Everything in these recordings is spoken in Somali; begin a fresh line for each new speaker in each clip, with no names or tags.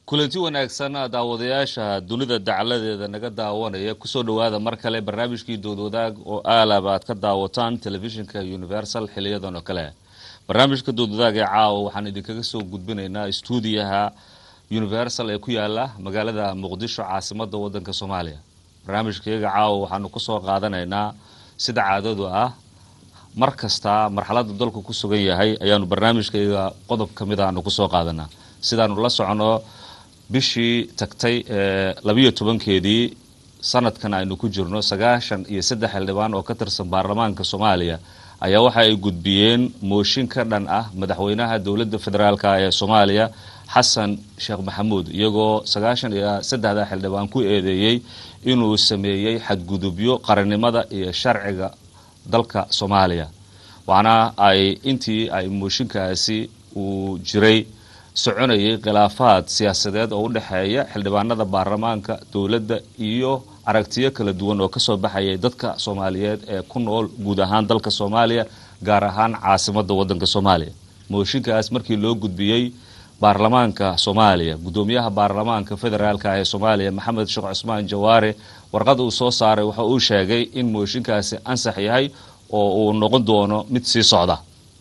kulanti wanaagsan daawadayaasha dunida dacaladeeda naga daawanaya kusoo dhowaada mar kale barnaamijkii doodwadaag oo aalaba aad ka daawataan telefishinka universal xiliyadan oo kale barnaamijka doodwadaag ee caawa waxaan idinkaga soo gudbinaynaa stuudiyaha universal ee ku yaala magaalada muqdisho caasimada wadanka soomaaliya barnaamijkayaga caawa waxaanu kusoo qaadanaynaa sida caadadu ah mar kasta marxalada dalku ku sugan yahay ayaanu barnaamijkayaga qodob ka mid aanu kusoo qaadanaa sidaanu la socono bishii tagtay ee labiyo tobankeedii sanadkan aynu ku jirno sagaashan iyo saddex xildhibaan oo ka tirsan baarlamaanka soomaaliya ayaa waxa ay gudbiyeen mooshin ka dhan ah madaxweynaha dowladda federaalk ee soomaaliya xasan sheekh maxamuud iyagoo sagaashan iyo saddexda xildhibaan ku eedeeyey inuu sameeyey xadgudubyo qarannimada iyo sharciga dalka soomaaliya waxaana ay intii ay mooshinkaasi uu jiray soconayay khilaafaad siyaasadeed oo u dhexeeya xildhibaanada baarlamaanka dowladda iyo aragtiyo kala duwan oo kasoo baxayay dadka soomaaliyeed ee ku nool guud ahaan dalka soomaaliya gaar ahaan caasimada wadanka soomaaliya mooshinkaas markii loo gudbiyey baarlamaanka soomaaliya gudoomiyaha baarlamaanka federaalk ee soomaaliya maxamed sheekh cusmaan jawaare warqad uu soo saaray waxa uu sheegay in mooshinkaasi ansax yahay oo uu noqon doono mid sii socda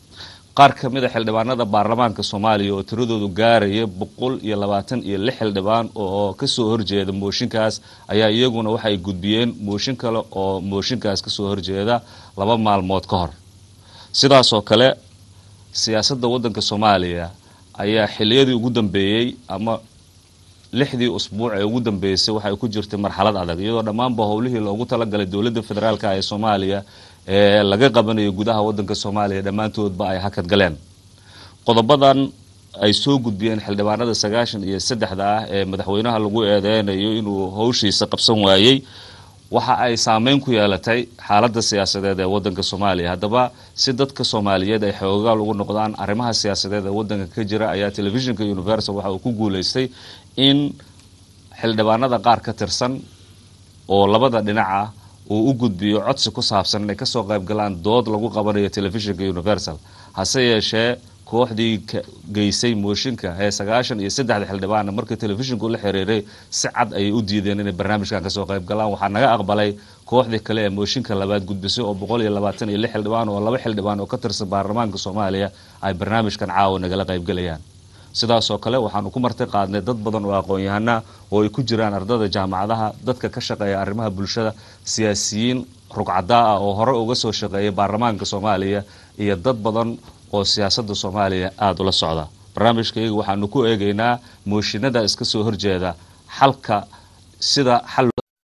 qaar ka mid a xildhibaanada baarlamaanka soomaaliya oo tiradoodu gaaraya boqol iyo labaatan iyo lix xildhibaan oo kasoo horjeeda mooshinkaas ayaa iyaguna waxay gudbiyeen mooshin kale oo mooshinkaas kasoo horjeeda laba maalmood ka hor sidaasoo kale siyaasadda wadanka soomaaliya ayaa xiliyadii ugu dambeeyey ama lixdii usbuuc ee ugu dambeysay waxay ku jirtay marxalad adag iyadoo dhammaanba howlihii loogu talagalay dowladda federaalk ee soomaaliya ee laga qabanayo gudaha wadanka soomaaliya dhammaantoodba ay hakad galeen qodobadan ay soo gudbiyeen xildhibaanada sagaashan iyo saddexda ah ee madaxweynaha lagu eedeynayo inuu howshiisa qabsan waayey waxa ay saameyn ku yeelatay xaalada siyaasadeed ee wadanka soomaaliya haddaba si dadka soomaaliyeed ay xoogaal ugu noqdaan arrimaha siyaasadeed ee wadanka ka jira ayaa telefishinka universal waxa uu ku guuleystay in xildhibaanada qaar ka tirsan oo labada dhinac ah uu u gudbiyo codsi ku saabsan inay kasoo qayb galaan dood lagu qabanayo telefishinka universal hase yeeshee kooxdii geysay mooshinka ee sagaashan iyo saddexda xildhibaana markii telefishinku la xiriiray si cad ayay u diideen inay barnaamijkan kasoo qayb galaan waxaa naga aqbalay kooxdii kale ee mooshinka labaad gudbisay oo boqol iyo labaatan iyo lix xildhibaan oo laba xildhibaan oo ka tirsan baarlamaanka soomaaliya ay barnaamijkan caawa nagala qaybgalayaan sidaasoo kale waxaanu ku marti qaadnay dad badan oo aqoon-yahana oo ay ku jiraan ardada jaamacadaha dadka ka shaqeeya arrimaha bulshada siyaasiyiin rugcadaa ah oo hore uga soo shaqeeyay baarlamaanka soomaaliya iyo dad badan oo siyaasada soomaaliya aada ula socda barnaamijkayga waxaanu ku eegaynaa mooshinada iska soo horjeeda xalka sida xal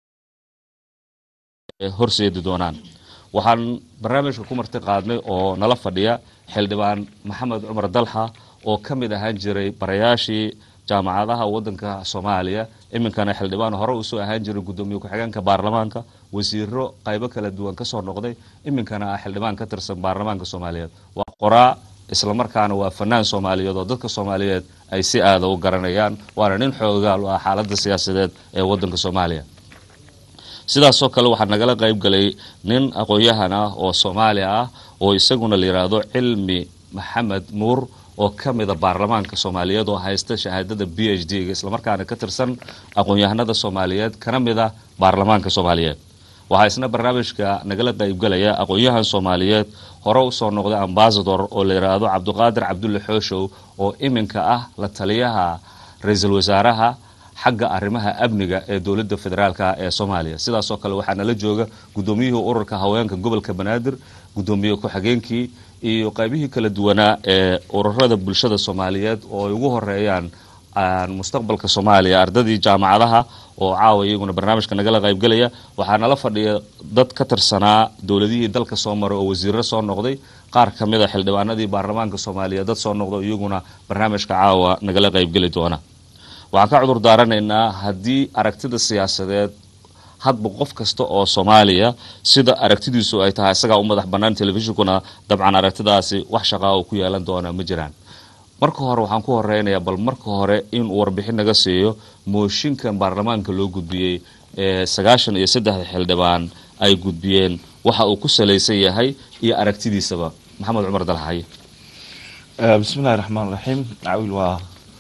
horseedi doonaan waxaan barnaamijka ku marti qaadnay oo nala fadhiya xildhibaan maxamed cumar dalxa oo ka mid ahaan jiray barayaashii jaamacadaha wadanka soomaaliya iminkana xildhibaan hore usoo ahaan jiray gudoomiye ku-xigeenka baarlamaanka wasiiro qaybo kala duwan kasoo noqday iminkana ah xildhibaan ka tirsan baarlamaanka soomaaliyeed waa qoraa islamarkaana waa fanaan soomaaliyeed oo dadka soomaaliyeed ay si aada u garanayaan waana nin xoogaal u ah xaalada siyaasadeed ee wadanka soomaaliya sidaasoo kale waxaa nagala qayb galay nin aqoon-yahan ah oo soomaali ah oo isaguna la yidhaahdo cilmi maxamed nuur oo ka mida baarlamaanka soomaaliyeed oo haysta shahaadada b h d ga islamarkaana ka tirsan aqoon-yahanada soomaaliyeed kana mida baarlamaanka soomaaliyeed waxaa isna barnaamijka nagala qaybgalaya aqoon-yahan soomaaliyeed hore usoo noqday ambasador oo la yidhaahdo cabdiqaadir cabdulle xooshow oo iminka ah la taliyaha ra-iisul wasaaraha xagga arrimaha amniga ee dowladda federaalk ee soomaaliya sidaasoo kale waxaa nala jooga gudoomiyihii ururka haweenka gobolka banaadir gudoomiye ku-xigeenkii iyo qaybihii kala duwanaa ee ururada bulshada soomaaliyeed oo ay ugu horeeyaan mustaqbalka soomaaliya ardadii jaamacadaha oo caawa iyaguna barnaamijka nagala qaybgelaya waxaa nala fadhiya dad ka tirsanaa dowladihii dalka soo maray oo wasiiro soo noqday qaar ka mid a xildhibaanadii baarlamaanka soomaaliya dad soo noqda iyaguna barnaamijka caawa nagala qaybgeli doona waxaan ka cudur daaranaynaa haddii aragtida siyaasadeed hadba qof kasta oo soomaaliya sida aragtidiisu ay tahay isagaa u madax bannaan telefishinkuna dabcan aragtidaasi wax shaqaa oo ku yeelan doona ma jiraan marka hore waxaan ku horeynayaa bal marka hore inuu warbixin naga siiyo mooshinkan baarlamaanka loo gudbiyey ee sagaashan iyo saddexda xildhibaan ay gudbiyeen waxa uu ku salaysan yahay iyo aragtidiisaba maxamed cumar dalxaye
bismillahi raxmaan raxiim cawiil waa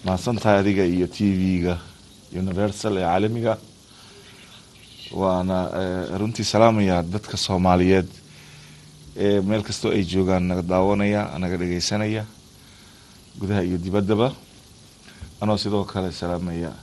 mahadsantahay adiga iyo t v-ga universal ee caalamiga waana runtii salaamaya dadka soomaaliyeed ee meel kastoo ay joogaan naga daawanaya naga dhegeysanaya gudaha iyo dibaddaba anoo sidoo kale salaamaya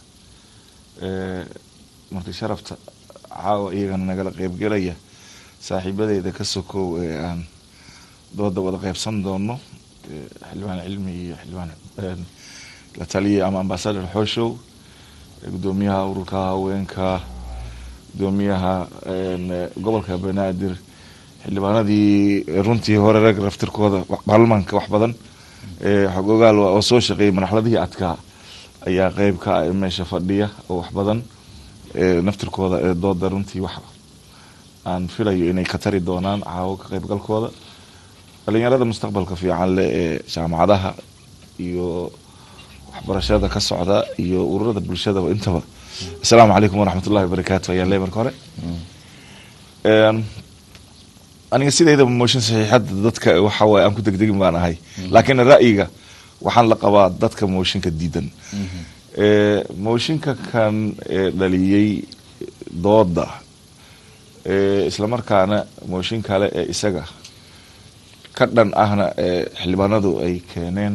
marti sharafta caawa iyagana nagala qeybgelaya saaxiibadeyda ka sokow ee aan dooda wada qeybsan doono xildhibaan cilmi iyo xildhibaan la taliya ama ambasador xooshow gudoomiyaha ururka haweenka gudoomiyaha gobolka banaadir xildhibaanadii runtii hore rag raftirkooda baarlamaanka wax badan xog ogaal oo soo shaqeeyay marxaladihii adkaa ayaa qeyb ka ah meesha fadhiya oo wax badan naftirkooda ee dooda runtii wax aan filayo inay ka tari doonaan caawo ka qeybgalkooda dhalinyarada mustaqbalka fiican leh ee jaamacadaha iyo waxbarashada ka socda iyo ururada bulshadaba intaba assalaamu calaykum waraxmat ullahi wabarakaatu ayaan leey marka hore aniga sideydaba mooshin saxiixadda dadka waxawaaye aan ku degdegin baan ahay laakiin ra'yiga waxaan la qabaa dadka mooshinka diidan mooshinka kan dhaliyey dooda islamarkaana mooshin kale ee isaga ka dhan ahna ee xildhibaanadu ay keeneen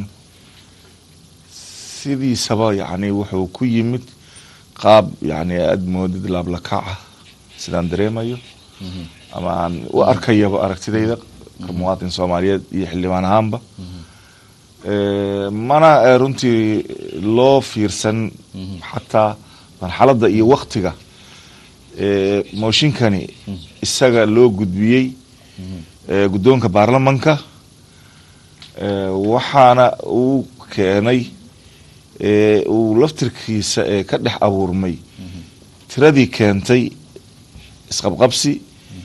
sidiisaba yacni wuxuu ku yimid qaab yacni aada moodid laablakaca sidaan dareemayo ama aan u arkayaba aragtidayda ka muwaadin soomaaliyeed iyo xildhibaan ahaanba mana runtii loo fiirsan xataa marxaladda iyo waktiga mooshinkani isaga loo gudbiyey guddoonka baarlamanka waxaana uu keenay uu laftirkiisa ee ka dhex abuurmay tiradii keentay isqabqabsi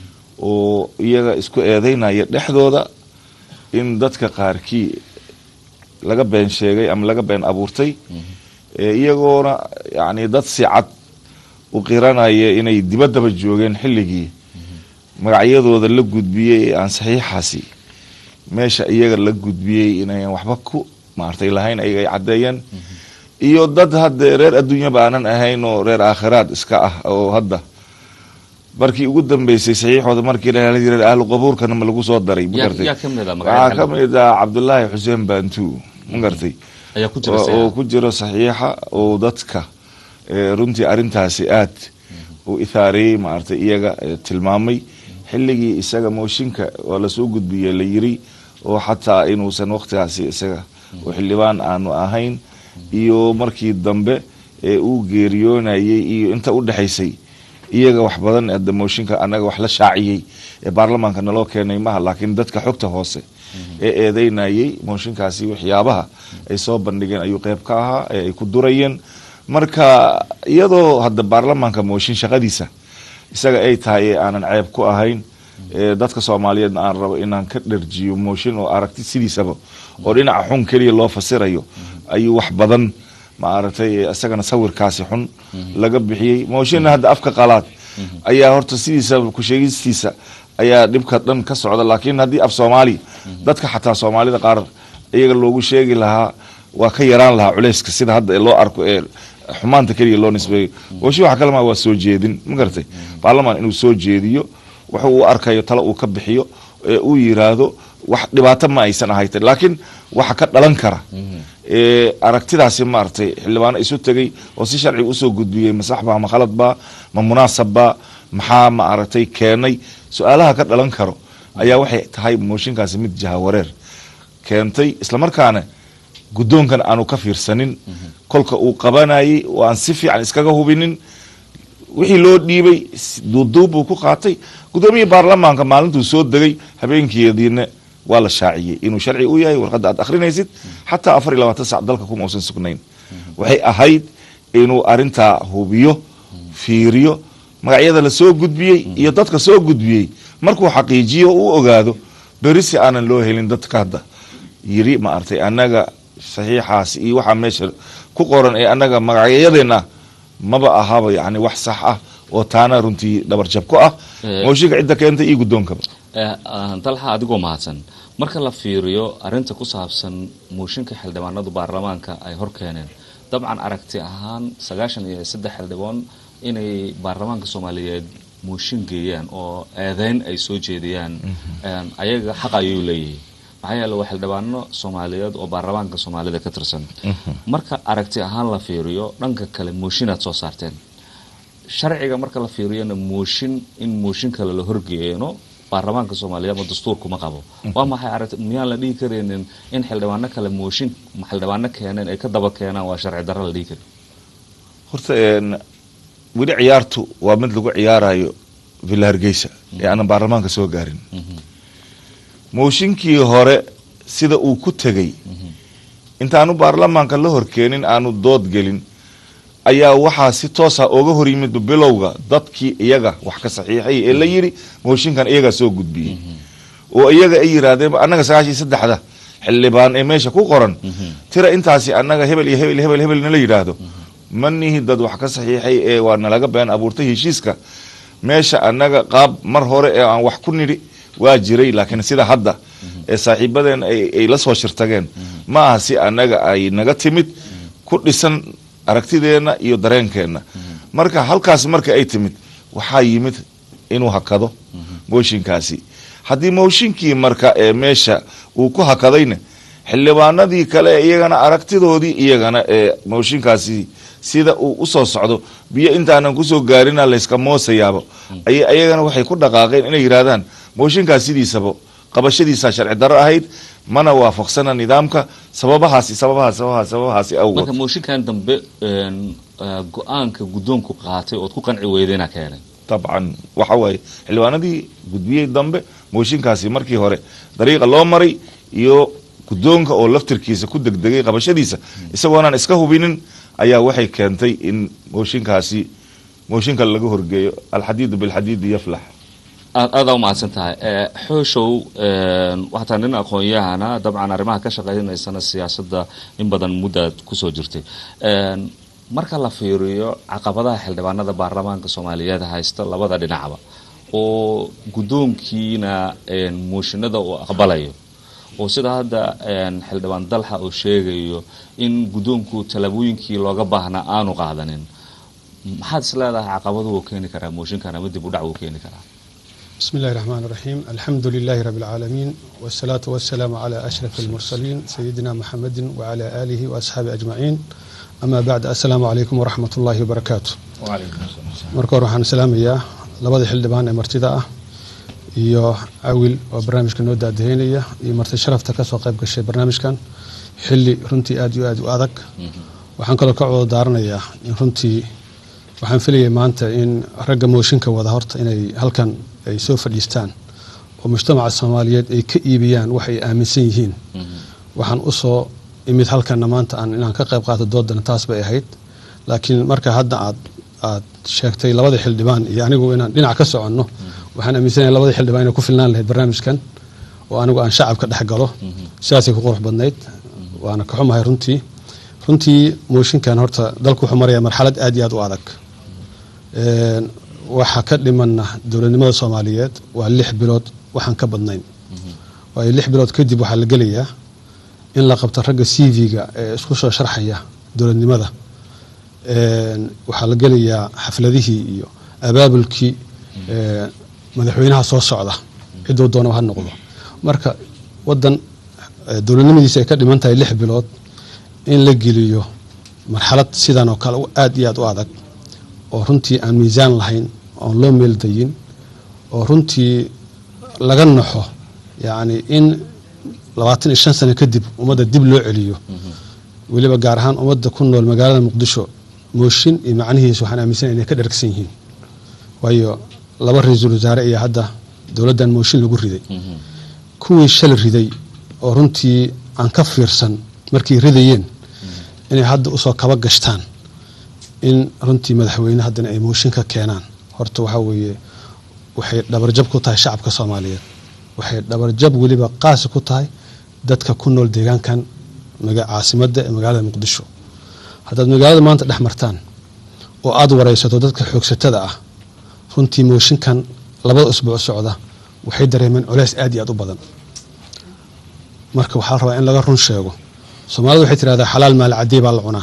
oo iyaga isku eedeynaya dhexdooda in dadka qaarkii laga been sheegay ama laga been abuurtay iyagoona yacni dad si cad u qiranaya inay dibaddaba joogeen xilligii magacyadooda la gudbiyey ee aan saxiixaasi meesha iyaga la gudbiyey inayan waxba ku maartay lahayn ayaga ay caddeeyeen iyo dad hadde reer adduunyaba aanan ahayn oo reer aakhiraad iska ah oo hadda markii ugu dambeysay saxiixooda markii reer ahlu qabuurkana ma lagu soo daray magartay waxaa ka mid ah cabdulaahi xuseen bantu magartay oo ku jiro saxiixa oo dadka runtii arrintaasi aad u ithaareeyey maaragtay iyaga tilmaamay xilligii isaga mooshinka waa lasoo gudbiyey la yiri oo xataa inuusan waktigaasi isaga oo xildhibaan aanu ahayn iyo markii dambe ee uu geeriyoonayay iyo inta u dhexaysay iyaga wax badan hadda mooshinka anaga wax la shaaciyey ee baarlamaanka naloo keenay maha laakiin dadka xogta hoose ee eedeynayay mooshinkaasi waxyaabaha ay soo bandhigeen ayuu qeyb ka ahaa ee ay ku durayeen marka iyadoo hadda baarlamaanka mooshin shaqadiisa isaga ay tahay ee aanan ceeb ku ahayn dadka soomaaliyeedna aan rabo inaan ka dharjiyo mooshin oo aragti sidiisaba oo dhinaca xun keliya loo fasirayo ayuu wax badan maaragtay isagana sawirkaasi xun laga bixiyey mooshinna hadda afka qalaad ayaa horta sidiisa kusheegistiisa ayaa dhibka dhan ka socda laakiin haddii af soomaali dadka xataa soomaalida qaar iyaga loogu sheegi lahaa waa ka yaraan lahaa culeyska sida hadda loo arko ee xumaanta keliya loo nisbeeyo mooshin waxa kalema waa soo jeedin ma garatay baarlamaan inuu soo jeediyo wuxuu u arkayo talo uu ka bixiyo ee uu yiraahdo wax dhibaato ma aysan ahayta laakiin waxa ka dhalan kara aragtidaasi maaragtay xildhibaano isu tegay oo si sharci usoo gudbiyey masaxba ma khaladba ma munaasabba maxaa ma aragtay keenay su-aalaha ka dhalan karo ayaa waxay tahay mooshinkaasi mid jahawareer keentay islamarkaana guddoonkan aanu ka fiirsanin kolka uu qabanayay oo aan si fiican iskaga hubinin wixii loo dhiibay duuduub buu ku qaatay gudoomiyii baarlamaanka maalintuu soo degay habeenkeediina waa la shaaciyey inuu sharci u yahay warqadda aad akhrinaysid xataa afar iyo labaatan sac dalka kuma usan sugnayn waxay ahayd inuu arintaa hubiyo fiiriyo magacyada la soo gudbiyey iyo dadka soo gudbiyey markuu xaqiijiyo u ogaado beri si aanan loo helin dadka hadda yiri ma artay annaga saxiixaas iyo waxaa meesha ku qoran ee annaga magacyadeena maba ahaba yani wax sax ah oo taana runtii dhabarjab ku ah mooshinka cidda keentay iyo guddoonkaba
dalxa adigoo mahadsan marka la fiiriyo arinta ku saabsan mooshinka xildhibaanadu baarlamaanka ay hor keeneen dabcan aragti ahaan sagaashan iyo saddex xildhibaan inay baarlamaanka soomaaliyeed mooshin geeyaan oo eedeyn ay soo jeediyaan ayaga xaq ayuu leeyihiin maxaa yeele waa xildhibaano soomaaliyeed oo baarlamaanka soomaalida ka tirsan marka aragti ahaan la fiiriyo dhanka kale mooshin aad soo saarteen sharciga marka la fiiriyona mooshin in mooshin kale la horgeeyno baarlamaanka soomaaliyeed ma dastuurkuma qabo waa maxay aragti miyaan la dhihi karaynin in xildhibaano kale mooshin xildhibaano keeneen ay ka daba keenaan waa sharci darro la dhihi kari
horta weli ciyaartu waa mid lagu ciyaarayo villa hargeysa ee aanan baarlamaanka soo gaarin mooshinkii hore sida uu ku tegey intaanu baarlamaanka la horkeenin aanu dood gelin ayaa waxaa si toosa oga hor yimid bilowga dadkii iyaga wax ka saxiixay ee la yiri mooshinkan iyagaa soo gudbiyey oo iyaga ay yiraahdeen annaga sagaashan iyo saddexda xildhibaan ee meesha ku qoran tira intaasi annaga hebel iyo hebel hebel hebel nala yidhaahdo ma nihi dad wax ka saxiixay ee waa nalaga been abuurtay heshiiska meesha annaga qaab mar hore ee aan wax ku nidhi waa jiray laakiin sida hadda ee saaxiibadeen ay la soo shirtageen ma aha si annaga ay naga timid ku dhisan aragtideenna iyo dareenkeenna marka halkaas marka ay timid waxaa yimid inuu hakado mooshinkaasi haddii mooshinkii marka ee meesha uu ku hakadayna xildhibaanadii kale iyagana aragtidoodii iyagana ee mooshinkaasi sida uu usoo socdo biyo intaanan kusoo gaarina layska moosayaabo ay ayagana waxay ku dhaqaaqeen inay yidhaahdaan mooshinkaas sidiisaba qabashadiisaa sharci darro ahayd mana waafaqsana nidaamka sababahaasi sababahaas sababahaas sababahaasi awgood
marka mooshinkan dambe go-aanka guddoonku qaatay ood ku qanci weydayna keenay
dabcan waxa waaye xildhibaanadii gudbiyey dambe mooshinkaasi markii hore dariiqa loo maray iyo guddoonka oo laftirkiisa ku degdegay qabashadiisa isagoonaan iska hubinin ayaa waxay keentay in mooshinkaasi mooshinka laga horgeeyo alxadiidu bilxadiidi yaflax
aad aadaa umahadsan tahay xooshow waxataa nin aqoon-yahana dabcan arrimaha ka shaqeynaysana siyaasadda in badan muddaad kusoo jirtay marka la fiiriyo caqabadaha xildhibaanada baarlamaanka soomaaliyeed haysta labada dhinacba oo guddoonkiina mooshinada uu aqbalayo oo sida hadda xildhibaan dalxa uu sheegayo in guddoonku tallaabooyinkii looga baahnaa aanu qaadanin maxaad is leedahay caqabadu uu keeni karaa mooshinkan ama dib u dhac uu keeni karaa
بسم الله الرحمن الرحيم الحمد لله رب العالمين والصلاة والسلام على أشرف المرسلين سيدنا محمد وعلى آله وأصحابه أجمعين أما بعد السلام عليكم ورحمة الله وبركاته marka hore waxaan salaamayaa labada xildhibaan ee martida ah iyo awil oo barnaamijka noo daadaheynaya iyo marti sharafta kasoo qayb gashay barnaamijkan xili runtii aad iyo aad u adag waxaan kaloo ka wada daaranayaa in runtii waxaan filayay maanta in ragga mooshinka wada horta inay halkan ay soo fadhiistaan oo mujtamaca soomaaliyeed ay ka iibiyaan wax ay aaminsan yihiin waxaan usoo imid halkanna maanta aan inaan ka qayb qaato doodana taas bay ahayd laakiin marka hadda aad aad sheegtay labada xildhibaan iyo anigu inaan dhinac ka soconno waxaan aaminsanahay labada xildhibaan inay ku filnaan lahayd barnaamijkan oo anigu aan shacabka dhex galo sidaasay ku qurux badnayd waana ka xumahay runtii runtii mooshinkan horta dalku wuxuu marayaa marxalad aad iyo aad u adag waxa ka dhimanna dowladnimada soomaaliyeed waa lix bilood waxaan ka badnayn waayo lix bilood kadib waxaa la gelayaa in la qabto ragga c v-ga ee isku soo sharxaya dowladnimada waxaa la gelayaa xafladihii iyo abaabulkii madaxweynaha soo socda ciduu doonaba ha noqdo marka wadan dowladnimadiisa ay ka dhiman tahay lix bilood in la geliyo marxalad sidan oo kale aad iyo aad u adag oo runtii aan miisaan lahayn oon loo meeldayin oo runtii laga naxo yacni in labaatan iyo shan sano kadib ummadda dib loo celiyo weliba gaar ahaan ummadda ku nool magaalada muqdisho mooshin iyo macnihiisa waxaan aaminsanay inay ka dhargsan yihiin waayo laba ra-iisul wasaare ayaa hadda dowladdan mooshin lagu riday kuwii shal riday oo runtii aan ka fiirsan markay ridayeen inay hadda usoo kaba gashtaan in runtii madaxweyne haddana ay mooshin ka keenaan horta waxaa weeye waxay dhabarjab ku tahay shacabka soomaaliyeed waxay dhabarjab weliba qaasi ku tahay dadka ku nool deegaankan caasimadda ee magaalada muqdisho haddaad magaalada maanta dhex martaan oo aada wareysato dadka xoogsatada ah runtii mooshinkan labada usbuuc socda waxay dareemeen culeys aad iyo aad u badan marka waxaa la rabaa in laga run sheego soomaalida waxay tirahdaa xalaal maal cadey baa la cunaa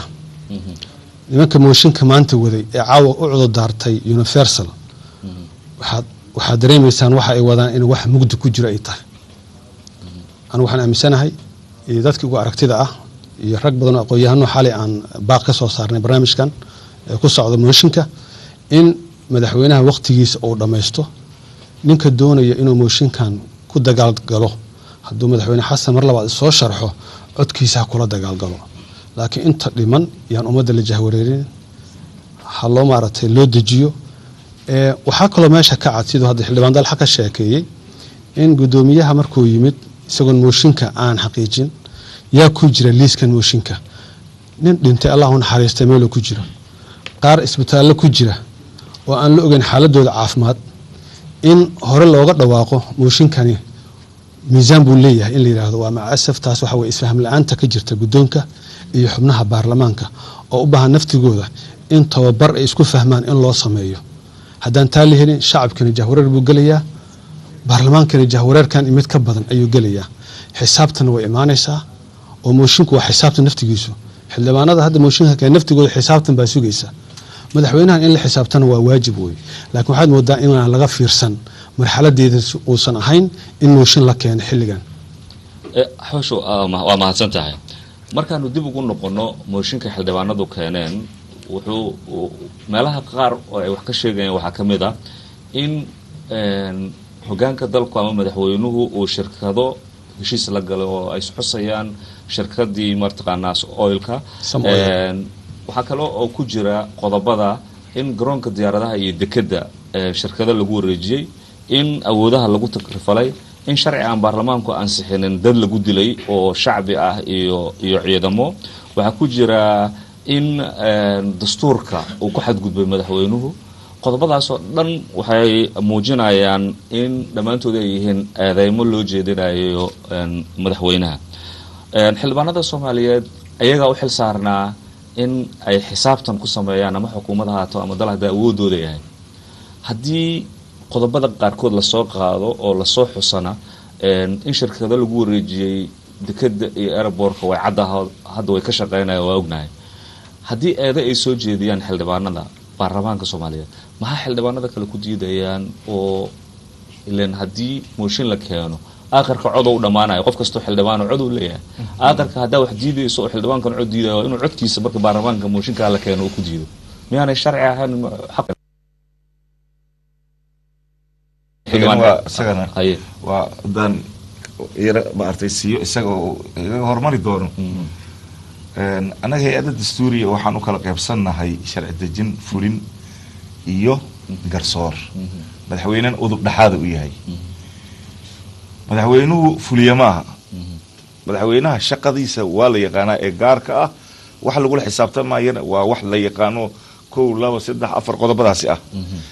nimanka mooshinka maanta waday ee caawa u cududaartay universal waxaad waxaad dareemaysaan waxa ay wadaan in wax mugdi ku jiro ay tahay anu waxaan aaminsanahay iyo dadkii ugu aragtida ah iyo rag badan oo aqoon-yahano xalay aan baaq ka soo saarnay barnaamijkan ee ku socda mooshinka in madaxweynaha wakhtigiisa uu dhammaysto ninka doonaya inuu mooshinkan ku dagaalgalo hadduu madaxweyne xasan mar labaad soo sharxo codkiisa ha kula dagaalgalo laakiin inta dhiman yaan ummadda la jahwareerin ha loo maaragtay loo dejiyo ee waxaa kaloo meesha ka cad siduu hadda xildhibaan dalxa ka sheekeeyey in guddoomiyaha markuu yimid isagoon mooshinka aan xaqiijin yaa ku jira liiskan mooshinka nin dhintay allah u naxariistay meeluu ku jiro qaar isbitaallo ku jira oo aan la ogeyn xaaladooda caafimaad in hore looga dhawaaqo mooshinkani miisaan buu leeyahay in la yidhaahdo waa macasaf taas waxa weye isfaham la-aanta ka jirta guddoonka iyo xubnaha baarlamaanka oo u baahan naftigooda in tababar ay isku fahmaan in loo sameeyo haddaan taa la helin shacabkani jahwareer buu gelayaa baarlamaankani jahwareerkan mid ka badan ayuu gelayaa xisaabtana way imaanaysaa oo moshinku waa xisaabtan naftigiisu xildhibaanada hadda mooshinka kale naftigooda xisaabtan baa sugaysa madaxweynahan in la xisaabtana waa waajib wey laakiin waxaad moodaa inaan laga fiirsan marxaladeeda uusan ahayn in mooshin la keeno xilligan
xoosho waa mahadsan tahay markaanu dib ugu noqono mooshinka xildhibaanadu keeneen wuxuu meelaha qaar oo ay wax ka sheegayeen waxaa ka mid ah in hogaanka dalku ama madaxweynuhu uu shirkado heshiis la galay oo ay isxusayaan shirkadii martaqaanaa oilka waxaa kale oo ku jira qodobada in garoonka diyaaradaha iyo dekedda shirkado lagu wareejiyey in awoodaha lagu takrifalay in sharci aan baarlamaanku ansixinin dad lagu dilay oo shacbi ah iyo iyo ciidamo waxaa ku jira in dastuurka uu ku xadgudbay madaxweynuhu qodobadaasoo dhan waxay muujinayaan in dhammaantood ay yihiin eedeymo loo jeedinayo madaxweynaha xildhibaanada soomaaliyeed ayagaa u xil saarnaa in ay xisaabtan ku sameeyaan ama xukuumad ahaato ama dal hadda awoodooda yahay haddii qodobada qaarkood lasoo qaado oo lasoo xusana in shirkado lagu wareejiyey dekeda iyo airbortka way cadda hadda way ka shaqeynaya waa ognahay haddii eedo ay soo jeediyaan xildhibaanada baarlamaanka soomaaliyeed maxaa xildhibaanada kale ku diidayaan oo ilan haddii mooshin la keeno aakhirka cod u dhammaanayo qof kastoo xildhibaano cod uu leeyahay aakhirka haddaa wax diidayso oo xildhibaankan cod diidayo inuu codkiisa marka baarlamaanka mooshinkaa la keeno uu ku diido miyaanay sharci ahayn
isagana waa hadaan yara maartay siiyo isaga oo igaga hormari doono annaga hay-adda dastuuriya waxaan u kala qaybsannahay sharci dejin fulin iyo garsoor madaxweynena udub dhexaada u yahay madaxweynuhu fuliya maaha madaxweynaha shaqadiisa waa la yaqaanaa ee gaarka ah wax lagula xisaabtamayana waa wax la yaqaano kow laba saddex afar qodobadaasi ah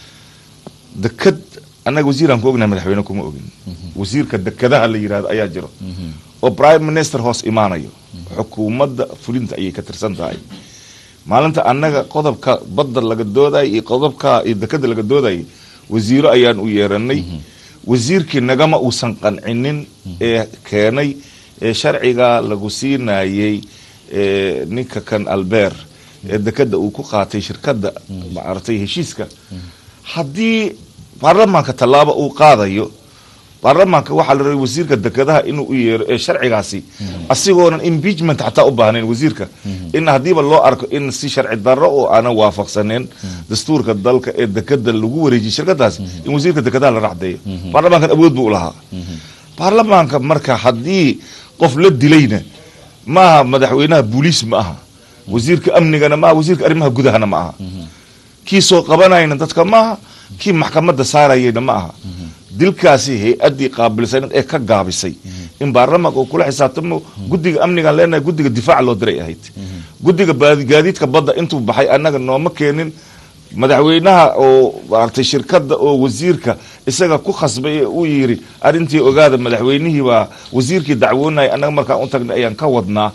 deked annaga wasiiraan ku ognahay madaxweyne kuma ogin wasiirka dekadaha la yirahdo ayaa jiro oo prime minister hoos imaanayo xukuumadda fulinta ayay ka tirsan tahay maalinta annaga qodobka badda laga doodayay iyo qodobka iyo dekada laga doodayay wasiiro ayaan u yeeranay wasiirkii nagama uusan qancinin ee keenay ee sharciga lagu siinayey ninka kan albeer ee dekada uu ku qaatay shirkadda maaragtay heshiiska haddii baarlamaanka tallaabo uu qaadayo baarlamaanka waxaa la rabay wasiirka dekadaha inuu u yeero ee sharcigaasi asigoonan impeachment xataa u baahnayn wasiirka in haddiiba loo arko in si sharci darro oo aanan waafaqsaneen dastuurka dalka ee dekada lagu wareejiyay shirkadaas in wasiirka dekadaha la racdeeyo baarlamaankan awood buu u lahaa baarlamaanka marka haddii qof la dilayna maaha madaxweynaha booliis ma aha wasiirka amnigana maaha wasiirka arrimaha gudahana ma aha kii soo qabanayna dadka maaha kii maxkamadda saarayayna ma aha dilkaasi hay-addii qaabilsaneed ee ka gaabisay in baarlamaanka uu kula xisaabtamo guddiga amnigaan leenahay guddiga difaaca loo diray ahayd guddiga gaadiidka badda intuu baxay annaga nooma keenin madaxweynaha oo maaragtay shirkadda oo wasiirka isaga ku khasbay ee uu yiri arrintii ogaada madaxweynihii baa wasiirkii dacwoonaya annaga markaan u tagnay ayaan ka wadnaa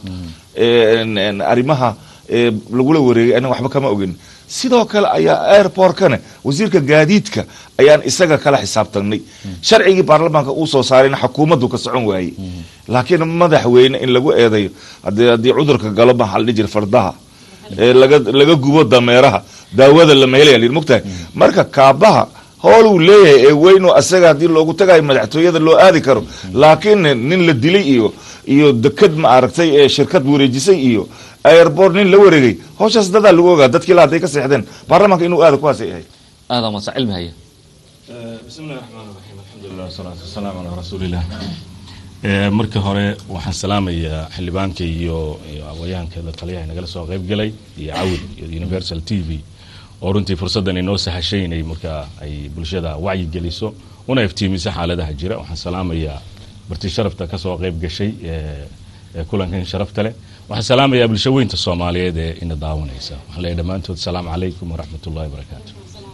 arrimaha lagula wareegay annaga waxba kama ogin sidoo kale ayaa airportkana wasiirka gaadiidka ayaan isaga kala xisaabtanay sharcigii baarlamaanka uu soo saarayna xukuumaddu ka socon waayey laakiin madaxweyne in lagu eedayo haddii cudurka galo maxaa la dhihi jira fardaha ee laga laga gubo dameeraha daawada lama helaya layidhi mogtahay marka kaabaha hool uu leeyahay ee weynoo asaga haddii loogu tagayo madaxtooyada loo aadi karo laakiin nin la dilay iyo iyo deked ma aragtay ee shirkad wareejisay iyo airport nin la wareegay hawshaas dadaa lagu ogaa dadkii la hadday ka seexdeen baarlamaanka inuu aada kuwaasay ahayd
aadan masa cilmi haya
bismi illahi raxmaan raxiim alxamdulilah wasalaatu wasalaamu calaa rasuuliillah marka hore waxaan salaamayaa xildhibaanka iyo iyo awayaanka la taliyaha nagala soo qayb galay iyo cawid iyo universal t v oo runtii fursaddan inoo sahashay inay markaa ay bulshada wacyi geliso una iftiimiso xaaladaha jira waxaan salaamayaa barti sharafta ka soo qayb gashay ee ee kulankan sharafta leh waxaan salaamayaa bulsho weynta soomaaliyeed ee ina daawanaysa waxaan leeyahay dhammaantood asalaamu calaykum waraxmat ullahi wabarakaatu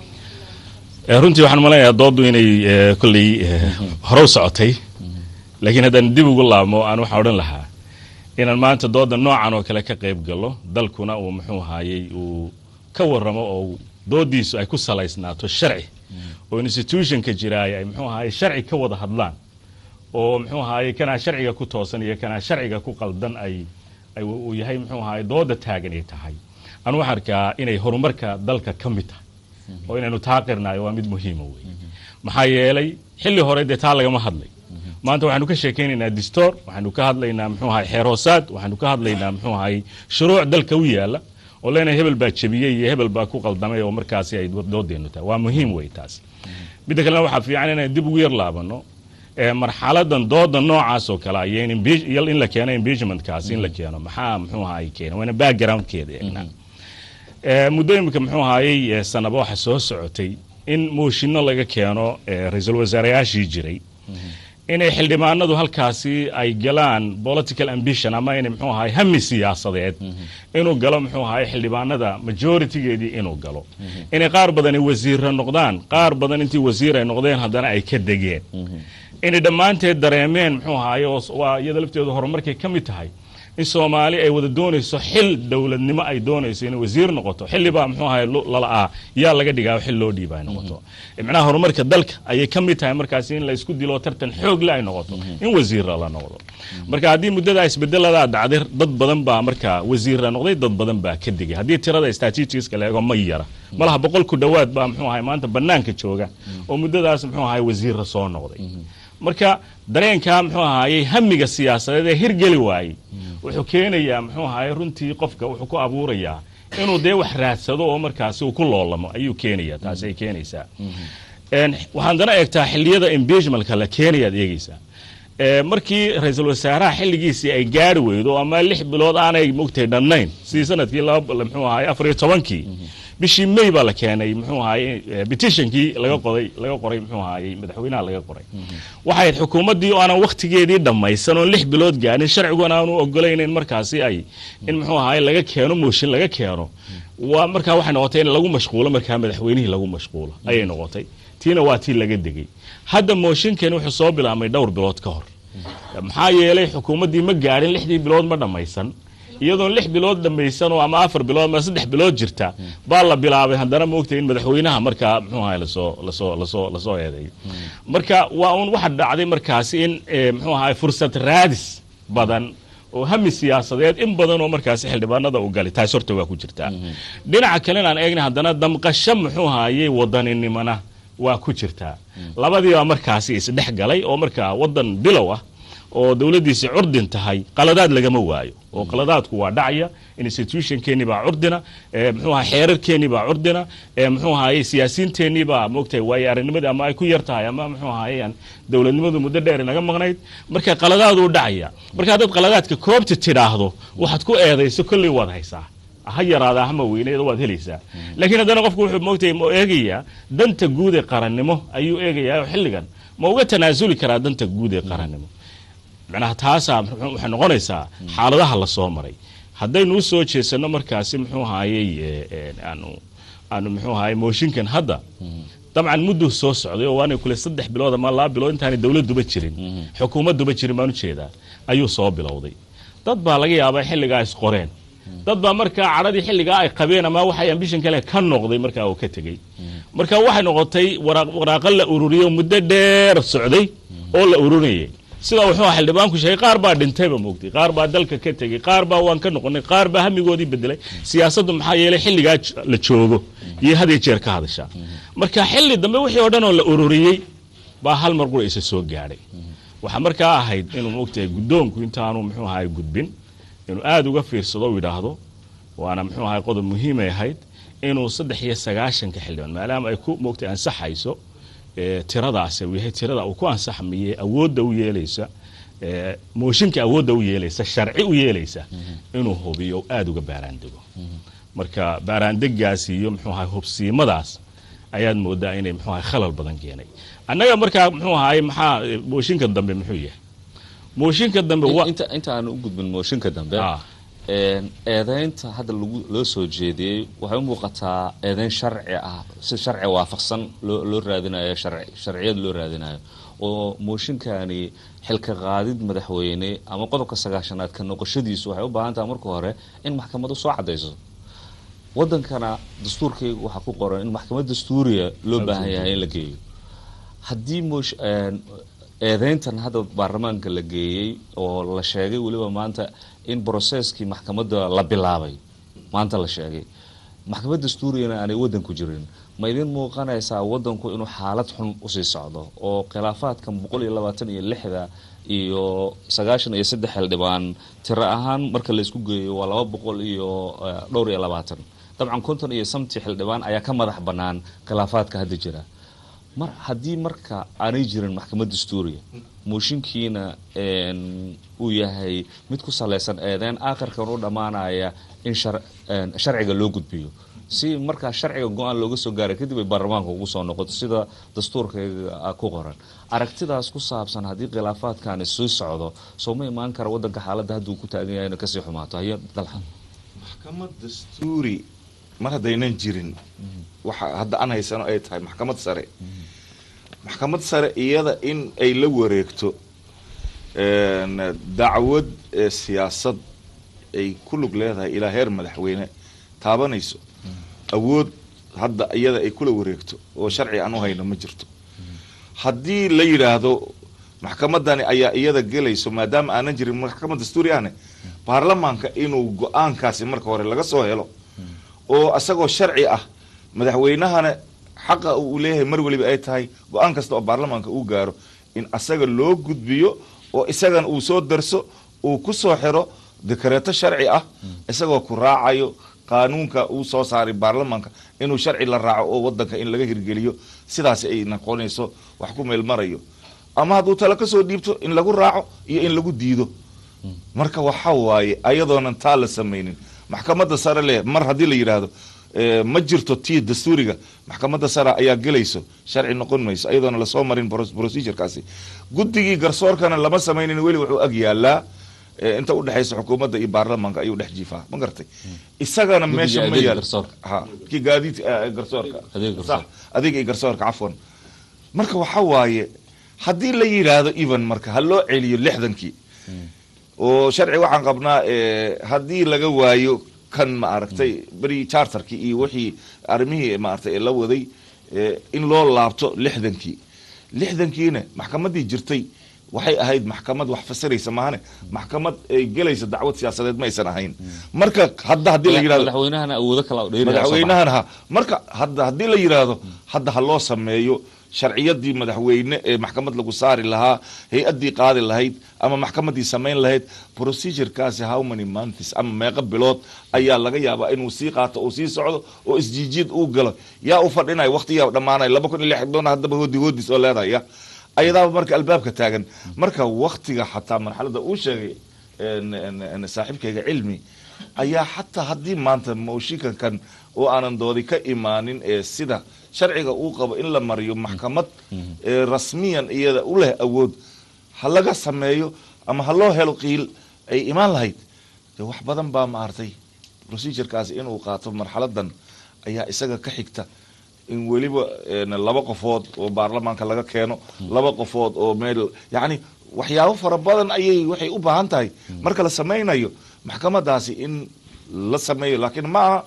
Eh, runtii waxaan maleynayaa dooddu inay eh, kolley eh, hore u socotay laakiin haddaan dib ugu laabmo aan waxaan odhan lahaa inaan maanta doodda noocan oo kale ka qayb galo dalkuna uu muxuu ahaayey uu ka warramo oo dooddiisu ay ku salaysnaato sharci oo institutionka jiraay ay muxuu ahaayey sharci ka wada hadlaan oo muxuu ahaayey kanaa sharciga ku toosan iyo kanaa sharciga ku qaldan ay ay uu yahay muxuu ahaayey doodda taagan ay tahay anu waxaan arkaa inay horumarka dalka ka mid tahay oo inaynu taa qirnaayo waa mid muhiima wey maxaa yeelay xilli hore dee taa lagama hadlay maanta waxaanu ka sheekaynaynaa distoor waxaanu ka hadlaynaa muxuu ahay xeer hoosaad waxaanu ka hadlaynaa muxuu ahay shuruuc dalka u yaala oo leenahay hebel baa jebiyey iyo hebel baa ku qaldamay oo markaasi ay doodeenu tahay waa muhiim wey taas midda kalena waxaa fiican inaan dib ugu yar laabano ee marxaladan dooda noocaas oo kale iyo in impeach- iyo in la keeno impeachmentkaasi in la keeno maxaa muxuu ahay keena waana backgroundkeeda eegnaa Eh, muddo imika muxuu ahaayey eh, sanaba waxa soo socotay in mooshinno laga keeno eh, ra-iisul wasaareyaashii jiray inay xildhibaanadu halkaasi ay galaan political ambition ama inay muxuu ahaay hami siyaasadeed inuu galo muxuu ahaay xildhibaanada majoritygeedii inuu galo inay qaar badani wasiirra noqdaan qaar badan intii wasiir ay noqdeen haddana ay ka degeen inay dhammaanteed dareemeen muxuu ahaay oo s- waa iyada lafteedu horumarkay ka mid tahay in soomaali ay wada doonayso xil dowladnimo ay doonayso inay wasiir noqoto xillibaa muxuu ahay lu- lala'aa yaa laga dhigaa xil loo dhiiba ay noqoto macnaha horumarka dalka ayay ka mid tahay markaasi in la isku dilo tartan xoogle ay noqoto in wasiirra la noqdo marka haddii muddadaa isbedeladaa dhacday dad badan baa markaa wasiirra noqday dad badan baa ka digay haddii tirada statistiska la eego ma yara malaha boqol ku dhowaad baa muxuu ahay maanta banaanka jooga oo muddadaas muxuu ahay wasiirra soo noqday marka dareenkaa muxuu ahaayey hamiga siyaasadeed ee hirgeli waayey wuxuu keenayaa muxuu ahaayey runtii qofka wuxuu ku abuurayaa inuu dee wax raadsado oo markaasi uu ku loolamo ayuu keenaya taasi ay keenaysaa Een, waxaan dana eegtaa xilliyada impeachmentka la keenayaad eegeysaa Ee, markii ra-iisul wasaaraha xilligiisii ay gaari weydo ama lix bilood aanay mogtay dhannayn sidii sanadkii laba muxuu ahaay afar iyo tobankii bishii may baa la keenay muxuu ahaay petitionkii laga qoday laga qoray muxuu ahaayey madaxweynaha laga qoray waxay ahayd xukuumaddii oo aanan wakhtigeedii dhammaysan oo lix bilood gaarin sharciguna aanu ogolaynayn markaasi ay in muxuu ahaay laga keeno mooshin laga keeno waa markaa waxay noqotay in lagu mashquulo markaa madaxweynihii lagu mashquulo ayay noqotay tiina waa tii laga degay hadda mooshinkani wuxuu soo bilaabmay dhowr bilood ka hor maxaa yeelay xukuumaddii ma gaadhin lixdii bilood ma dhammaysan iyadoon lix bilood dhammaysan oo ama afar bilood ama saddex bilood jirta baa la bilaabay haddana moogtay in madaxweynaha markaa muxuu ahay lasoo lasoo lasoo lasoo eedeeyo marka waa un waxa dhacday markaasi in eh, muxuu ahay fursad raadis badan oo hami siyaasadeed in badan oo markaasi xildhibaanada u galay taas horta waa ku jirtaa dhinaca kalena aan eegna haddana damqasho muxuu ahayey wadaninimona waa ku jirtaa labadii baa markaasi isdhex galay oo markaa wadan bilow ah oo dowladdiisi curdin tahay qaladaad lagama waayo oo qaladaadku waa dhacaya institutionkeennii baa curdina ee muxuu ahay xeerarkeennii baa curdina ee muxuu ahaye siyaasiyiinteennii baa moogtahay waayo aragnimadii ama ay ku yar tahay ama muxuu ahayaan dowladnimadu muddo dheer inaga maqnayd marka qaladaaduu dhacaya marka haddaad qaladaadka koobta tidhaahdo waxaad ku eedayso kolley waad haysaa ha yaraada hama weyneeda waad helaysaa laakiin haddana qofku wuxuu moogtay ma eegayaa danta guud ee qarannimo ayuu eegayaa oo xilligan ma uga tanaasuli karaa danta guud ee qarannimo macnaha taasaa muxuu- waxay noqonaysaa xaaladaha la soo maray haddaynu u soo jeesanno markaasi muxuu ahaayey ee, ee, aanu aanu muxuu ahaayey mooshinkan hadda dabcan mudduu soo socday oo waanay kule saddex bilood ama laba bilood intaanay dowladduba jirin xukuumadduba jirin baan ujeedaa ayuu soo bilowday dad baa laga yaabaa xilligaa isqoreen dad baa markaa cadhadii xilligaa ay qabeen ama waxay ambishan kale ka noqday markaa uu ka tegey marka waxay noqotay waraaq- waraaqo la ururiyo muddo dheer socday oo la ururinayay sidaa wuxuu ahaa xildhibaanku sheegay qaar baa dhintayba moogtay qaar baa dalka ka tegey qaar baa waan ka noqonay qaar baa hamigoodii bedelay siyaasaddu maxaa yeelay xilligaa j- la joogo iyo had iyo jeer ka hadashaa marka xilli dambe wixii oo dhan oo la ururiyey baa hal mar qura isa soo gaadhay waxaa markaa ahayd inuu moogtahay guddoonku intaanu muxuu ahay gudbin inuu aada uga fiirsado u yidhaahdo waana muxuu ahay qodob muhiimay ahayd inuu saddex iyo sagaashanka xildhibaan maadaama ay ku moogtay ansaxayso ee, tiradaasi uu yahay tirada uu ku ansaxmayey awoodda u yeelaysa ee, mooshinka awoodda u yeelaysa sharci u yeelaysa inuu hubiyo oo aada uga baaraandego marka baaraandegaasi iyo muxuu ahay hubsiimadaas ayaad moodaa inay muxuu ahay khalal badan keenay annaga markaa muxuu ahay maxaa eh, mooshinka dambe muxuu yahay mooshinka dambe wa
inta inta aan u gudbin mooshinka dambe
Ah.
een, eedeynta hadda lagu loo soo jeediyey waxay u muuqataa eedeyn sharci ah si sharci waafaqsan loo loo raadinayo sharci sharciyad loo raadinayo oo mooshinkani xilka qaadid madaxweyne ama qodobka sagaashanaad ka noqoshadiisu waxay u baahan tahay marka hore in maxkamadu soo cadayso wadankana dastuurkayga waxaa ku qoran in maxkamad dastuuriya loo baahan yahay in la geeyo haddii moosh een, eedeyntan hadda baarlamaanka la geeyey oo la sheegay weliba maanta in broseskii maxkamadda la bilaabay maanta la sheegay maxkamad dastuuriyana aanay wadanku jirin ma idin muuqanaysaa wadanku inuu xaalad xun usii socdo oo khilaafaadkan boqol iyo labaatan iyo lixda iyo sagaashan iyo saddex xildhibaan tiro ahaan marka laysku geeyo waa laba boqol iyo eh, dhowr iyo labaatan dabcan konton iyo samti xildhibaan ayaa ka madax bannaan khilaafaadka hadda jira mar haddii marka aanay jirin maxkamad dastuuriya mooshinkiina een, uu yahay mid ku salaysan eedeyn aakhirkan u dhammaanaya in shar- een, sharciga loo gudbiyo si markaa sharciga go-aan looga soo gaaray kadib ay baarlamaanka ugu soo noqoto sida dastuurkayga ku qoran aragtidaas ku saabsan haddii khilaafaadkani sii socdo soo ma imaan kara wadanka xaaladda hadduu ku taagan yahay inay kasii xumaato haye dalxa
maxkamad dastuuri mar haddaynan jirin waxa hadda aan haysano ay tahay maxkamad sare maxkamad sare iyada in ay la wareegto een, dacwad ee siyaasad ay ku lug leedahay ilaa heer madaxweyne taabanayso awood hadda iyada ay kula wareegto oo sharci aan u hayno ma jirto haddii la yidhaahdo maxkamadani ayaa iyada gelayso maadaama aanan jirin maxkamad dastuuri ahne baarlamaanka inuu go-aankaasi marka hore laga soo helo oo isagoo sharci ah madaxweynahana xaqa uu leeyahay mar weliba ay tahay go-aan kasta oo baarlamaanka uu gaaro in asaga loo gudbiyo oo isagana uu soo darso uu ku soo xiro dekareeto sharci ah isagoo ku raacayo qaanuunka uu soo saaray baarlamaanka inuu sharci la raaco oo wadanka in laga hirgeliyo sidaas ay noqonayso wax ku meel marayo ama hadduu talo kasoo dhiibto in lagu raaco iyo in lagu diido marka waxa waaye ayadoonan taa la samaynin maxkamadda sare leh mar haddii la yidhaahdo eh, ma jirto tii dastuuriga maxkamadda sare ayaa gelayso sharci noqon mayso ayadoona lasoo marin pros- procedurekaasi guddigii garsoorkana lama samaynin weli wuxuu ag yaalaa eh, inta udhexaysa xukuumadda iyo baarlamaanka ayuu dhex jiifaa ma gartay isagana
Guddiga
meesha ma
adeega
yaal
garsoorka.
ha kii gaadiid eh, garsoorka
Adeega garsoorka.
Sax, adeega iyo garsoorka cafwan marka waxa waaye haddii la yidhaahdo even marka ha loo celiyo lixdankii oo sharci waxaan qabnaa eh, haddii laga waayo kan ma aragtay beri charterkii iyo wixii arrimihii maaragtay la waday eh, in loo laabto lixdankii lixdankiina maxkamaddii jirtay waxay ahayd maxkamad wax fasiraysa maahane maxkamad ay gelaysa dacwad siyaasadeed ma aysan ahayn marka hadda haddii la yidhahdo
madaxweynahana awoodo kala dheeri
madaxweynahan ha marka hadda haddii la yidhaahdo hadda ha loo sameeyo sharciyadii madaxweyne ee maxkamad lagu saari lahaa hay-addii qaadi lahayd ama maxkamadii samayn lahayd procedurekaasi how many months ama meeqo bilood ayaa laga yaabaa inuu sii qaato uu sii socdo oo isjiijiid uu galo yaa u fadhinaya waqtiyaa dhammaanaya laba kun iyo lix doona haddaba hoodi hoodis oo leedahay ya ayadaaba marka albaabka taagan marka waktiga xataa marxalada uu sheegay en- en- en saaxiibkayga cilmi ayaa xataa haddii maanta mooshinkankan oo aanan doodi ka imaanin ee sida sharciga uu qabo in la mariyo maxkamad ee rasmiyan iyada u leh awood ha laga sameeyo ama ha loo helo qiil ay imaan lahayd de wax badan baa maartay procedurekaasi inuu qaato marxaladan ayaa isaga ka xigta in weliba en, laba qofood oo baarlamaanka laga keeno laba qofood oo meel yacni waxyaabo fara badan ayay waxay u baahan tahay marka la samaynayo maxkamadaasi in la sameeyo laakiin ma aha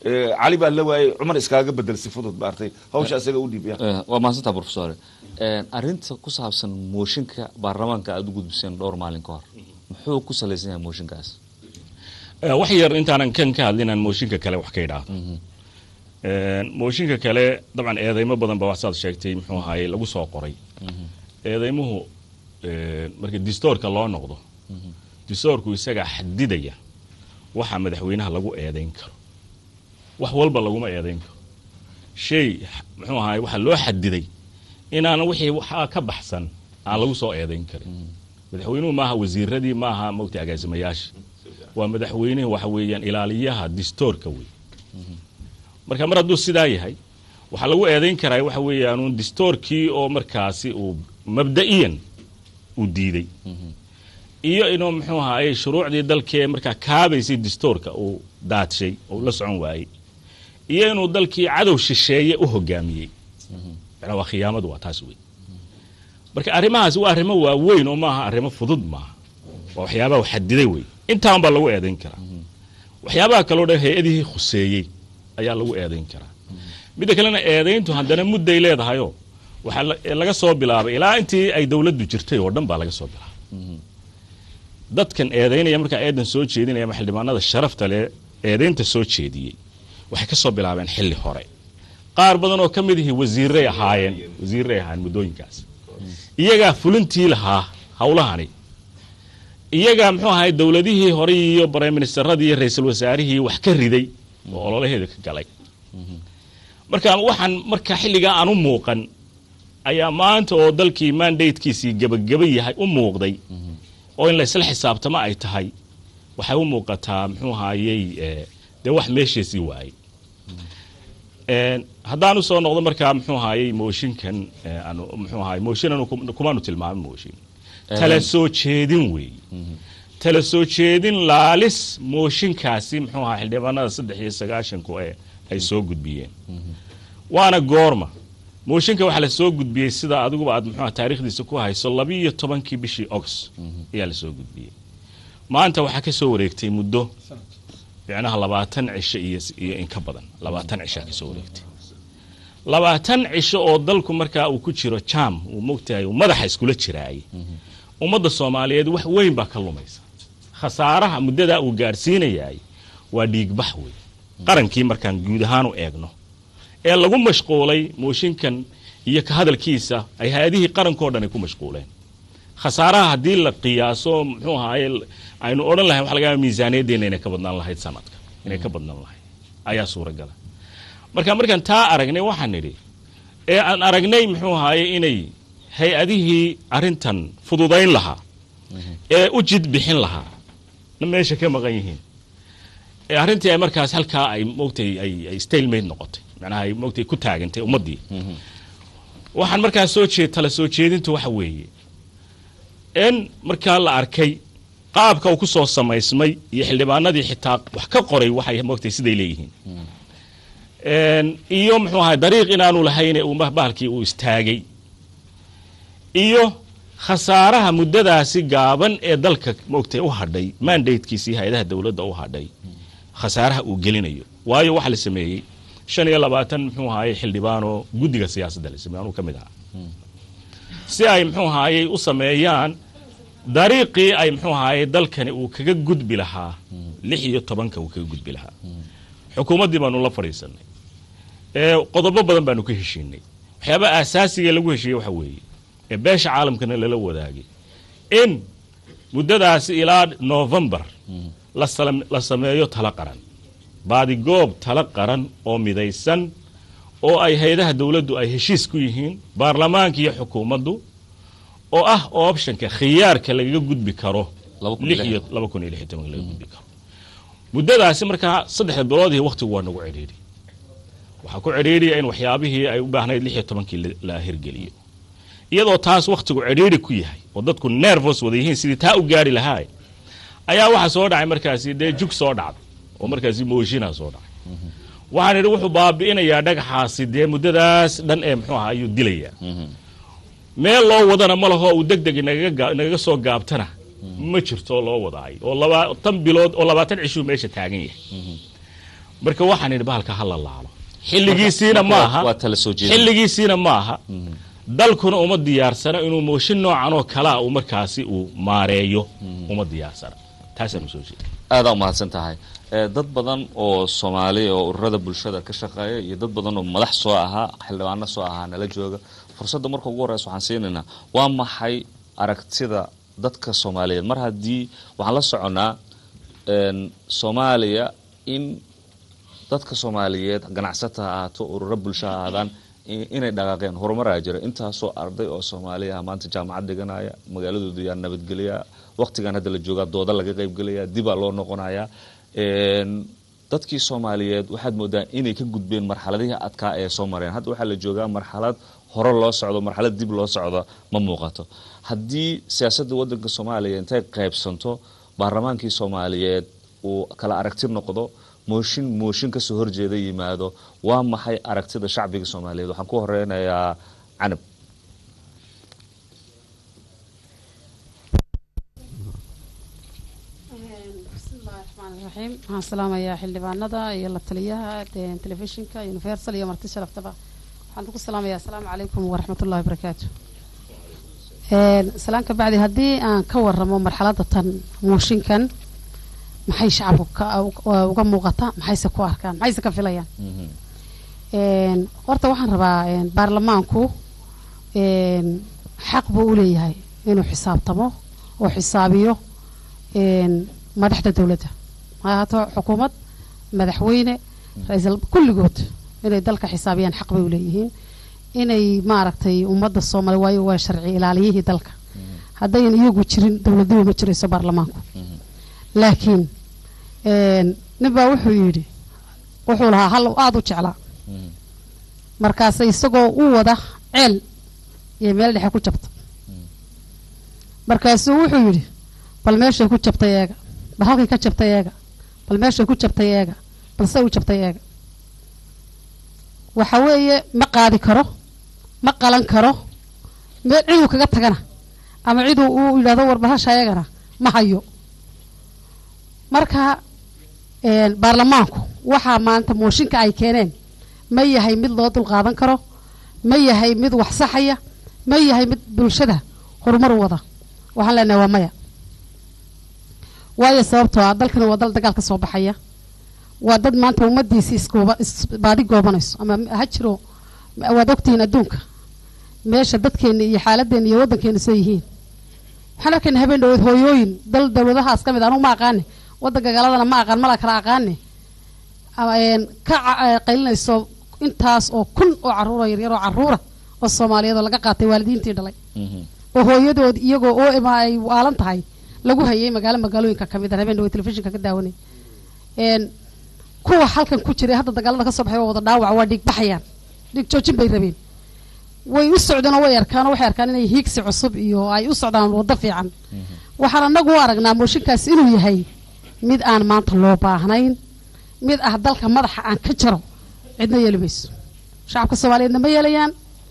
Eh, cali baa la waayey cumar iskaaga bedel si fudud maartay hawsha isaga u dhiib ya
Eh, waa mahadsantaa profesor arrinta ku saabsan mooshinka baarlamaanka aada u gudbiseen dhowr maalin ka hor muxuu ku salaysan yahay mooshinkaas
Eh, wax yar intaanan kan ka hadlin aan mooshinka kale wax ka idhaahdo Een, mooshinka kale dabcan eedeymo badan ba waxsaad sheegtay muxuu ahaye lagu soo qoray eedeymuhu een, marka distoorka loo noqdo distoorku isagaa xadidaya waxa madaxweynaha lagu eedeyn karo wax walba laguma eedeyn karo shay muxuu ahaye waxa loo xadiday inaan wixii waxaa ka baxsan aan lagu soo eedeyn karin madaxweynuhu maaha wasiiradii maaha mogta agaasimayaasha waa madaxweynuhu waxa weeyaan ilaaliyaha distoorka wey marka mar hadduu sidaa yahay waxaa lagu eedayn karaa waxa weeyaanuun distoorkii oo markaasi uu mabda'iyan uu diiday iyo inuu muxuu ahaye shuruucdii dalkee markaa kaabaysay distoorka uu daadshay oo la socon waayey iyo inuu dalkii cadow shisheeye u hogaamiyey macnaa waa khiyaamadu waa taas wey marka arrimahaasi waa arrimo waaweyn oo maaha arrimo fudud maaha waa waxyaabaha u xadiday wey intaan baa lagu eedayn karaa waxyaabaha kaloo dhan hay-adihii khuseeyey ayaa lagu eedayn karaa midda kalena eedayntu haddana mudday leedahayoo waxaa la- laga soo bilaabay ilaa intii ay dowladdu jirtay oo dhan baa laga soo bilaabay dadkan eedaynaya markaa eedan soo jeedinaya ama xildhibaanada sharafta leh eedaynta soo jeediyey waxay ka soo bilaabeen xilli hore qaar badan oo ka mid ihi wasiiray ahaayeen wasiiray ahaayeen muddooyinkaas iyagaa fulintii lahaa howlahani iyagaa muxuu ahay dowladihii hore iyo briministeradii iyo ra-iisul wasaarihii wax ka riday oo ololaheeda ka galay marka waxaan marka xilligaa aan u muuqan ayaa maanta oo dalkii mandatekiisii gebageba yahay u muuqday oo in laysla xisaabtamo ay tahay waxay u muuqataa muxuu ahaayey eh, dee wax meesheesii waayey Een, haddaan usoo noqdo markaa muxuu ahaayey mooshinkan eh, aanu muxuu ahaay mooshin anu kum- kumaanu tilmaamin mooshin tala soo jeedin weeye tala soo jeedin laalis mooshinkaasi muxuu ahaa xildhibaanada saddex iyo sagaashanku ee ay soo gudbiyeen waana goorma mooshinka waxaa la soo gudbiyey sida adiguba aad muxuu ahaa taariikhdiisa ku hayso labiiyo tobankii bishii august ayaa la soo gudbiyey maanta waxaa ka soo wareegtay muddo micnaha labaatan cisho iyo iyo in ka badan labaatan cishaa ka soo wareegtay labaatan cisho oo dalku markaa uu ku jiro jam uu mogtahay uu madaxa iskula jiraayay ummadda soomaaliyeed wax weyn baa ka lumaysa khasaaraha muddadaa uu gaadhsiinayaay waa dhiigbax wey qarankii markaan guud ahaan u eegno ee lagu mashquulay mooshinkan iyo ka hadalkiisa ay hay-adihii qarankao dhan ay ku mashquuleen khasaaraha haddii la qiyaaso muxuu ahaaye aynu odhan lahayn waxa laga yaaba miisaaniyaddeena inay ka badnaan lahayd sanadka inay ka badnaan lahayd ayaa suuragala marka markaan taa aragnay waxaan nidhi ee aan aragnay muxuu ahaaye inay hay-adihii arrintan fududayn lahaa ee u jid bixin lahaa na meesha ka maqan yihiin ee arrintii ay markaas halkaa ay mogtay ay ay stalemate noqotay macnaha ay mogtay ku taagantay ummaddii waxaan markaa soo jeed tala soo jeedintu waxa weeye in markaa la arkay qaabka uu ku soo samaysmay iyo xildhibaanadii xitaa wax ka qoray waxay mogtay siday leeyihiin Een, iyo muxuu ahay dariiq inaanu lahayn ee uu bahalkii uu istaagay iyo khasaaraha muddadaasi gaaban ee dalka mogtay u hadhay mandatekiisii hay-adaha dowladda u hadhay khasaaraha uu gelinayo waayo waxaa la sameeyey shan iyo labaatan muxuu ahaayey xildhibaanoo guddiga siyaasadda la sameeyey anuu ka mid ahaa si ay muxuu ahaayey u sameeyaan dariiqii ay muxuu ahaayey dalkani uu kaga gudbi lahaa lix iyo tobanka uu kaga gudbi lahaa xukuumaddii baanu la fadhiisanay ee qodobo badan baanu ka heshiinay waxyaaba aasaasiga lagu heshiiyey waxa weeye ee beesha caalamkana lala wadaagay in muddadaasi ilaa novembar la sala- la sameeyo tala qaran baadigoob tala qaran oo midaysan oo ay hay-adaha dowladdu ay heshiis ku yihiin baarlamaanka iyo xukuumaddu oo ah optionka khiyaarka lagaga gudbi karo
Laba kun iyo
lix
lix.
iyo laba kun iyo lix iyo tobanka laga gudbi karo muddadaasi markaa saddexda biloodii wakhtigu waa nagu cidhiidhi waxaa ku cidhiidhiya in waxyaabihii ay u baahnayd lix iyo tobankii la- la hirgeliyo iyadoo taas wakhtigu cidhiidhi ku yahay oo dadku nervous wada yihiin sidii taa u gaari lahaa ayaa waxaa soo dhacay markaasi dee jug soo dhacday oo markaasi mooshinaa soo dhacay waxaan idhi wuxuu baabi'inayaa dhagaxaasi dee muddadaas dhan ee muxuu ahaa ayuu dilayaa meel loo wadana ma laho uu deg deg nagaga gaa- nagaga soo gaabtana ma jirto loo wadaay oo labaatan bilood oo labaatan cishuu meesha taagan yahay marka waxaan idhi bahalka ha la laalo xilligiisiina ma aha
waa tala soo jeedin
xilligiisiina ma aha dalkuna uma diyaarsana inuu mooshin noocan oo kalea uu markaasi uu maareeyo uma diyaarsana taasaan usoo jeeda
aadaa umahadsan tahay Eh, dad badan oo soomaali oo ururada bulshada ka shaqeeya iyo dad badan oo madax soo ahaa xildhibaano soo ahaa nala jooga fursadda marka ugu horeysa waxaan siinaynaa waa maxay aragtida dadka soomaaliyeed mar haddii waxaan la soconnaa en, soomaaliya in dadka soomaaliyeed ganacsata ha ahaato ururo bulsho ha ahaadaan i- inay dhaqaaqeen horumaraa jira intaasoo arday oo soomaaliya ah maanta jaamacad dhiganaya magaaladooda yaa nabadgelya waqtigan hadda la joogaa dooda laga qaybgelaya dibaa loo noqonaya En, dadkii soomaaliyeed waxaad moodaa inay ka gudbeen marxaladihii adkaa ee soo mareen hadda waxaa la joogaa marxalad hore loo socdo marxalad dib loo socdo ma muuqato haddii siyaasadda wadanka soomaaliya intay qaybsanto baarlamaankii soomaaliyeed uu kala aragti noqdo mooshin mooshin kasoo horjeeda yimaado waa maxay aragtida shacbiga soomaaliyeed waxaan ku horeynayaa canab
bismillahi raxmaani raxiim waxaan salaamayaa xildhibaanada iyo la taliyaha de- telefishinka universal iyo marti sharaftaba waxaan ku salaamayaa asalaamu calaykum waraxmatullahi wabarakaatu Een, salaan ka bacdi haddii aan ka waramo marxaladda tan mooshinkan maxay shacabku ka u- uga muuqata maxayse ku arkaan maxayse ka filayaan Een, horta waxaan rabaa een, baarlamaanku een, xaq buu u leeyahay inuu xisaabtamo oo xisaabiyo een, madaxda dowladda ha ahaato xukuumad madaxweyne ra-iisul kulligood inay dalka xisaabiyaan xaq bay u leeyihiin inay maaragtay ummadda soomaali waayo waa sharci ilaaliyihii dalka haddayan iyagu jirin dowladnimo ma jirayso baarlamaanku laakiin een, nin baa wuxuu yidhi wuxuu lahaa hal aada u jeclaa markaase isagoo u wada ceel iyo meel dhexe ku jabta markaasuu wuxuu yidhi bal meeshay ku jabtay eega bal halkay ka jabtay eega bal meeshay ku jabtay eega balse u jabtay eega waxa weeye ma qaadi karo ma qalan karo meel ciduu kaga tagana ama ciduu uu yidhahdo war bahasha eegana ma hayo marka een, baarlamaanku waxaa maanta mooshinka ay keeneen ma yahay mid loo dulqaadan karo ma yahay mid wax saxaya ma yahay mid bulshada horumar u wada waxaan leenahay waa maya waayo sababtoo ah dalkani waa dal dagaal ka soo baxaya waa dad maanta ummadiisi iskuuba isbaadi goobanayso ama ha jiro waad ogtihiin adduunka meesha dadkeena iyo xaaladeena iyo wadankeena soo yihiin waxaan arkayna habeen dhaweed hooyooyin dal dowladahaas ka mid ah, anugu ma aqaane wadanka galadana ma aqaan mala kala aqaane ama, een, ka ca- ee, qaylinayso intaas oo kun oo caruura yaryar oo caruura oo soomaaliyeed oo laga qaatay waalidiintii dhalay oo hooyadood iyagoo oo ima ay waalan tahay lagu hayay magaalo magaalooyinka ka mid ah habeen dhaweed telefishinka ka daawanay een kuwa halkan ku jiray hadda dagaalada ka soo baxay waa wada dhaawac waa dhiig baxayaan dhiig joojin bay rabeen way u socdeen oo way arkaan oo waxay arkaan inay hiigsi cusub iyo ay u socdaan waddo fiican waxaan anagu u aragnaa mooshinkaas inuu yahay mid aan maanta loo baahnayn mid ah dalka madaxa aan ka jaro cidna yeeli mayso shacabka soomaaliyeedna ma yeelayaan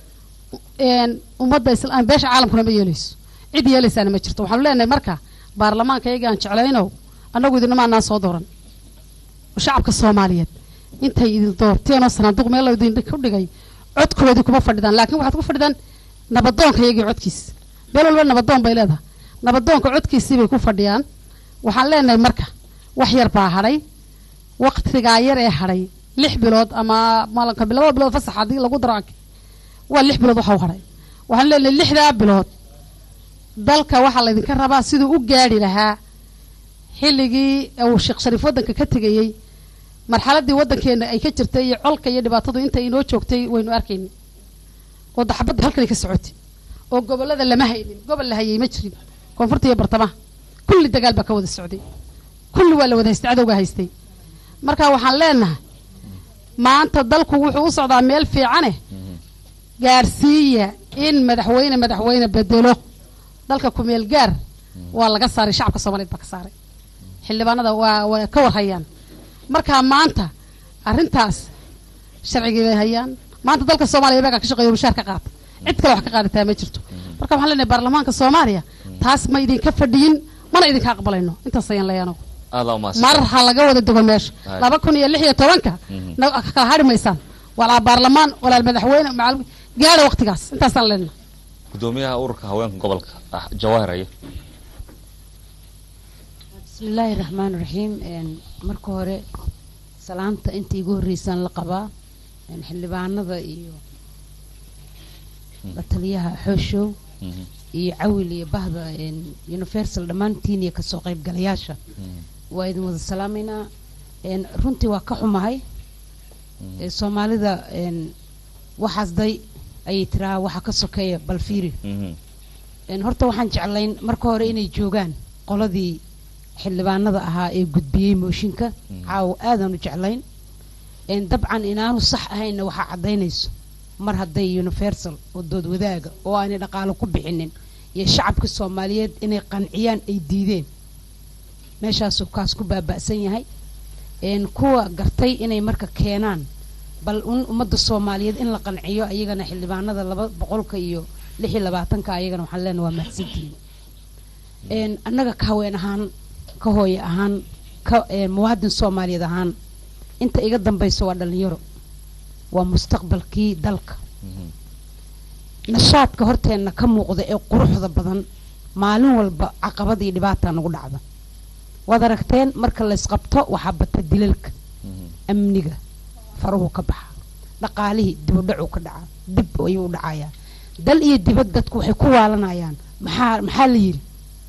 een ummadda isla beesha caalamkuna ma yeelayso cid yeelaysaana ma jirto waxaanu leenahay marka baarlamaanka iyaga aan jeclaynow annagu idinama anaan soo dooran shacabka soomaaliyeed intay idin doorteen oo sanaaduuq meel idin ku dhigay codkoodii kuma fadhidaan laakiin waxaad ku fadhidaan nabadoonka iyagii codkiis meel walba nabadoon bay leedahay nabadoonka codkiisii bay ku fadhiyaan waxaan leenahay marka wax yar baa hadhay waqtigaa yar ee hadhay lix bilood ama malanka labada bilood fasax haddii lagu daro waa lix bilood waxa u hadhay waxaan leenahay lixdaa bilood dalka waxaa laydinka rabaa siduu u gaadhi lahaa xilligii uu sheekh shariif waddanka ka tegayey marxaladii waddankeena ay ka jirtay iyo colka iyo dhibaatadu intay inoo joogtay waynu arkayni oo daxbadda halkanay ka socotay oo gobollada lama haynin gobol la hayay ma jirin koonfurta iyo bartamaha kulli dagaal baa ka wada socday kulli waa la wada haystay cadowgaa haystay marka waxaan leenahay maanta dalku wuxuu u socdaa meel fiicane gaarsiiya in madaxweyne madaxweyne bedelo dalka kumeel gaar waa laga saaray shacabka soomaaliyeed baa ka saaray xildhibaanada waa waa ka warhayaan marka maanta arrintaas sharcigii bay hayaan maanta dalka soomaaliya iyagaa ka shaqeeyo mushaar ka qaata cid kale wax ka qaadataa ma jirto marka waxaan leenahay baarlamaanka soomaaliya taas ma idinka fadhiyin mana idinka aqbalayno intaas ayaan leeyahay anagu
aadaa umahadsan
mar ha laga wada dego meesha
Hay.
laba kun iyo lix iyo tobanka
Mhm.
na- kala hari maysaan walaa baarlamaan walaa madaxweyne macal gaara waqtigaas intaasaan leenahay
gudoomiyaha ururka haweenka gobolka ah jawaahir aye
bismillaahi raxmaan raxiim een, marka hore salaanta inta igu horreysaan la qabaa een, xildhibaanada iyo la taliyaha xooshow
Mhm.
iyo cawil iyo bahda een, universal dhammaantiin iyo kasoo qaybgalayaasha
Mhm.
waa idin wada salaameynaa een, runtii waa ka xumahay ee, soomaalida een, waxaas day ayay tiraa waxa ka sokeeya bal fiiri
Mhm.
een, horta waxaan jeclayn marka hore inay joogaan qoladii xildhibaanada ahaa ee gudbiyey mooshinka caawa aadaan u jeclayn een, dabcan inaanu sax ahaynna waxaa caddaynayso mar hadday universal oo dood wadaaga oo aanay dhaqaalo ku bixinin iyo shacabka soomaaliyeed inay qanciyaan ay diideen meeshaasuu kaas ku baaba'san yahay een, kuwa gartay inay marka keenaan bal un ummadda soomaaliyeed in la qanciyo ayagana xildhibaanada laba boqolka iyo lix iyo labaatanka ayagana waxaan leenahay waa mahadsantihiin een, annaga ka haween ahaan ka hooye ahaan ka een, muwaadin soomaaliyeed ahaan inta iga dambayso waa dhalinyaro waa mustaqbalkii dalka
Mhm.
nashaadka horteenna ka muuqda ee quruxda badan maalin walba caqabad iyo dhibaataa nagu dhacda waad aragteen marka laysqabto waxaa bata dilalka
Mhm.
amniga faruhu ka baxa dhaqaalihii dibudhacuu ka dhacaa dib ayuu u dhacayaa dal iyo dibad dadku waxay ku waalanayaan maxaa maxaa la yidhi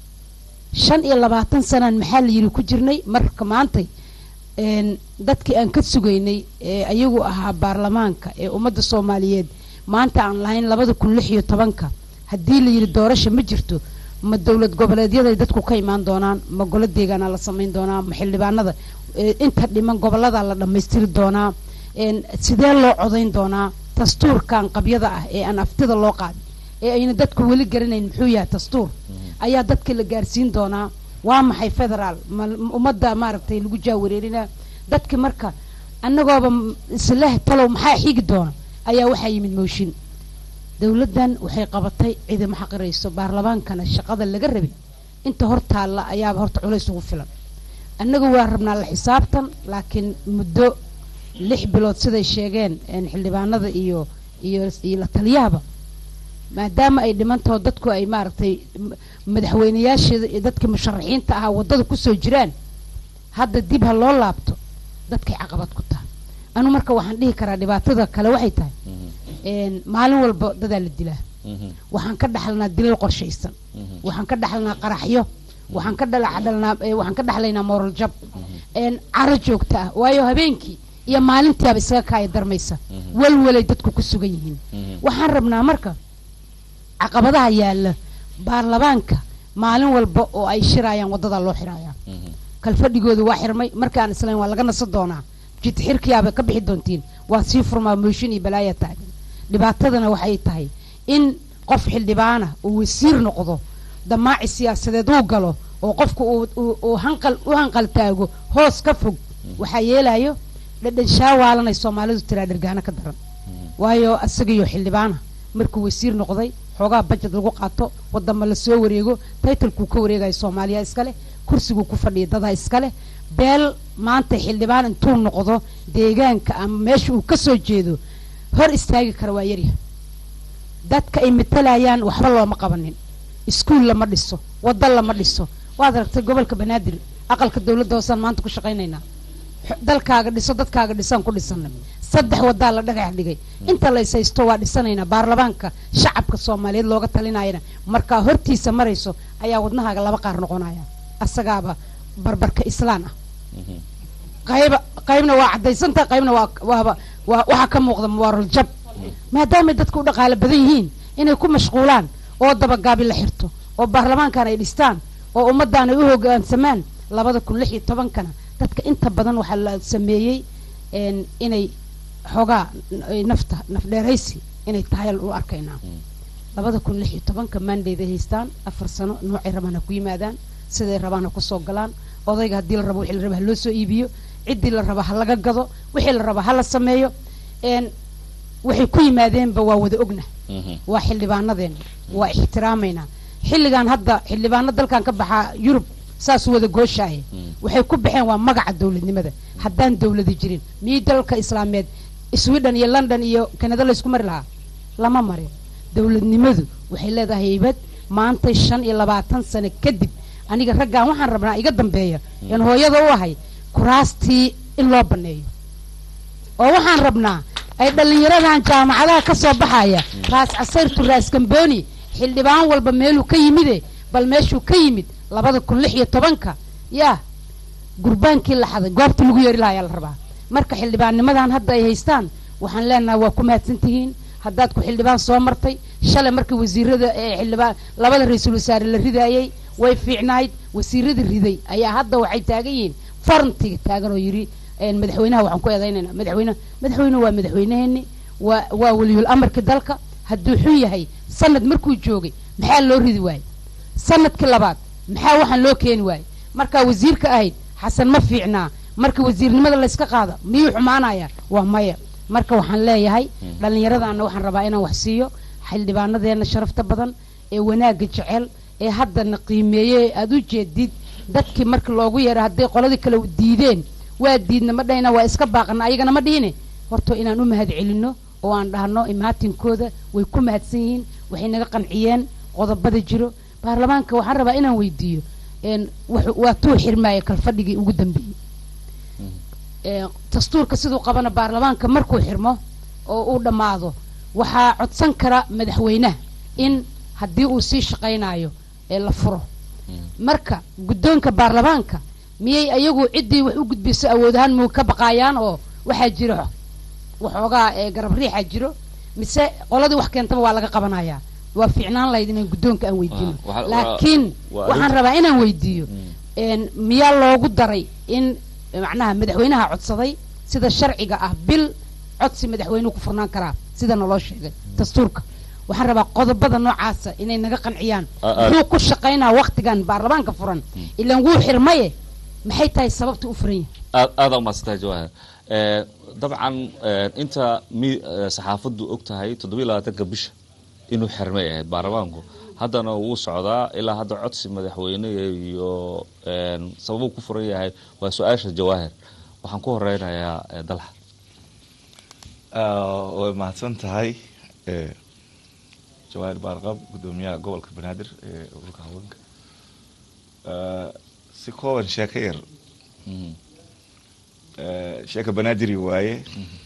shan iyo labaatan sanaan maxaa la yidhi ku jirnay marka maantay een, dadkii aan ka sugaynay ee ayagu ahaa baarlamaanka ee ummadda soomaaliyeed maanta aan lahayn labada kun lix iyo tobanka haddii la yidhi doorasha ma jirto ma dowlad goboleedyaday dadku ka imaan doonaan ma golo deegaanaa la samayn doonaa ma xildhibaanada ee, inta dhiman goboladaa la dhammaystiri doonaa een, sidee loo codayn doonaa dastuurkan qabyada ah ee aan aftida loo qaadin ee ayna dadku weli garanayn muxuu yahay dastuur ayaa dadka la gaarsiin doonaa waa maxay federaal ma ma ummadda maaragtay lagu jaawareerinaa dadki marka annagooba m- isleh talow maxaa xigi doona ayaa waxaa yimid mooshin dowladdan waxay qabatay ciidamo xaqirayso baarlamaankana shaqada laga rabay inta hor taalla ayaaba horta culays ugu filan annagu waa rabnaa la xisaabtan laakiin muddo lix bilood siday sheegeen een, xildhibaanada iyo iyo iyo la taliyahaba maadaama ay dhimantaho dadku ay maaragtay m- madaxweyneyaasheeda iyo dadkii musharaxiinta ahaa waddada kusoo jiraan hadda dib ha loo laabto dadkay caqabad ku tahay anu marka waxaan dhihi karaa dhibaatada kale waxay tahay
Mhm.
een, maalin walba dadaa la dilaa
Mhm.
waxaan ka dhaxalnaa dilal qorshaysan
Mhm.
waxaan ka dhaxalnaa qaraxyo waxaan ka dhalaxdhalnaa eh, waxaan ka dhaxlaynaa moral jab een caro joogta ah waayo habeenkii iyo maalintiiaba isaga kaaya darmaysa walwalay dadku ku sugan yihiin
Mhm.
waxaan rabnaa marka caqabadaha yaalla baarlamaanka maalin walba oo ay shirayaan waddadaa loo xirayaa
Mhm.
kalfadhigooda waa xirmay markaan islayn waa laga nasan doonaa jid xirkiyaaba ka bixi doontiin waa sii furmaa mooshin iyo balaaya taagan dhibaatadana waxay tahay in qof xildhibaana uu wasiir noqdo damaaci siyaasadeed uu galo oo qofku uu- uu- uu hanqal u hanqal taago hoos ka fog waxaa yeelayo dhadhan shaawaalanay soomaalidu tiraa dhergaano ka daran waayo asagaiyo xildhibaana markuu wasiir noqday xoogaa bajad lagu qaato wadama la soo wareego taytalkuu ka wareegayo soomaaliya iskale kursiguu ku fadhiya dadaa iskale beel maanta xildhibaan intuu noqdo deegaanka ama meesha uu ka soo jeedo hor istaagi kara waa yaryahay dadka ay matalayaan waxba looma qabanin iskuul lama dhiso waddo lama dhiso waad aragtay gobolka banaadir aqalka dowladda hoosaan maanta ku shaqaynaynaa X- dalkaaga dhiso dadkaaga dhisaan ku dhisana saddex wadaa la dhagax dhigay inta la ishaysto waa dhisanaynaa baarlamaanka shacabka soomaaliyeed looga talinayana markaa hortiisa marayso ayaa wadnahaaga laba qaar noqonaya asagaaba barbarka islaan ah
Mhm.
qayba qaybna waa cadaysanta qaybna waa waaba waa waxaa ka muuqda moral jab maadaamay dadku u dhaqaalo badan yihiin inay ku mashquulaan oo dabagaabi la xirto oo baarlamaankan ay dhistaan oo ummaddan ay u hogaansamaan labada kun lix iyo tobankana dadka inta badan waxaa la sameeyey een, inay xoogaa n- ay nafta nafdheeraysi inay tahay u arkaynaa labada kun lix iyo tobanka maandayday haystaan afar sano noocay rabaan ha ku yimaadaan siday rabaan ha kusoo galaan odayga haddii la rabo wixii la raba ha loo soo iibiyo ciddii la raba ha laga gado wixii la raba ha la sameeyo een waxay ku yimaadeenba waa wada ogna
Mhm.
waa xildhibaanadeena waa ixtiraamaynaa xilligan hadda xildhibaano dalkan ka baxaa yurub saas wada gooshaaye waxay ku baxeen waa magaca dowladnimada haddaan dowladi jirin miyay dalalka islaameed sweden iyo london iyo kanada laysku mari lahaa lama marin dowladnimadu waxay leedahay haybad maantay shan iyo labaatan sano kadib aniga raggaan waxaan rabnaa iga dambeeya een hooyada u ahay kuraastii in loo baneeyo oo waxaan rabnaa ay dhallinyaradan jaamacadaha ka soo baxaya raas casayrtu raas gambooni xildhibaan walba meeluu ka yimide bal meeshuu ka yimid labada kun lix iyo tobanka yaa gurbaankii la xaday goobtii lagu yeeri lahaa ayaa la rabaa marka xildhibaannimadan hadda ay haystaan waxaan leenahay waa ku mahadsan tihiin haddaad ku xildhibaan soo martay shalay markii wasiirada ee xildhibaan labada ra-iisul wasaare la ridaayey way fiicnayd wasiiradii riday ayaa hadda waxay taagan yihiin farantiga taagan oo yidhi een, madaxweynaha waxaan ku eedaynayna madaxweyne madaxweyne waa madaxweyneheeni waa waa weliyul amarka dalka hadduu xun yahay sanad markuu joogay maxaa loo ridi waayey sanadkii labaad maxaa waxaan loo keeni waayey markaa wasiirka ahayd xasan ma fiicnaa marka wasiirnimada layska qaada miyuu xumaanaya waa maya marka waxaan leeyahay dhallinyaradaana waxaan rabaa inaan wax siiyo xildhibaanadeena sharafta badan ee wanaagga jecel ee haddana qiimeeye aada u jeedid dadkii marka loogu yeeray hadday qoladii kale diideen waa diidna ma dhahina waa iska baaqana ayagana ma dhihine horta inaan u mahad celinno oo aan dhahno imaatinkooda way ku mahadsan yihiin waxay naga qanciyeen qodobada jiro baarlamaanka waxaan rabaa inaan weydiiyo een, wuxuu- waa tuu xirmaaya kalfadhigii ugu dambeeyey Ee, dastuurka siduu qabana baarlamaanka markuu xirmo oo uu dhammaado waxaa codsan kara madaxweynaha in haddii uu sii shaqaynayo ee la furo marka guddoonka baarlamaanka miyay ayagu ciddii wax u gudbiso awood ahaan muu ka baqaayaan oo waxaa jiro waxoogaa ee garab riixaa jiro mise qoladii wax keentaba waa laga qabanayaa waa fiicnaan lahayd inaan guddoonka aan weydiino
Waa- waa-
laakiin
waa
waxaan
arrin-
rabaa inaan weydiiyo een, miyaa loogu daray in macnaha madaxweynaha codsaday sida sharciga ah bil codsi madaxweynuhu ku furnaan karaa sida naloo sheegay dastuurka waxaan rabaa qodobada noocaasa inay naga qanciyaan
A- a-
muxuu ku shaqaynaa waktigan baarlamaanka furan ilaan wuu xirmaye maxay tahay sababta u furan yahay
aad aada umaadsantahay jawahar Eh, dabcan eh, inta mi eh, saxaafaddu og tahay toddobiyi labaatanka bisha inuu xirmay ahayd baarlamaanku haddana wuu socdaa ilaa hadda codsi madaxweyne iyo een, sababuu ku furan yahay waa su-aasha jawaahir waxaan ku horeynayaa eh, dalxa
Ah, way mahadsan tahay eh, jawaahir baarqab guddoomiyaha gobolka banaadir ee ururka haweenka Ah, si kooban sheeko yar
Mhm.
Eh, sheeka banaadiri waaye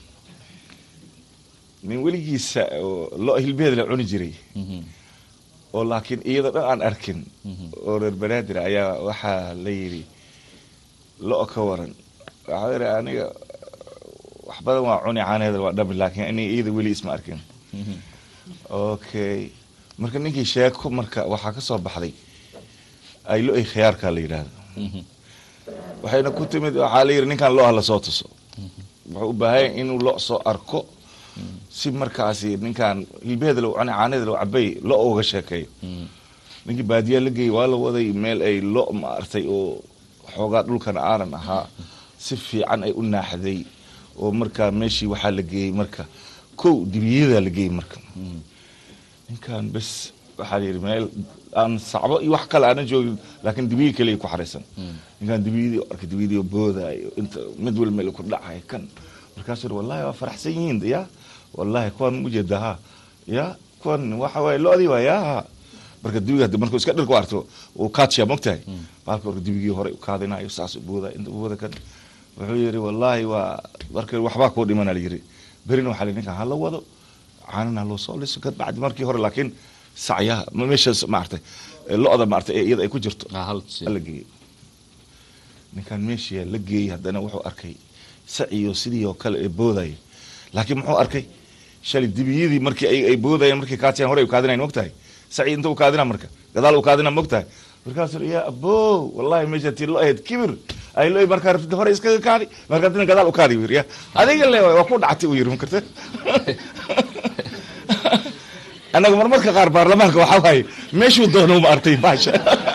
nin weligiisa oo lo hilbeed la cuni jiray
Mhm.
oo laakiin iyada dhan aan arkin
Mhm.
oo reer banaadir ayaa waxaa la yidhi lo ka waran waxaa yidhi aniga wax badan waa cuni caaneeda waa dhabi laakiin aniga iyada weli isma arkin
Mhm.
okay marka ninkii sheeko marka waxaa ka soo baxday ay lo-ay khiyaarka la yidhaahdo
Mhm.
waxayna ku timid waxaa la yidhi ninkan lo-ha lasoo tuso wuxuu u baahan yahay inuu lo soo arko si markaasi ninkan hilbeeda low cani caanada low cabay lo uga sheekeeyo
Mhm.
ninkii baadiyaa la geeyey waa la waday meel ay lo maartay oo xoogaa dhulkan aanan ahaa si fiican ay u naaxday oo markaa meeshii waxaa la geeyey marka kow dibiyadaa la geeyey marka ninkan bes waxaa la yidhi meel aan sacbo iyo wax kale aanan joogin laakiin dibiyi kaliya ku xaraysan ninkan dibiyadii oo arkay dibiyadii oo boodaayo inta mid wal meel ku dhacay kan markaasuu yidhi wallahi waa faraxsan yihiin ya wallahi kuwan ujeeda ha ya kuwan waxa waaye lo-dii waa ya marka dibiga hadii markuu iska dhirku arto uu kaadshiya mogtahay baalka orka dibigii hore u kaadinayo saas u booda inta booda kan wuxuu yidhi wallahi waa marka waxbaa kuu dhimana la yidhi berina waxaa la yidhi ninkan hala wado caanana loo soo liso ka bacdi markii hore laakiin sacyaha ma meeshaas maartay lo-da maartay ee iyada ay ku jirto
Ah, hal tusi.
la geeyey ninkan meeshii la geeyey haddana wuxuu arkay saciyo sidii oo kale ee boodaya laakiin muxuu arkay shalay dibiyadii markii ay ay boodayeen markii kaatiyaan hore ay u kaadinayn mogtahay saci inta u kaadina marka gadaal u kaadina mogtahay markaasuu yidhi, yaa abow wallahi meesha tii lo ahayd kibir ay lo markaa rabtid hore iskaga kaadi markaa dina gadaal u kaadi buu yidhi ya adiga le waa ku dhactay uu yidhi makarta annaga marmarka qaar baarlamaanka waxaa waaye meeshuu doono uma artay baasha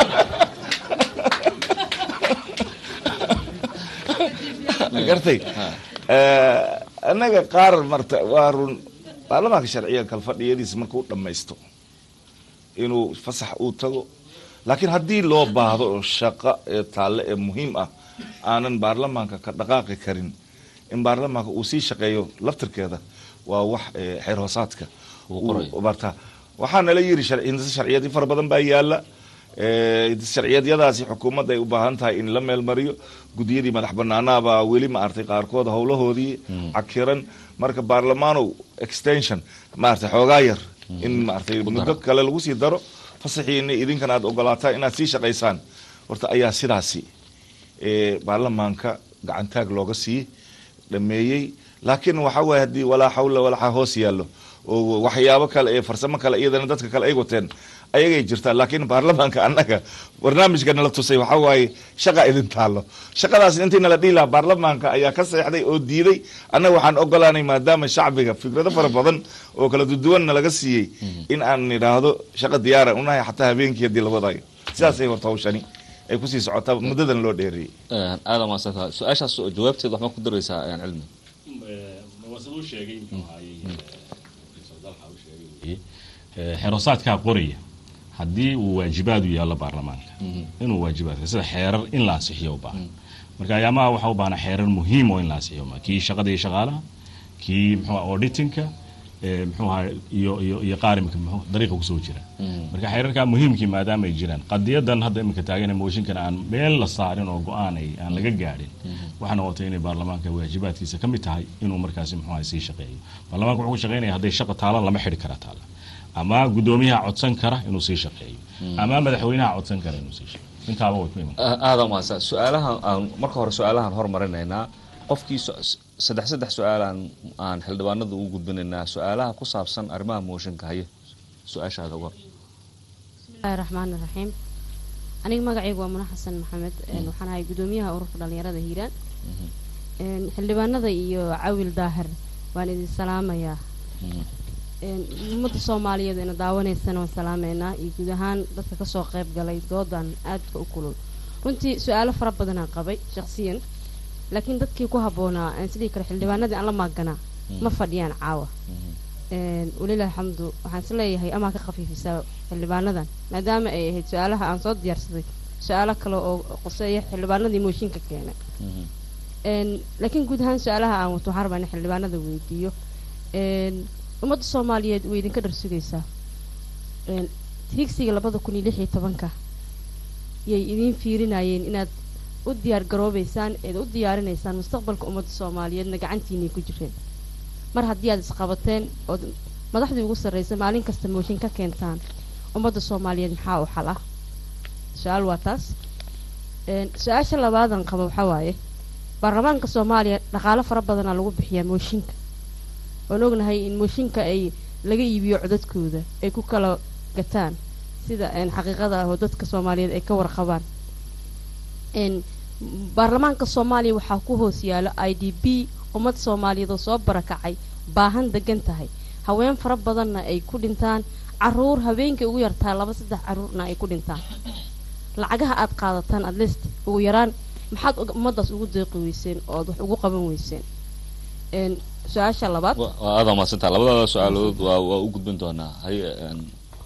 gartay annaga qaar marta waa run baarlamaanka sharciga kalfadhiyadiisa markuu dhammaysto inuu fasax uu tago laakiin haddii loo baahdo oo shaqo ee taalle ee muhiim ah aanan baarlamaanka ka dhaqaaqi karin in baarlamaanka uu sii shaqeeyo laftirkeeda waa wax ee, xeer hoosaadka
Uu qorayo.
uu barta waxaana la yiri sharci- hindise sharciyadii fara badan baa yaala Ee, hindise sharciyadyadaasi xukuumadda ay u baahan tahay in la meelmariyo gudiyadii madax banaanaabaa weli maaragtay qaarkood howlahoodii cakiran marka baarlamaanow extension maaragtay xoogaa yar in maaragtay muddo kale lagu sii daro fasaxiina idinkan aad ogolaataan inaad sii shaqaysaan horta ayaa sidaasi ee, baarlamaanka gacantaag looga sii dhameeyey laakiin waxa waaye haddii walaa xawla walaa hoos yaallo oo waxyaabo kale ee farsamo kale iyadana dadka kale ay wateen ayagay jirtaa laakiin baarlamaanka annaga barnaamijka nala tusay waxaa waaye shaqa idin taallo shaqadaas intii nala dhihi lahaa baarlamaanka ayaa ka seexday oo diiday annaga waxaan ogolaanay maadaama shacbiga fikrado fara badan oo kala duduwanna laga siiyey in aan nidhaahdo shaqa diyaaran unahay xataa habeenkii haddii la wadayo sidaasay horta hawshani ay kusii socotaa muddadan loo dheereeyey
aada maasanta su-aashaas jawaabteeda waxma ku daraysaa een, cilmi
wasaduu sheegay muxuu ahaayey dalxa uu sheegay weeye Eh, xerosaadkaa qoraya haddii uu waajibaad u yaallo baarlamaanka inuu waajibaadka sida xeerar in la ansixiyo u baahan marka ayaamaha waxaa u baahnaa xeerar muhiim oo in la ansixiyo ma kii shaqada iyo shaqaalaha kii muxuu aha auditinka eh, muxuu ahaa iyo iyo iyo qaarimka muxuu dariiqa kusoo jira marka xeerarkaa muhiimkii maadaama ay jiraan qadiyadan hadda iminka taagan mooshinkan aan meel la saarin oo go-aan ay aan laga gaadhin waxaa noqotay inay baarlamaanka waajibaadkiisa ka mid tahay inuu markaasi muxuu ahay sii shaqeeyo baarlamaanka wuxuu ku shaqeynaya hadday shaqa taala lama xidhi kara taala ama guddoomiyaha codsan kara inuu sii shaqeeyo ama madaxweynaha codsan kara inuu sii shaqeeyo intaaba way ku iman
aada maasa su-aalahan aan marka hore su-aalahan hormarinaynaa qofkii su- saddex saddex su-aalaan aan xildhibaanada u gudbinaynaa su-aalaha ku saabsan arrimaha mooshinka haye su-aashaada uga
bismillahi raxmaani raxiim aniga magacaygu waa muna xasan maxamed een, waxaan ahay gudoomiyaha ururka dhalinyarada hiiraan een, xildhibaanada iyo cawil daahir waan idin salaamayaa een, ummadda soomaaliyeed ina daawanaysana waan salaameynaa iyo guud ahaan dadka kasoo qayb galay doodan aadka u kulul runtii su-aalo fara badanaan qabay shaqsiyan laakiin dadkii ku habboonaa een, sidii kale xildhibaanadii aan la maaganaa ma fadhiyaan caawa een, walilahi alxamdu waxaan is leeyahay amaa ka khafiifisaa xildhibaanadan maadaama ay ahayd su-aalaha aan soo diyaarsaday su-aalo kale oo qoseeya xildhibaanadii mooshinka keenay een, laakiin guud ahaan su-aalaha aan wato waxaan rabaa in xildhibaanada weydiiyo een, ummadda soomaaliyeed way idinka dhar sugaysaa een, higsiga labada kun iyo lix iyo tobanka yay idiin fiirinayeen inaad u diyaar garoobeysaan eed u diyaarinaysaan mustaqbalka ummadda soomaaliyeedna gacantiinay ku jireen mar haddii aad isqabateen ood madaxdii ugu sarreysa maalin kasta mooshin ka keentaan ummadda soomaaliyeed maxaa u xal ah su-aal waa taas een, su-aasha labaadan qaba waxaa waaye baarlamaanka soomaaliya dhaqaalo fara badanaa lagu bixiyaa mooshinka waan ognahay in mooshinka ay laga iibiyo codadkooda ay ku kala gataan sida een, xaqiiqada ah oo dadka soomaaliyeed ay ka warqabaan een, baarlamaanka soomaaliya waxaa ku hoos yaalo i d b ummad soomaaliyeed oo soo barakacay baahan degan tahay haween fara badanna ay ku dhintaan caruur habeenkay ugu yartaa laba saddex caruurna ay ku dhintaan lacagaha aad qaadataan at least ugu yaraan maxaad uga- ummaddaas ugu deeqi weyseen ood wax ugu qaban weyseen een, su-aasha labaad
Wa- waa aada maadsantaa labadaada su-aalood waa waa u gudbin doonaa haye een,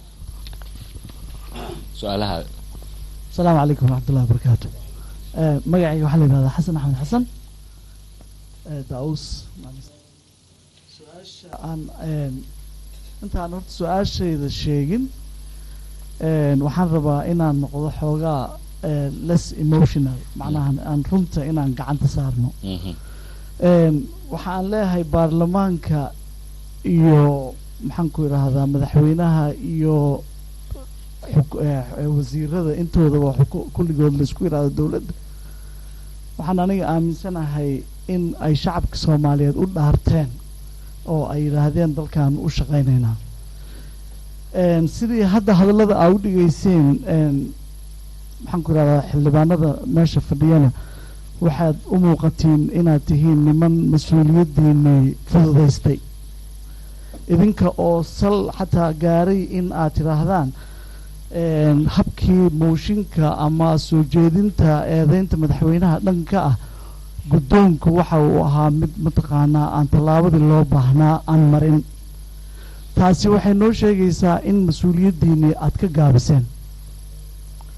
su-aalaha
asalaamu calaykum waraxmatullahi wabarakaatu Eh, magacayga waxaa la yidhahdaa xasan axmed xasan eh, daus su-aasha aan een, intaan horta su-aashayda sheegin een, waxaan rabaa inaan noqdo xoogaa eh, less emotional macnaha aan runta inaan gacanta saarno
Mhm.
een, waxaan leeyahay baarlamaanka iyo maxaan ku idhaahdaa madaxweynaha iyo xuk- eh, eh, wasiirada intoodaba xuku- kulligood laisku yidhaahdo dowladda waxaan aniga aaminsanahay in ay shacabka soomaaliyeed u dhaarteen oo ay yidhaahdeen dalkan u shaqaynaynaa een, sidii hadda hadallada aa u dhigeyseen een, maxaan ku idhahdaa xildhibaanada meesha fadhiyana waxaad u muuqatiin inaad tihiin niman mas-uuliyaddiinii fududaystay idinka oo sal xataa gaaray in aad tidhaahdaan een, habkii mooshinka ama soo jeedinta eedeynta madaxweynaha dhanka ah guddoonku waxa uu ahaa mid mataqaanaa aan tallaabadii loo baahnaa aan marin taasi waxay noo sheegaysaa in mas-uuliyaddiinii aad ka gaabiseen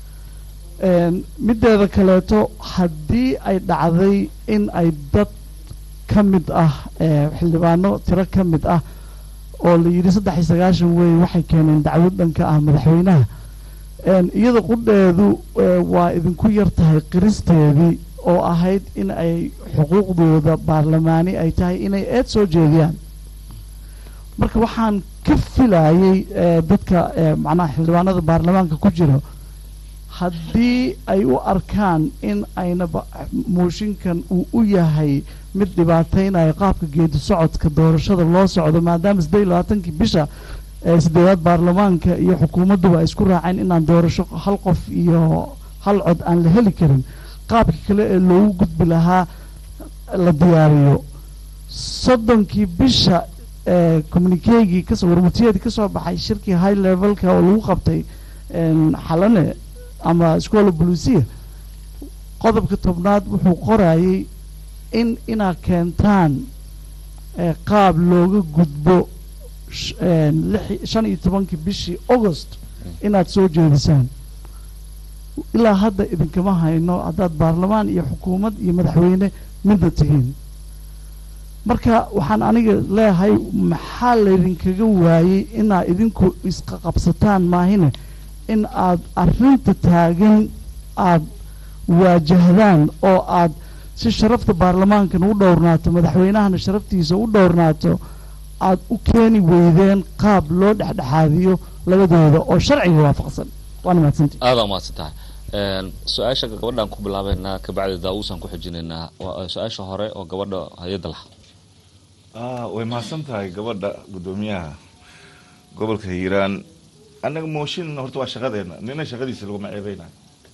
Een, mideeda kaleeto haddii ay dhacday in ay dad ka mid ah ee, xildhibaano tiro ka mid ah oo la yidhi saddex iyo sagaashan wey waxay keeneen dacwad dhanka ah madaxweynaha Een, iyada qudheedu ee, waa idinku yar tahay qiristeedii oo ahayd in ay xuquuqdooda baarlamaani ay tahay inay eed soo jeediyaan marka waxaan ka filayay ee, dadka ee, macnaha xildhibaanada baarlamaanka ku jira haddii ay u arkaan in ayna ba- mooshinkan uu u yahay mid dhibaataynayo qaabka geedi socodka doorashada loo socdo maadaama siddeed iyo labaatankii bisha ee sideedaad baarlamaanka iyo xukuumadduba ay isku raaceen inaan doorasho hal qof iyo hal cod aan la heli karin qaabka kale ee loogu gudbi lahaa la diyaariyo soddonkii bisha ee communikeegii kasoo warmutiyeedii kasoo baxay shirkii high levelka oo lagu qabtay een, xalane ama iskoola buluusiya qodobka tobnaad wuxuu qorayay in inaad keentaan ee, qaab looga gudbo sh- een, lix- shan iyo tobankii bishii august inaad soo jeedisaan ilaa hadda idinkama hayno haddaad baarlamaan iyo xukuumad iyo madaxweyne midna tihiin marka waxaan aniga leeyahay maxaa laydinkaga waayey inaad idinku isqa qabsataan maahine in aad arrinta taagan aad waajahdaan oo aad si sharafta baarlamaankan u dhowrnaato madaxweynahana sharaftiisa u dhowrnaato aad u keeni weydeen qaab loo dhexdhexaadiyo labadooda oo sharciga waafaqsan waana mahadsanti
aada umahadsan tahay Een, su-aasha gabadhaan ku bilaabeynaa kabacdi daawuusaan ku xijinaynaa waa su-aasha hore oo gabadha hay-adda lah
ah way mahadsan tahay gabadha guddoomiyaha gobolka hiiraan annaga mooshin horta waa shaqadeena nina shaqadiisa laguma ceebeynayo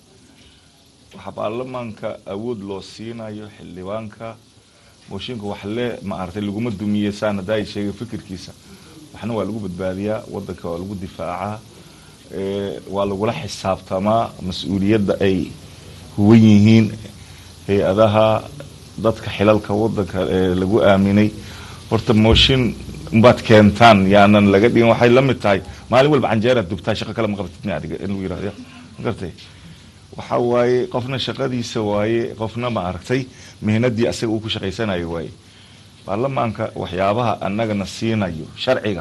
waxaa baarlamaanka awood loo siinayo xildhibaanka mooshinka wax le ma aragtay laguma dumiye saan haddaa ay sheegay fikirkiisa waxna waa lagu badbaadiyaa wadanka waa lagu difaacaa ee, waa lagula xisaabtamaa mas-uuliyadda ay huwan yihiin hay-adaha dadka xilalka wadanka ee lagu aaminay horta mooshin baad keentaan yaanan laga dhigin waxay la mid tahay maalin walba canjeeraad dubtaa shaqo kale ma qabatid mi adiga in lagu yirahdo ma gartay waxa waaye qofna shaqadiisa waaye qofna ma aragtay mihnadii asaga uu ku shaqaysanayo waaye baarlamaanka waxyaabaha annagana siinayo sharciga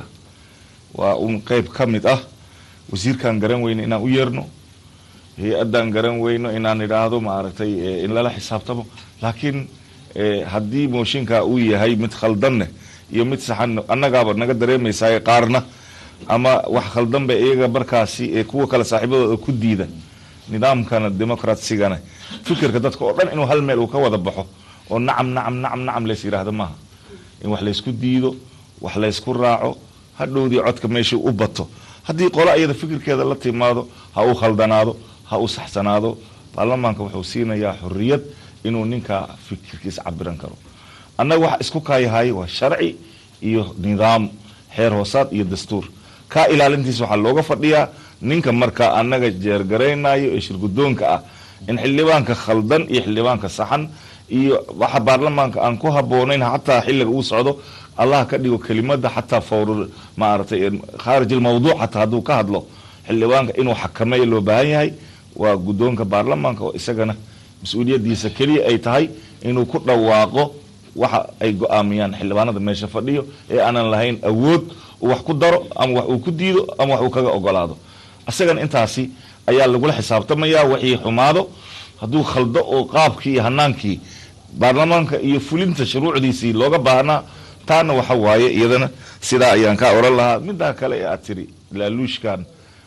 waa un qeyb ka mid ah wasiirkaan garan weyno inaan u yeerno hay-addaan garan weyno inaan idhaahdo ma aragtay eh, in lala xisaabtamo laakiin eh, haddii mooshinka uu yahay mid khaldanne iyo mid saxan annagaaba naga dareemaysaa qaarna ama wax khaldan ba iyaga markaasi eh, kuwa kale saaxiibadooda ku diida nidaamkana demokratsigana fikirka dadka oo dhan inuu hal meel uu ka wada baxo oo nacam nacam nacam nacam lays yidhaahdo maaha in wax laysku diido wax laysku raaco hadhowdii codka meeshii u bato haddii qolo iyada fikirkeeda la timaado ha u khaldanaado ha u saxsanaado baarlamaanka wuxuu siinayaa xorriyad inuu ninkaa fikirkiisa cabiran karo annaga waxa isku kaayahay waa sharci iyo nidaam xeer hoosaad iyo dastuur kaa ilaalintiisa waxaa looga fadhiyaa ninka markaa annaga jeergaraynayo ee shirgudoonka ah in xildhibaanka khaldan iyo xildhibaanka saxan iyo waxa baarlamaanka aan ku haboonayn xataa xilliga uu socdo allah ka dhigo kelimada xataa fawr maaragtay khaarij almawduuc xataa hadduu ka hadlo xildhibaanka inuu xakameeyo loo baahan yahay waa guddoonka baarlamaanka oo isagana mas-uuliyadiisa keliya ay tahay inuu ku dhawaaqo waxa ay go-aamiyaan xildhibaanada meesha fadhiyo ee aanan lahayn awood uu wax ku daro ama wax uu ku diido ama wax uu kaga ogolaado isagana intaasi ayaa lagula xisaabtamaya wixii xumaado hadduu khaldo oo qaabkii iyo hanaankii baarlamaanka iyo fulinta shuruucdiisii looga baahnaa taana waxa waaye iyadana sidaa ayaan ka oran lahaa midaa kale ee aad tiri laaluushkan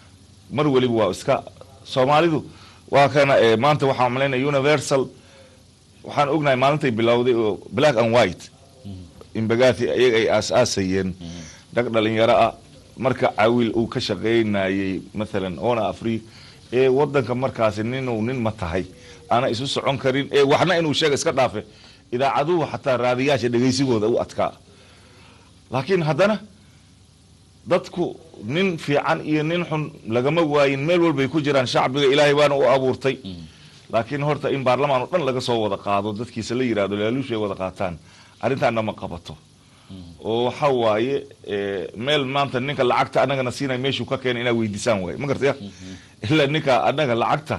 mar weliba waa iska soomaalidu waa kana eh, maanta waxaan malaynaya universal waxaan ognahay maalintay bilowday oo black and white imbagathi iyaga ay aas-aasayeen dhag dhalinyaro ah marka cawil uu ka shaqaynayay maalan ona afri ee wadanka markaasi ninuu nin ma tahay aana isu socon karin ee waxna inuu sheega iska dhaafe idaacaduhu xataa raadiyaasha dhegaysigooda u adkaa laakiin haddana dadku nin fiican iyo nin xun lagama waayin meel walbay ku jiraan shacbiga ilaahay baana u abuurtay laakiin horta in baarlamaan oo dhan laga soo wada qaado dadkiisa la yidhahdo laaluush ay wada qaataan arrintaana ma qabato oo waxa waaye eh, meel maanta ninka lacagta annagana siinay meeshuu ka keenay inaa weydiisaan waaye ma gartaya ilaa ninka annaga lacagta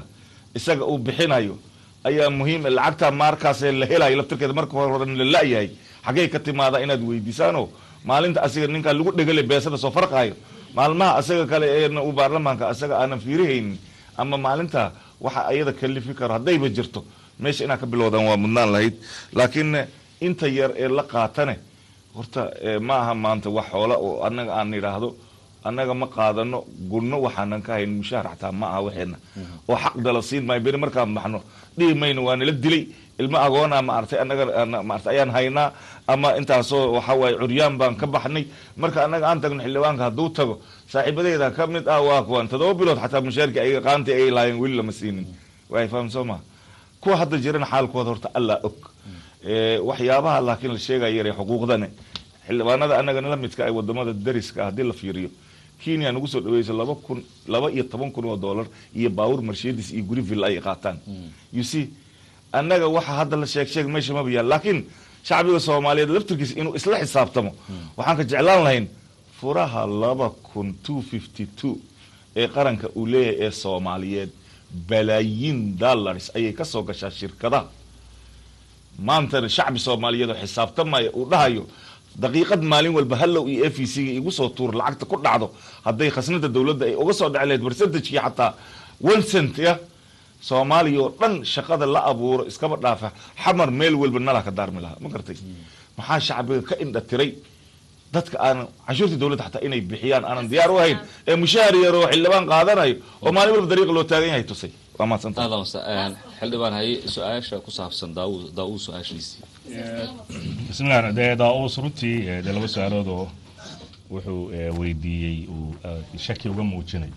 isaga uu bixinayo ayaa muhiim lacagta markaasee la helayo laftirkeeda marka hore la la-yahay xaggey ka timaada inaad weydiisaano maalinta asiga ninkaa lagu dhegale beesada soo farqaayo maalmaha asaga kale ee uu baarlamaanka asaga aanan fiirihaynin ama maalinta waxa ayada kalifi karo haddayba jirto meesha inaad ka bilowdaan waa mudnaan lahayd laakiin inta yar ee la qaatane horta ma aha maanta wax xoola oo annaga aan idhaahdo annaga ma qaadano gunno waxaanan ka hayn mushaar xataa ma aha waxeena oo xaq dala siin maayo beri markaan baxno dhihi mayno waa nala dilay ilmo agoona maartay annaga maartay ayaan haynaa ama intaasoo waxa waaye curyaan baan ka baxnay marka annaga aan tagno xildhibaanka hadduu tago saaxiibadeeda ka mid ah waa kuwan todoba bilood xataa mushaarkii ay qaantii ay laayeen weli lama siinin way faham soo maha kuwa hadda jirana xaalkooda horta allaa og waxyaabaha laakiin la sheegaya yare xuquuqdane xildhibaanada annagana la midka ay wadamada dariska haddii la fiiriyo kenya nagu soo dhaweyso laba kun laba iyo toban kun oo dollar iyo baawur mercedes iyo guriville ay qaataan you see annaga waxa hadda la sheeg sheeg meesha maba yaal laakiin shacbiga soomaaliyeed laftirkiisa inuu isla xisaabtamo waxaan ka jeclaan lahayn furaha laba kun two fifty two ee qaranka uu leeyahay ee soomaaliyeed balaayiin dollars ayay ka soo gashaa shirkadaha maantana shacbi soomaaliyeed oo xisaabtamaya uu dhahayo daqiiqad maalin walba hallow iyo f e c ga igu soo tuur lacagta ku dhacdo hadday khasnada dowladda ay uga soo dhaci lahayd percentage-kii xataa one cent ya soomaaliya oo dhan shaqada la abuuro iskaba dhaafa xamar meel walba nalaa ka daarmi lahaa ma gartay maxaa shacbiga ka indha tiray dadka aanan canshuurtii dowladda xataa inay bixiyaan aanan diyaar u ahayn ee mushaar yar oo xildhibaan qaadanayo oo maalin walba dariiqa loo taagan yahay tusay waa mahadsanta
xildhibaan haye su-aasha ku saabsan daawud daawud su-aashiisii
bismillah dee daa-uus runtii dee laba su-aalood oo wuxuu weydiiyey uu shaki uga muujinayo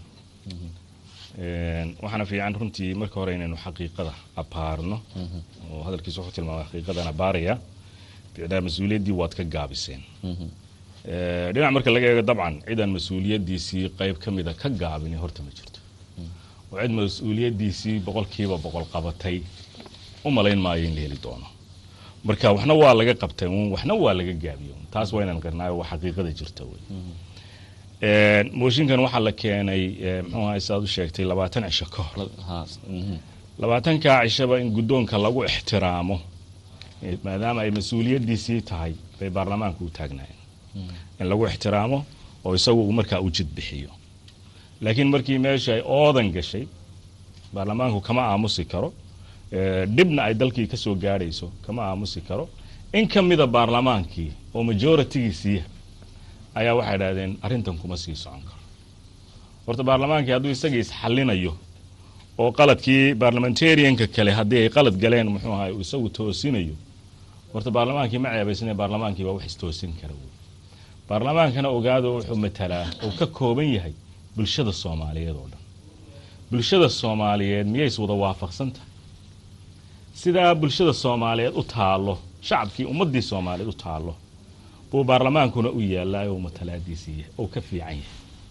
waxaana fiican runtii marka hore inaynu xaqiiqada abaarno oo hadalkiisa wuxuu tilmaamay xaqiiqadan abaaraya bicdaa mas-uuliyaddii waad ka gaabiseen dhinac marka laga eego dabcan cidaan mas-uuliyaddiisii qayb ka mida ka gaabini horta ma jirto oo cid mas-uuliyaddiisii boqolkiiba boqol qabatay u malayn maayo in la heli doono marka waxna waa laga qabtay uun waxna waa laga gaabiyo taas waa inaan garnaayo waa xaqiiqada jirta wey mooshinkan waxaa la keenay muxuu ahay sidaad u sheegtay labaatan cisho ka hor labaatankaa cishaba in guddoonka lagu ixtiraamo maadaama ay mas-uuliyaddiisii tahay bay baarlamaanka u taagnaayeen in lagu ixtiraamo oo isagu uu markaa u jid bixiyo laakiin markii meesha ay oodan gashay baarlamaanku kama aamusi karo dhibna ay dalkii ka soo gaadhayso kama aamusi karo in ka mida baarlamaankii oo majoritigiisiiya ayaa waxay idhahdeen arrintan kuma sii socon karo horta baarlamaankii hadduu isagii isxallinayo oo qaladkii baarlamentarianka kale haddii ay qalad galeen muxuu ahay uu isagu toosinayo horta baarlamaankii ma ceebaysane baarlamaankii baa wax istoosin kara wey baarlamaankana ogaado wuxuu matalaa uu ka kooban yahay bulshada soomaaliyeed oo dhan bulshada soomaaliyeed miyay is wada waafaqsan tahay sidaa bulshada soomaaliyeed u taallo shacabkii ummaddii soomaaliyeed u taallo buu baarlamaankuna u yaallaa oo matalaadiisii yahay oo ka fiican yahay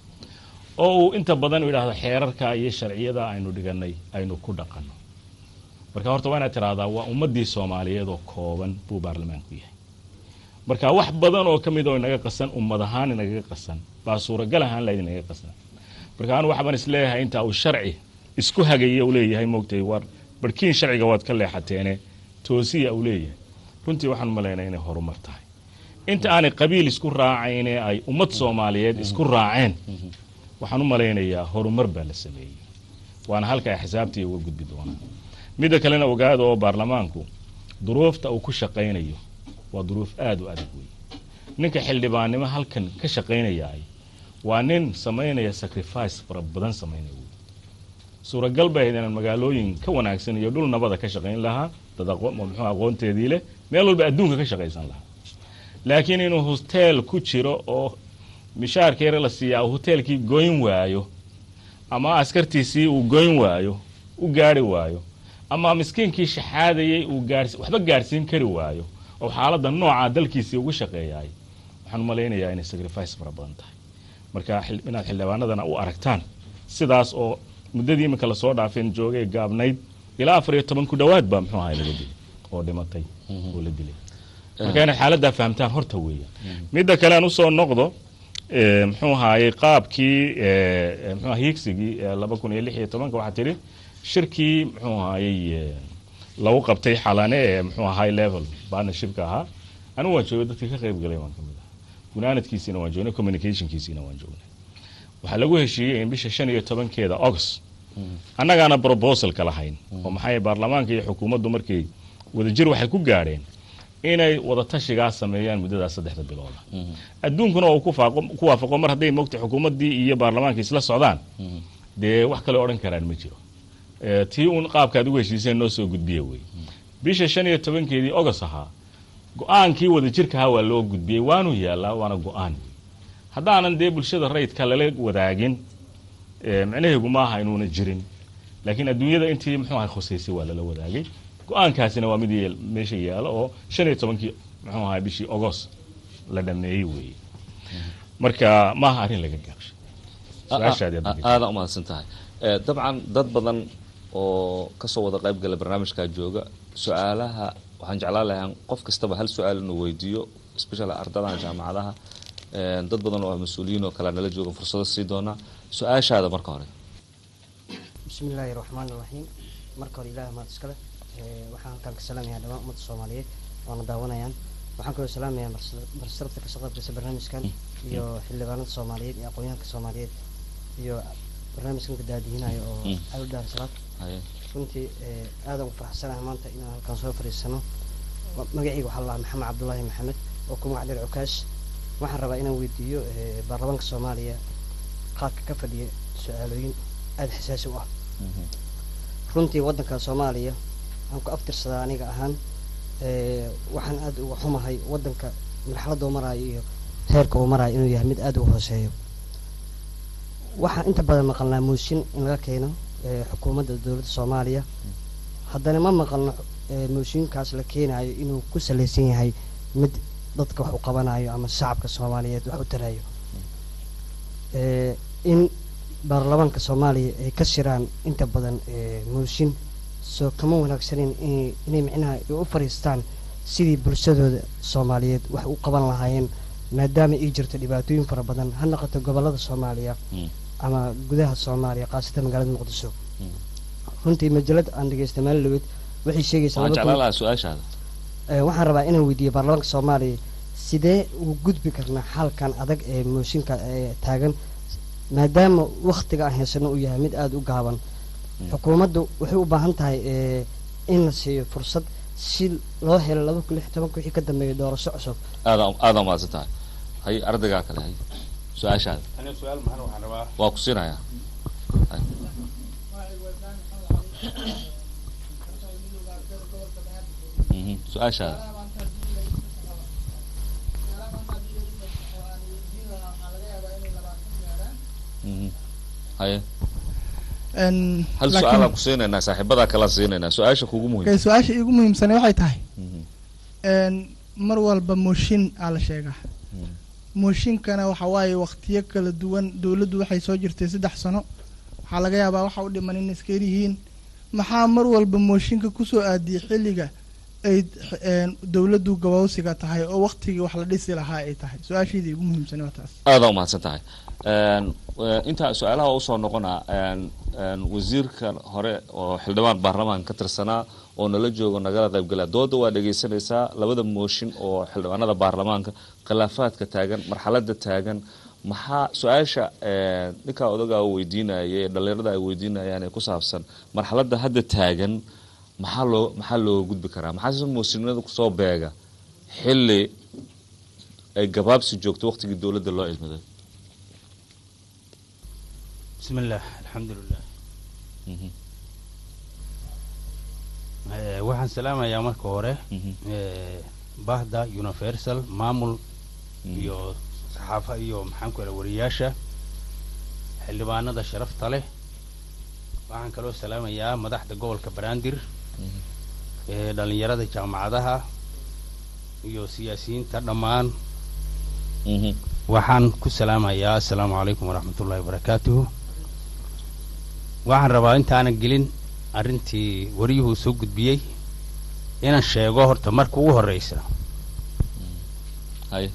oo uu inta badan u yidhaahdo xeerarka iyo sharciyada aynu dhigannay aynu ku dhaqanno marka horta waa inaad tiraahdaa waa ummaddii soomaaliyeed oo kooban buu baarlamaanku yahay marka wax badan oo ka mid oo inaga qasan ummad ahaan inagaga qasan baa suuragal ahaan lahayd inaga qasan marka anu waxbaan isleeyahay inta uu sharci isku hagaya uu leeyahay moogtay war barhkiin sharciga waad ka leexateene toosiya uu leeyahay runtii waxaan u malaynaya inay horumar tahay inta aanay qabiil isku raacayne ay ummad soomaaliyeed isku raaceen waxaan u malaynayaa horumar baa la sameeyey waana halka ay xisaabtii uga gudbi doonaan midda kalena ogaada oo baarlamaanku duruufta uu ku shaqaynayo waa duruuf aada u adag wey ninka xildhibaannimo halkan ka shaqaynayaay waa nin samaynaya sacrifice fara badan samaynaya wey suuragal bay ahayd inaan magaalooyin ka wanaagsan iyo dhul nabada ka shaqayn lahaa dad muxuu aqoonteedii leh meel walba adduunka ka shaqaysan lahaa laakiin inuu hoteel ku jiro oo mishaarka yare la siiyaa uu hoteelkii goyn waayo ama askartiisii uu goyn waayo u gaari waayo ama miskiinkii shaxaadayay uu gaars waxba gaarsiin kari waayo oo xaaladda noocaa dalkiisii ugu shaqeeyaay waxaan u malaynayaa inay sacrifice fara badan tahay marka inaad xildhibaanadana u aragtaan sidaas oo muddadii iminka lasoo dhaafeen joogay gaabnayd ilaa afar iyo toban ku dhowaad baa muxuu ahay laga dilay oo dhimatay oo la dilay marka inaad xaaladdaa fahamtaan horta weeyaan midda kale aan usoo noqdo muxuu ahaayey qaabkii mxuu hiigsigii laba kun iyo lix iyo tobanka waxaa tidhi shirkii muxuu ahaayey eh, lagu qabtay xalane ee muxuu ahaa high level partnershipka ahaa anigu waan joogay dadkii ka qayb galay waan ka mid ahaa gunaanadkiisiina waan joognay communicationkiisiina waan joognay waxaa lagu heshiiyey in bisha shan iyo tobankeeda august annagaana proposalka lahayn oo maxaa yeele baarlamaanka iyo xukuumaddu markay wadajir waxay ku gaadheen inay wadatashigaa sameeyaan muddadaas saddexda bilooda adduunkuna uu ku faaqo- ku waafaqo mar hadday mogta xukuumaddii iyo baarlamaankii isla socdaan dee wax kale odhan karaan ma jiro Eh, tii uun qaabkaad ugu heshiiseen noo soo gudbiya wey bisha shan iyo tobankeedii ogos ahaa go-aankii wadajirkaha waa loo gudbiyey waanu yaalaa waana go-aan haddaanan dee bulshada rayidka lala wadaagin eh, micnaheegu maaha inuuna jirin laakiin adduunyada intii muxuu ahay khusaysay waa lala wadaagay go-aankaasina waa mid yeel- meesha yaalo oo shan iyo tobankii muxuu ahay bishii ogos la dhameeyey weeye marka maaha arrin laga gaabshay su-aashaadi aad weydiisay.
aada umahadsan tahay Eh, dabcan dad badan oo kasoo wada qayb gala barnaamijkaa jooga su-aalaha waxaan jeclaan lahaa qof kastaba hal su-aal inuu weydiiyo especially ardadan jaamacadaha Eh, dad badan oo ah mas-uuliyiin oo kale nala jooga fursado sii doonaa su-aashaada marka hore
بسم الله الرحمن الرحيم marka hore ilaahay maad iskale ee waxaan halkaan ka salaamayaa dhammaan ummadda soomaaliyeed waana daawanayaan waxaan kaloo salaamayaa barsarafta ka shaqaybkaysa barnaamijkan iyo xildhibaanada soomaaliyeed iyo aqoonyahanka soomaaliyeed iyo barnaamijkan ka daadihinayo oo
Mm.
aad u dhaar salaad
Haye.
runtii ee aadaan u faraxsanahay maanta inaan halkaan soo fadhiisano Ma- magacayga waxaa la maxamed cabdulaahi maxamed oo ku magac dheer cukaash waxaan rabaa inaan weydiiyo ee baarlamaanka soomaaliya qaadka ka fadhiya su-aalooyin aada xasaasi u ah runtii waddanka soomaaliya aan ku aftirsadaa aniga ahaan ee, waxaan aada uga xumahay waddanka marxaladda uu maraayo iyo heerka uu maraayo inuu yahay mid aada u hooseeyo waxaan inta badan maqalnaa mooshin in laga keeno ee, xukuumadda dowladda soomaaliya haddana ma maqalno ee, mooshinkaas la keenayo inuu ku salaysan yahay mid dadka wax u qabanayo ama shacabka soomaaliyeed wax u tarayo ee, in baarlamaanka soomaaliya ay ka shiraan inta badan ee, mooshin soo kama wanaagsanin inay inay micnaha ay u fariistaan sidii bulshadooda soomaaliyeed wax u qaban lahaayeen maadaama ay jirto dhibaatooyin fara badan ha noqoto gobolada soomaaliya
Mm.
ama gudaha soomaaliya khaasatan magaalada muqdisho
Mm.
runtii majalad aan dhegeystay maalin dhaweed waxay sheegaysaa
waxaan
laba
jeclaan
kun-
lahaa su-aashaada
ee, waxaan rabaa inaan weydiiyo baarlamaanka soomaaliya sidee ugu gudbi karnaa xalkan adag ee mooshinka ee taagan maadaama waktiga aan haysano uu yahay mid aada u gaaban xukuumaddu waxay u baahan tahay ee, in la siiyo fursad si loo helo laba kun lix iyo tobanka wixii ka dambeeya doorasho cusub
aada aada umahadsan tahay hay ardaygaa kale hay su-aashaada
aniga su-aal maxan waxaan rabaa
waa ku siinayaa Hay. Mhm, su-aashaada Mhm. haye
Een,
hal
laakiin-
su-aalaan ku siinaynaa saaxiibadaa kala siinaynaa su-aasha kugu
okay,
muhiim
su-aasha iigu muhiimsane waxay tahay
Mhm.
een, mar walba mooshin aa la sheegaa
Mhm.
mooshinkana waxa waaye waqtiyo kala duwan dowladdu waxay soo jirtay saddex sano waxaa laga yaabaa waxa u dhiman in iska yihiin maxaa mar walba mooshinka kusoo aadiyay xilliga ay een, dowladdu gabowsiga tahay oo waqtigii wax la dhisi lahaa ay tahay su-aashaydii iigu muhiimsane waa taas
aada umahadsan tahay Een, eh, intaa su-aalaha usoo noqona een, een, wasiirka hore oo xildhibaan baarlamaan ka tirsanaa oo nala joogo nagala qaybgala dooda waa dhegaysanaysaa labada mooshin oo xildhibaanada baarlamaanka khilaafaadka taagan marxalada taagan maxaa su-aasha eh, ninkaa odagaa weydiinaya ee dhalinyarada ay weydiinayaan ee ku saabsan marxalada hadda taagan maxaa loo maxaa looga gudbi karaa maxaa se mooshinada kusoo beega xilli ay gabaabsi joogto waqtigii dowladda loo ilmiday
بسم الله الحمد لله
Mhm.
Eh, waxaan salaamayaa marka hore
Mhm.
eh, bahda universal maamul
Mhm.
iyo saxaafa iyo maxaan ku raa wariyaasha xildhibaanada sharafta leh waxaan kaloo salaamayaa madaxda gobolka banaadir
Mhm.
ee dhalinyarada jaamacadaha iyo siyaasiyiinta dhammaan
Mhm.
waxaan ku salaamayaa assalaamu calaykum waraxmatullahi wabarakaatuhu waxaan rabaa intaanan gelin arrintii wariyuhu soo gudbiyey inaan sheego horta marka ugu horreysa
haye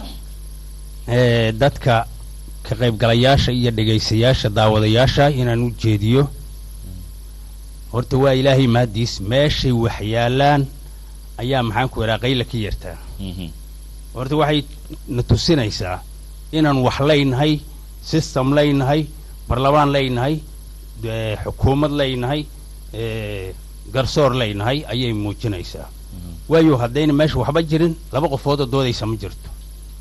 ee dadka ka qaybgalayaasha iyo dhegaystayaasha daawadayaasha inaan u jeediyo horta waa ilaahay mahadiis meeshay wax yaalaan ayaa maxaan ku idhaha qayla ka yartaa horta waxay na tusinaysaa inaan wax leynahay system leynahay barlamaan leynahay eh, xukuumad leynahay eh, garsoor leynahay ayay muujinaysaa waayo haddayna meesha waxba jirin laba qofood oo doodaysa ma jirto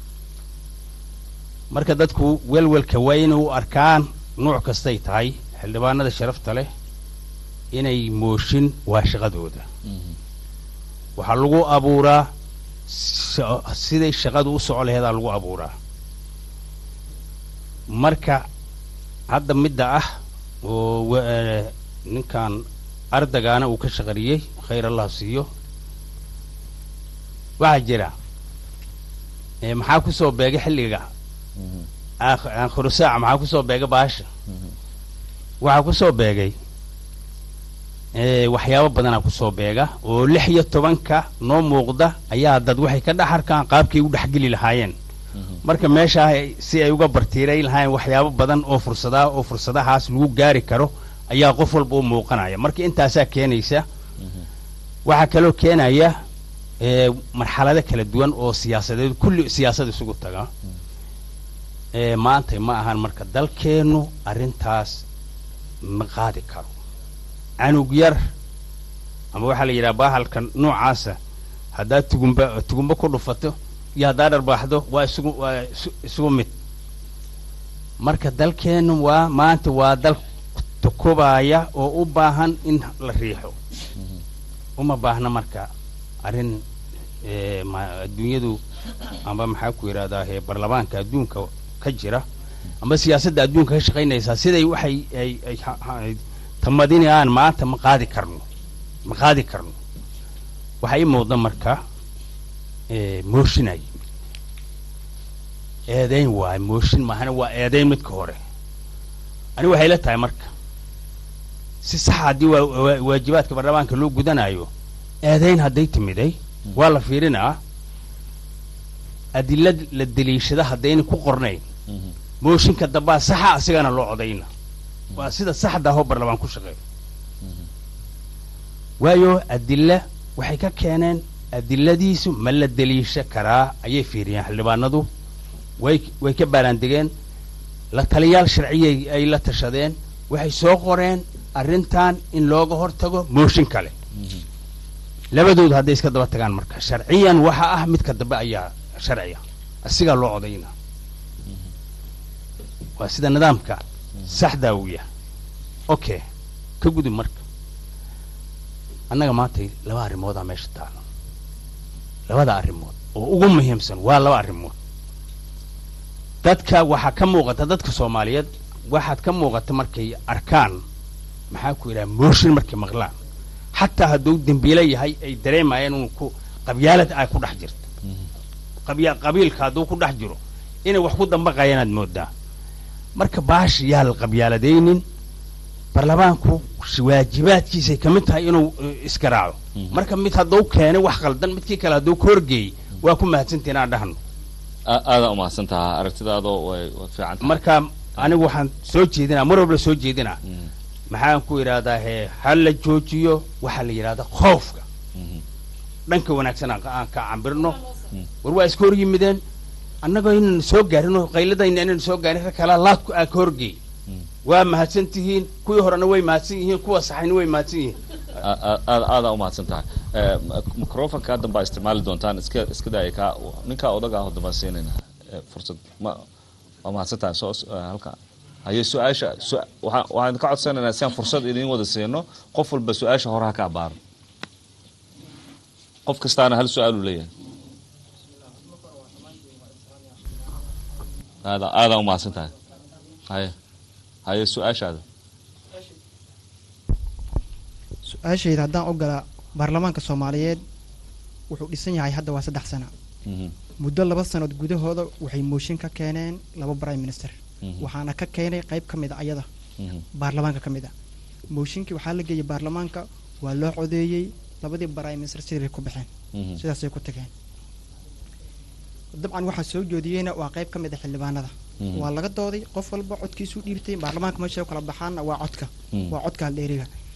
marka dadku welwelka waa inay u arkaan nuuc kastay tahay xildhibaanada sharafta leh inay mooshin waa shaqadooda waxaa lagu abuuraa so- siday shaqadu u soco laheedaa lagu abuuraa marka hadda midda ah oo wa- eh, ninkan ardagaana uu ka shaqariyey khayr allah siiyo waxaa jira eh, maxaa ku soo beegay xilliga aakh- aakhiru saaca maxaa ku soo beegay baasha waxaa ku soo beegay eh, waxyaabo badanaa ku soo beega oo lix iyo tobanka noo muuqda ayaa dad waxay ka dhex arkaan qaabkay u dhexgeli lahaayeen marka meesha ay- si ay uga bartiirayn lahaayeen waxyaabo badan oo fursadaa oo fursadahaas lagu gaari karo ayaa qof walba u muuqanaya marka intaasaa keenaysa waxaa kaloo keenaya eh, marxalado kala duwan oo siyaasadeed kulli siyaasad isugu taga Eh, maanta ma ahan marka dalkeennu arrintaas ma qaadi karo canug yar ama waxaa la yidhaha bahalka noocaasa haddaad tugumba tugumba ku dhufato iyo haddaad dharbaaxdo waa isugu waa isu- isugu mid marka dalkeennu waa maanta waa dal tukubaya oo u baahan in la riixo uma baahna marka arrin eh, ma- adduunyadu amba maxaa ku yidhahdaa eh, baarlamaanka adduunka ka jira amba siyaasadda adduunka ka shaqaynaysaa siday waxay ay ay ha- ha- ay tamadinayaan maanta ma qaadi karno ma qaadi karno waxaa ii muuqda marka eh, mooshinay eedayn waaye mooshin maahana waa eedayn midka hore ani waxay la tahay marka si saxa haddii waa waa- waajibaadka baarlamaanka loo gudanayo eedayn hadday timiday waa la fiirinaa adila la deliishada haddayna ku qornayn mooshinka dambaa saxa asigana loo codayna waa sida saxda ahoo barlamaan ku shaqeeyo waayo adila waxay ka keeneen adiladiisu ma la deliisha karaa ayay fiiriyeen xildhibaanadu way way ka baaraandegeen la taliyaal sharciyay ay la tashadeen waxay soo qoreen arrintan in looga hortago mooshin kale labadoodu hadday iska daba tagaan marka sharciyan waxa ah midka dambe ayaa sharciya asigaa loo codayna waa sida nidaamka saxdaa uu yahay okay ka gudub marka annaga maanta laba arrimoodaa meesha taalo labada arrimood oo ugu muhiimsan waa laba arrimood dadka waxaa ka muuqata dadka soomaaliyeed waxaad ka muuqata markay arkaan maxaa ku yidhaha mooshin markay maqlaan xataa hadduu dembiile yahay ay dareemayaan inuu ku qabyaalad ay ku dhex jirto qabya qabiilka hadduu ku dhex jiro inay wax ku dambaqayaan aad moodaa marka baash yaa la qabyaaladaynin baarlamaanku sh- waajibaadkiisay ka mid tahay inuu eh, iska raaco marka mid hadduu keenay wax qaldan midkii kale hadduu ka horgeeyey waa ku mahadsantii inaan dhahno
A- aadaa umahadsan tahaa aragtidaadoo way way fiican tahay
marka anigu waxaan soo jeedinaa mar walba soo jeedinaa maxaan ku idhaahdaa he ha la joojiyo waxaa la yidhahdaa khoofka dhanka wanaagsan aan ka- aan ka cambirno war waa iska hor yimideen annagoo inaan soo gaarinoo qayladayna inaan soo gaarin rag kalaa laad ku- aa ka horgeey waa mahadsan tihiin kuwii horena way mahadsan yihiin kuwa saxayna way mahadsan yihiin
A- a- aad aadaa umahadsan tahay Eh, m- microfonka haddan baa isticmaali doontaan iska iska daaya kaa ninkaa odaga ah dambaan siinayna Eh, fursad ma waa mahadsan tahay soo eh, halka haye su-aasha su- waxaan waxaan ka codsanaynaa si aan fursad idiin wada siino qof walba su-aasha hore ha ka abaaro qof kastaana hal su-aaluu leeyahay aadaa aadaa umahadsan tahay haye haye su-aashaada
su-aashayda haddaan ogolaa baarlamaanka soomaaliyeed wuxuu dhisan yahay hadda waa saddex sano
Mhm.
muddo laba sanood gudahooda waxay mooshin ka keeneen laba prime minister
Mhm.
waxaana ka keenay qayb ka mid a ayada
Mhm.
baarlamaanka ka mid a mooshinkii waxaa la geeyey baarlamaanka waa loo codeeyey labadii prime minister siday ku baxeen
Mhm.
sidaasay ku tageen dabcan waxaa soo joodiyeyna waa qayb ka mid a xildhibaanada
Mhm.
waa laga dooday qof walba codkiisuu dhiibtay baarlamaanka meesha u kala baxaana waa codka
Mhm.
waa codka haldheeriga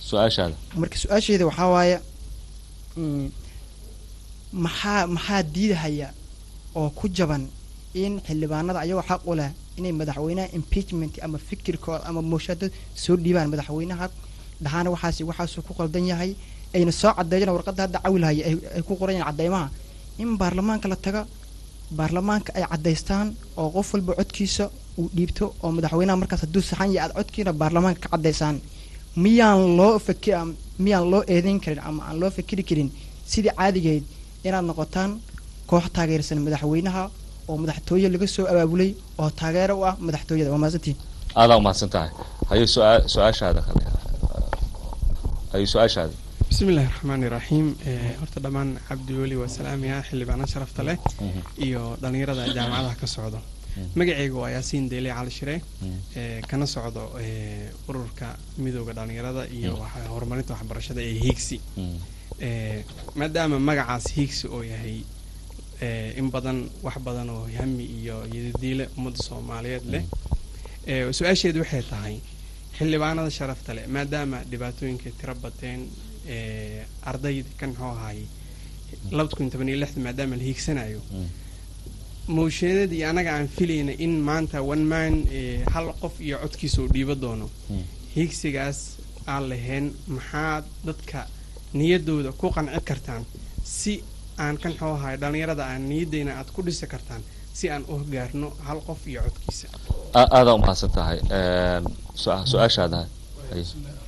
su-aashaada
marka su-aasheeda waxaa waaye mm, maxaa maxaa diidahaya oo ku jaban in xildhibaanada ayagoo xaq u leh inay madaxweynaha impeachment ama fikirkooda ama mooshada soo dhiibaan madaxweynaha dhahaana waxaasi waxaasuu ku qaldan yahay ayna soo cadeeyaan warqadda hadda cawilhaya ay ay ku qoran yihiin cadeymaha in baarlamaanka la taga baarlamaanka ay cadaystaan oo qof walba codkiisa uu dhiibto oo madaxweynaha markaas hadduu saxan yahay aad codkiina baarlamaanka ka cadaysaan miyaan loo faki miyaan loo eedeyn karin ama aan loo fakiri karin sidii caadigeed inaad noqotaan koox taageersan madaxweynaha oo madaxtooye laga soo abaabulay oo taageero u ah madaxtooyada waa mahadsantiin
aadaa umahadsan tahay haye su-aa- su-aashaada kale haye su-aashaada
bismillahi raxmaani raxiim Eh, horta dhammaan cabdi weli waa salaamaya xildhibaano sharafta leh iyo dhallinyarada jaamacadaha ka socdo magacayga waa yaasiin deyle cali shire eh, kana socdo eh, ururka midooda dhallinyarada iyo waxa- horumarinta waxbarashada ee hiigsi Eh, maadaama magacaas hiigsi oo yahay eh, in badan wax badan oo hami iyo yadidiile ummadda soomaaliyeed leh Eh, su-aasheedu waxay tahay xildhibaanada sharafta leh maadaama dhibaatooyinka tiro bateen eh, ardayda kan muxuu ahaayey labada kun toban iyo lixda maadaama la hiigsanayo moosheedada iyo anaga aan filayna in maanta one man eh, hal qof iyo codkiisa uu dhiibo doono hiigsigaas aan lahayn maxaa dadka niyadooda ku qanci kartaan si aan kan muxuu ahaay dhallinyarada aan niyadeyna aad ku dhisi kartaan si aan u gaarno hal qof iyo codkiisa
A- aadaa umahadsan tahay su- su-aashaada haye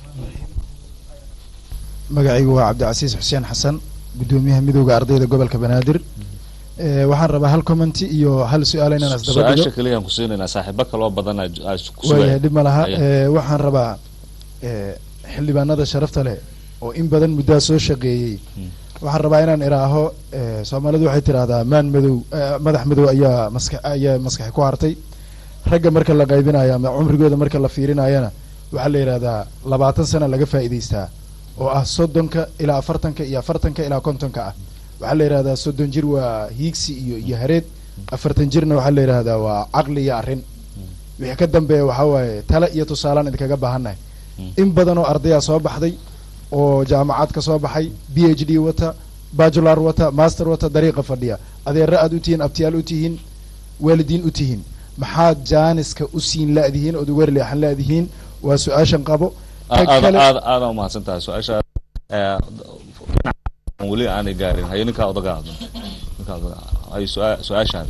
magacaygu waa cabdicasiis xuseen xasan gudoomiyaha midooda ardayda gobolka banaadir Eh, waxaan rabaa hal commenti iyo hal su-aal inaan isdaba
su-aasha
dhigo
keliya aan ku siinaynaa saaxiibo kaloo badan aa aa ku
waayahay dhib ma laha
Haye.
Eh, waxaan rabaa eh, xildhibaanada sharafta leh oo in badan muddaa soo shaqeeyey waxaan rabaa inaan iraaho eh, soomaalidu waxay tidhaahdaa maan madow eh, madax madow ayaa maska ayaa maskaxi ku hartay ragga marka la qaybinayo ama cumrigooda marka la fiirinayana waxaa la yidhahdaa labaatan sana laga faa'iidaystaa oo ah soddonka ilaa afartanka iyo afartanka ilaa kontonka ah waxaa la yidhahdaa soddon jir waa hiigsi iyo iyo hareed afartan jirna waxaa la yidhahdaa waa caqli iyo arrin wixii ka dambeeya waxaa waaye tale iyo tusaalaan idinkaga baahannahay in badan oo ardayaa soo baxday oo jaamacad ka soo baxay b h d wata bajular wata master wata dariiqa fadhiya adeero aad u tihiin abtiyaal u tihiin waalidiin u tihiin maxaad jaaniska u siin la'dihiin ood uga leexan la'dihiin waa su-aashan qabo Tag
aada
kale-
aada aada umahadsan tahay su-aasha eh, dhinaca weli aanay gaarin haye ninkaa odaga hadlo ninkaa odaga haye su-aa- su-aashaada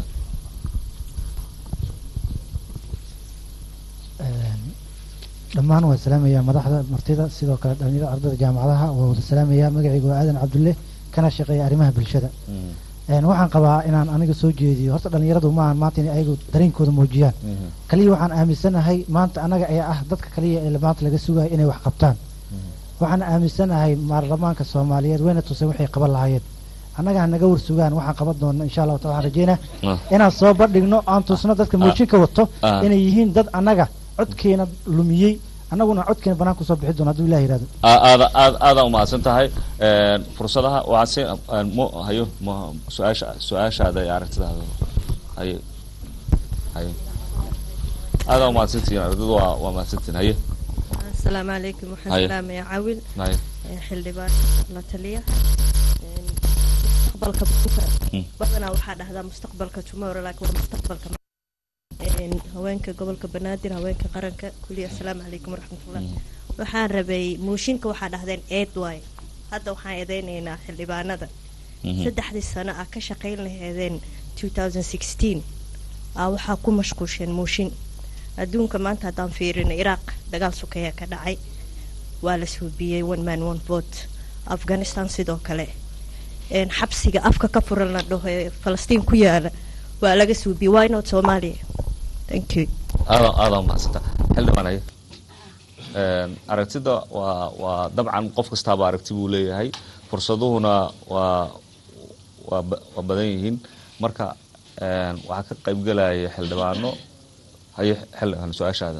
dhammaan waan salaamayaa madaxda martida sidoo kale dhalinyarada ardayda jaamacadaha waa wada salaamayaa magacaygu waa aadan cabdulle kana shaqeeya arrimaha bulshada Een, waxaan qabaa inaan aniga soo jeediyo horta dhalinyaradu maahan maanta inay ayagu dareenkooda muujiyaan kaliya waxaan aaminsanahay maanta anaga ayaa ah dadka kaliya ee maanta laga sugayo inay wax qabtaan waxaan aaminsanahay baarlamaanka soomaaliyeed wayna tuseen waxay qaban lahaayeen annaga ha naga warsugaan waxaan qaban doona insha allahu taala waxaan rajeynaa
Ah.
inaan soo bandhigno aan tusno dadka
Ah.
moojinka wato
Ah.
inay yihiin dad annaga codkeena lumiyey annaguna codkeena banaan kusoo bixi doono hadduu ilah yihahdo
A- aada aada aada umahadsan tahay Eh, fursadaha waxaa si eh, mo hayo mo su-aasha su-aashaada iyo aragtidaada haye haye aada umahadsantihiin ardaydu waa waa mahadsantihiin haye
asalaamu calaykum waxaan
Haye.
salaamayaa cawil
haye
ee xildhibaan la taliya Een, mustaqbalka buka badanaa waxaa dhahdaa mustaqbalka tomorrow laakiin waa mustaqbalka ma- Een, haweenka gobolka banaadir haweenka qaranka kuliya asalaamu calaykum waraxmatullah waxaan rabay mooshinka waxaa dhahdeen eed waay hadda waxaan eedeynaynaa xildhibaanada
Mhm.
saddexdii sano ah ka shaqayn laheedeen 2016 aa waxaa ku mashquusheen mooshin adduunka maanta haddaan fiirino iraaq dagaal sukeeya ka dhacay waa la suubiyey one man one vote afghanistan sidoo kale Een, xabsiga afka ka furan la dhaho ee falastiin ku yaala waa laga suubiyey why not soomaaliya thank you
aada aada umahadsantaa xildhibaan haye Een, aragtida waa waa dabcan qof kastaaba aragti buu leeyahay fursaduhuna waa waa ba- waa badan yihiin marka een, waxaa ka qaybgelaya xildhibaano haye xildhibaan su-aashaada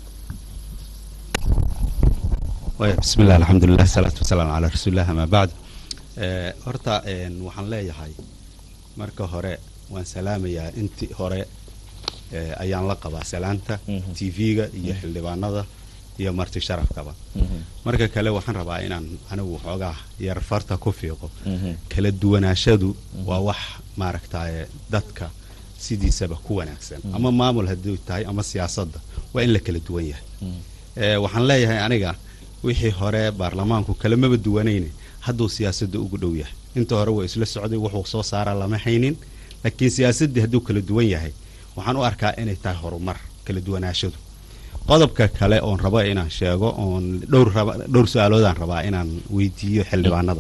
Waaya, bismillaah alxamdulilah salaatu wasalaamu calaa rasuulilah amaa bacd Eh, horta een, waxaan leeyahay marka hore waan salaamayaa intii hore eh, ayaan la qabaa salaanta tv-ga iyo xildhibaanada iyo marti sharafkaba marka kale waxaan rabaa inaan anigu xoogaa yar farta ku fiiqo kala duwanaashadu waa wax maaragtaye dadka sidiisaba ku wanaagsan ama maamul hadduu tahay ama siyaasadda waa in la kala duwan yahay Eh, waxaan leeyahay aniga wixii hore baarlamaanku kalamaba duwanayne hadduu siyaasadda ugu dhow yahay inta hore waa isla socday wuxuu soo saaraa lama haynin laakiin siyaasaddii hadduu kala duwan yahay waxaan u arkaa inay tahay horumar kala duwanaashadu qodobka kale oon rabo inaan sheego oon dhowr raba- dhowr su-aaloodaan rabaa inaan weydiiyo xildhibaanada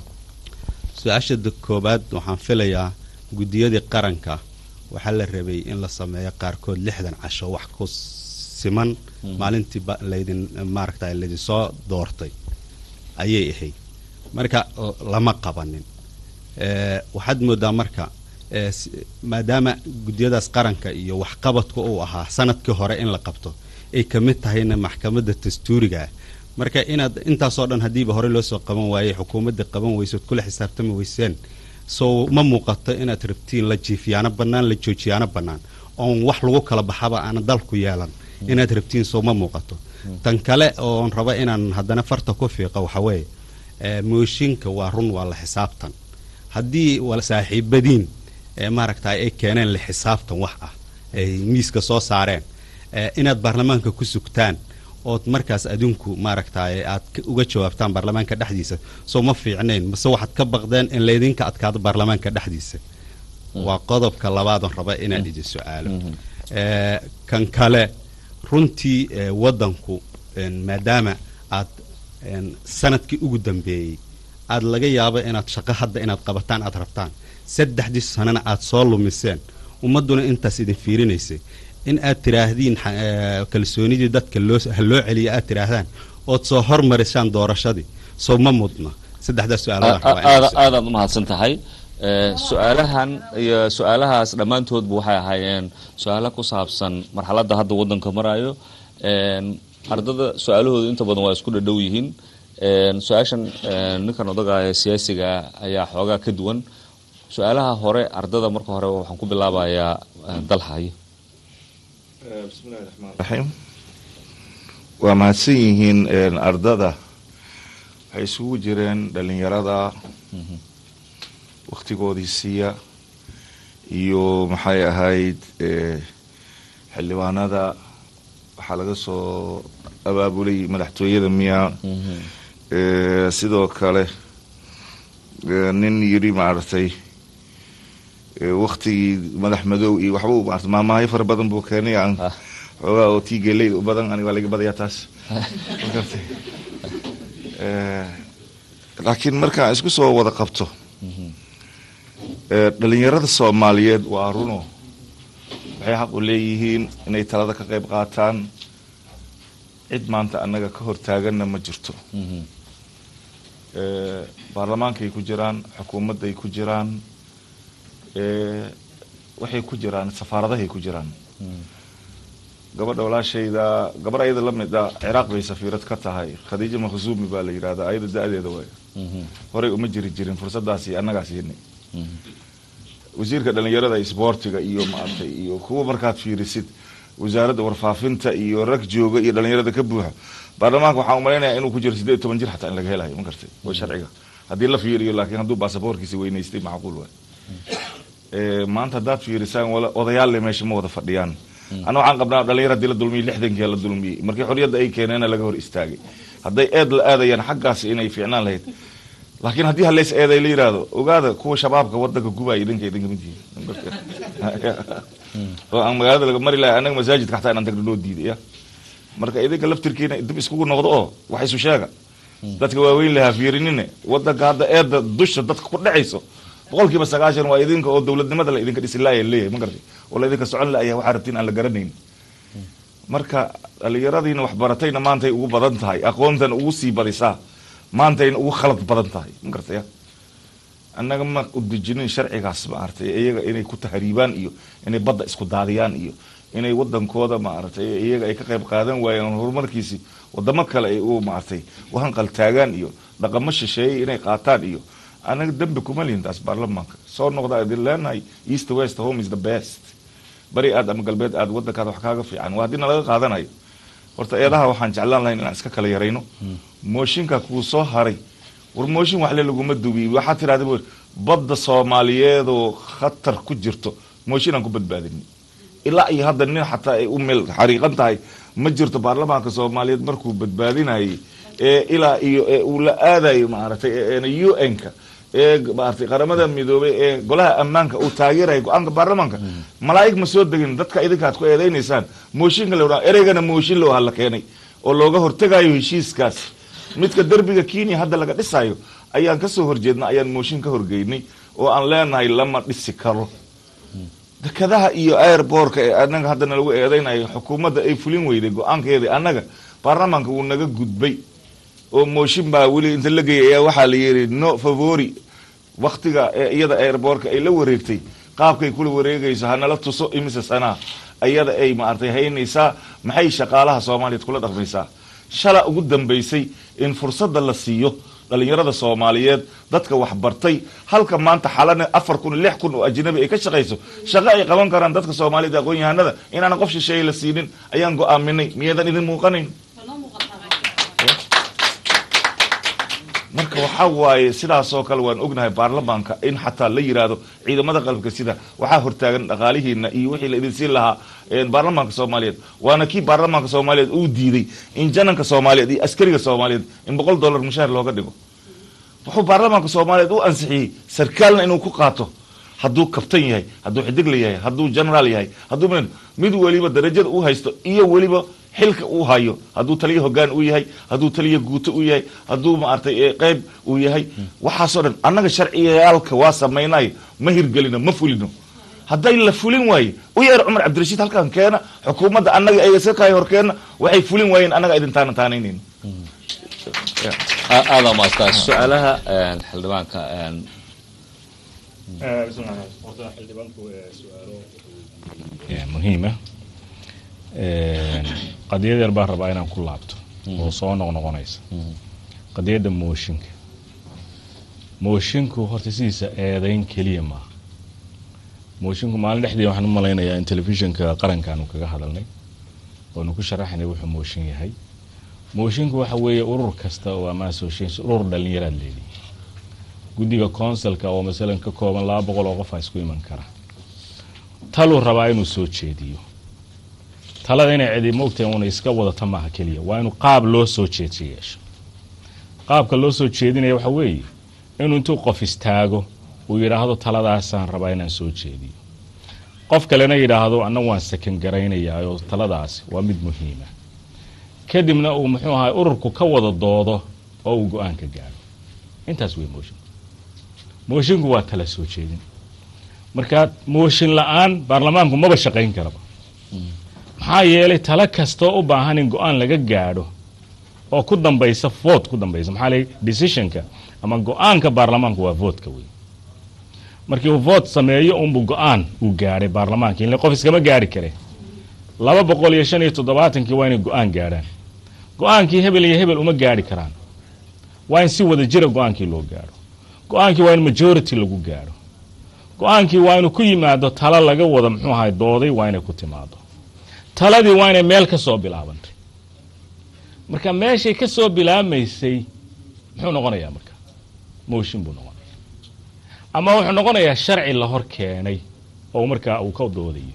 su-aasha da- koobaad waxaan filayaa guddiyadii qaranka waxaa la rabay in la sameeyo qaarkood lixdan casho wax ku siman maalintii ba- laydin maaragta laydinsoo doortay ayay ahayd marka l- lama qabanin Eh, waxaad moodaa marka eh, si- maadaama guddiyadaas qaranka iyo waxqabadka uu ahaa sanadkii hore in la qabto ay ka mid tahayna maxkamadda dastuuriga ah marka inaad intaasoo dhan haddiiba hore loo soo qaban waayey xukuumadda qaban weysood kula xisaabtami weyseen soo ma muuqato inaad rabtiin la jiifiyaano bannaan la joojiyaano bannaan oon wax lagu kala baxaba aana dalku yeelan inaad rabtiin soo ma muuqato tan kale oon raba inaan haddana farta ku fiiqa waxa weeye eh, mooshinka waa run waa la xisaabtan haddii wal saaxiibadiin ee maaragta ay keeneen la xisaabtan wax ah ay miiska soo saareen eh, inaad baarlamaanka ku sugtaan ood markaas adinku maaragtaye aad ka- uga jawaabtaan baarlamaanka dhexdiisa soo ma fiicnayn mase waxaad ka baqdeen in laydinka adkaado baarlamaanka dhexdiisa waa qodobka labaadoon raba inaan idin su-aalo Eh, kan kale runtii eh, waddanku en, maadaama aad en, sanadkii ugu dambeeyey aad laga yaabo inaad shaqo hadda inaad qabataan aad rabtaan saddexdii sanana aad soo lumiseen ummadduna intaas idin fiirinaysay in aad tiraahdeen xa- eh, kalsoonidii dadka loo ha loo celiya aad tiraahdaan ood soo hormarisaan doorashadii soo ma mudna saddexdaas su-aaloodaan rabaa inaan
aada aadaad umahadsan tahay Eh, su-aalahan iyo su-aalahaas dhammaantoodba waxay ahaayeen su-aalo ku saabsan marxaladda hadda waddanka marayo En, ardada su-aalahoodu inta badan waa isku dhadhow yihiin En, su-aashan en, ninkan odaga ee siyaasiga ah ayaa xoogaa ka duwan su-aalaha hore ardada marka hore waxaan ku bilaabayaa eh, dalhayo
bismillahi raxmaan raxiim waa mahadsan yihiin een, ardada waxay isugu jireen dhalinyarada waktigoodii siiya iyo maxay ahayd eh, xildhibaanada waxaa laga soo abaabulay madaxtooyada miyaa Eh, sidoo kale eh, nin yidhi maaragtay eh, waktigii madax madow iyo waxba uu maarata maamaayo fara badan buu keenay aan xoogaa oo tii geeleyda u badan aniga waa laga badayaa taas Ma garatay? Eh, laakiin markaan isku soo wada qabto eh, dhalinyarada soomaaliyeed waa runo waxay xaq u leeyihiin inay talada ka qayb qaataan cid maanta annaga ka hortaaganna ma jirto Eh, baarlamaankay ku jiraan xukuumadday ku jiraan eh, waxay ku jiraan safaaradahay ku jiraan gabadha walaashayda gabar ayada la mid a ciraaq bay safiirad ka tahay khadiija makhzuumi baa la yidhahdaa ayada da-deeda waay horey uma jiri jirin fursadaasi annagaa siinay wasiirka dhalinyarada isboortiga iyo maaragtay iyo kuwa markaad fiirisid wasaaradda warfaafinta iyo rag jooga iyo dhalinyarada ka buuxa baarlamaanka waxaan umalaynaya inuu ku jiro sideed iyo toban jir xataa in laga helayo ma gartay oo sharciga haddii la fiiriyo laakiin hadduu baasaboorkiisa weynaystay macquul waay Eh, maanta haddaad fiirisaan wala- odayaal le meesha ma wada fadhiyaan ana waxaan qabnaa dhalinyar haddii la dulmiyey lixdankii la dulmiyey markii xorriyadda ay keeneena laga hor istaagay hadday eed la aadayaan xaggaas inay fiicnaan lahayd laakiin haddii haleys eeday la yidhaahdo ogaada kuwa shabaabka wadanka gubaya idinka idinka mid yihiin oo aan magaalada laga mari lahay annaga masaajidka xataa inaan tagno loo diiday ya marka idinka laftirkiina dib iskugu noqdo oo wax isu sheega dadka waaweyn lahaa fiirinine wadanka hadda eedda dusha dadka ku dhacayso boqolkiiba sagaashan waa idinka oo dowladnimada la idinka dhisi laaya leeyahay ma gartay oo la idinka socon laaya waxaa rabtiin aan la garanayn marka dhalinyaradiina wax baratayna maantay ugu badan tahay aqoontana ugu sii badisaa maantayna ugu khalad badan tahay ma gartaya annaga ma u dejinin sharcigaas maaragtay iyaga inay ku tahriibaan iyo inay badda isku daadiyaan iyo inay wadankooda maaragtay iyaga ay ka qayb qaadan waayeen horumarkiisi wadamo kale ay u maaragtay u hanqal taagaan iyo dhaqamo shisheeyey inay qaataan iyo annaga dembi kuma lihin taas baarlamaanka soo noqda idin leenahay east west home is the best bari aad ama galbeed aad wadankaada wax kaaga fiican waa haddii nalaga qaadanayo horta eedaha waxaan jeclaan lahayn inaan iska kala yarayno mooshinka kuu soo haray war mooshin waxle laguma dubiy waxaa tidhahda bu badda soomaaliyeedoo khatar ku jirto mooshin aan ku badbaadini ilaa iyo hadda nin xataa ay u meel xariiqan tahay ma jirto baarlamaanka soomaaliyeed markuu badbaadinayay ee ilaa iyo ee uu la aadayo maaragtay u n-ka ee maaragtay qaramada midoobay ee golaha ammaanka uu taageeraya go-aanka baarlamaanka malaa'ig ma soo degin dadka idinka aad ku eedaynaysaan mooshinka la wadhaa ereygana mooshin loo hala keenay oo looga hortegayo heshiiskaas midka derbiga kenya hadda laga dhisayo ayaan kasoo horjeedna ayaan mooshin ka horgeynay oo aan leenahay lama dhisi karo dekadaha iyo airbortka ee anaga haddana lagu eedeynayo xukuumadda ay fulin weyday go-aankeedii annaga baarlamaanka wuu naga gudbay oo mooshin baa weli inta la geeyay ayaa waxaa la yidhi no favori waktiga ee iyada airbortka ay la wareegtay qaabkay kula wareegayso hanala tuso imise sanaa ayada ay maaragtay haynaysaa maxay shaqaalaha soomaaliyeed kula dhaqmaysaa shala ugu dambaysay in fursadda la siiyo dhalinyarada soomaaliyeed dadka waxbartay halka maanta xalana afar kun lix kun oo ajnabi ay ka shaqayso shaqo ay qaban karaan dadka soomaaliyeed aqoon-yahanada inaanan qof shisheeye la siinin ayaan go-aaminay miyadan idin muuqanayn marka waxaa waaye sidaasoo kale waan ognahay baarlamaanka in xataa la yiraahdo ciidamada qalabka sida waxaa hortaagan dhaqaalihiina iyo wixii la idin siin lahaa baarlamaanka soomaaliyeed waana kii baarlamaanka soomaaliyeed uu diiday in jananka soomaaliyeed iyo askariga soomaaliyeed in boqol dollar mushaar looga dhigo wuxuu baarlamaanka soomaaliyeed u ansixiyey sarkaalna inuu ku qaato hadduu kabtan yahay hadduu xidigla yahay hadduu generaal yahay hadduu mid weliba darajada uu haysto iyo weliba xilka uu hayo hadduu taliya hogaan uu yahay hadduu taliya guuto uu yahay hadduu maaragtay qeyb uu yahay waxaasoo dhan annaga sharciyaalka waa samaynayo ma hirgelino ma fulino hadday la fulin waaye u yeer cumar cabdirashiid halkan keena xukuumadda annaga ay iska kahay horkeena waxay fulin waayeen annaga idin taana taanaynayno
aada maastaa su-aalaha xildhibaanka
muhiima qadiyad yar baan rabaa inaan ku laabto oo soo noqnoqonaysa qadiyadda mooshinka moshinku horta sidiisa eedayn keliya maaha moshinku maalin dhexdii waxaan u malaynayaa in telefishinka qarankaanu kaga hadalnay oonu ku sharaxnay wuxuu mooshin yahay moshinku waxa weeye urur kasta oo ama association urur dhalinyaraad leedihi guddiga consulka oo masalan ka kooban laba boqol oo qof a isku iman kara taluu rabaa inuu soo jeediyo talada inay cidi moogtahay una iska wadata maaha keliya waa inuu qaab loo soo jeedsi yeesho qaabka loo soo jeedinaya waxa weeye inuu intuu qof istaago uu yidhaahdo taladaasaan rabaa inaan soo jeediyo qof kalena yidhaahdo anna waan sakan garaynayaa oo taladaasi waa mid muhiima kadibna uu muxuu ahay ururku ka wada doodo oo uu go-aan ka gaadho intaas wey moshinku moshinku waa tala soo jeedin marka mooshin la-aan baarlamaanku maba shaqayn karaba maxaa yeelay talo kastoo u baahan in go-aan laga gaadho oo ku dambaysa vote ku dambaysa maxaa lay decisionka ama go-aanka baarlamaanku waa votka wey markii uu vote sameeyo unbuu go-aan uu gaadhay baarlamaanka ile qof iskama gaari kare laba boqol iyo shan iyo toddobaatankii waa inay go-aan gaadhaan go-aankii hebel iyo hebel uma gaadhi karaan waa in si wada jira go-aankii loo gaadho go-aankii waa in majority lagu gaadho go-aankii waa inuu ku yimaado talo laga wada muxuu ahay dooday waa inay ku timaado taladii waa inay meel ka soo bilaabantay marka meeshay ka soo bilaabmaysay muxuu noqonayaa marka mooshin buu noqonaya ama wuxuu noqonayaa sharci la hor keenay oo markaa uu ka doodayo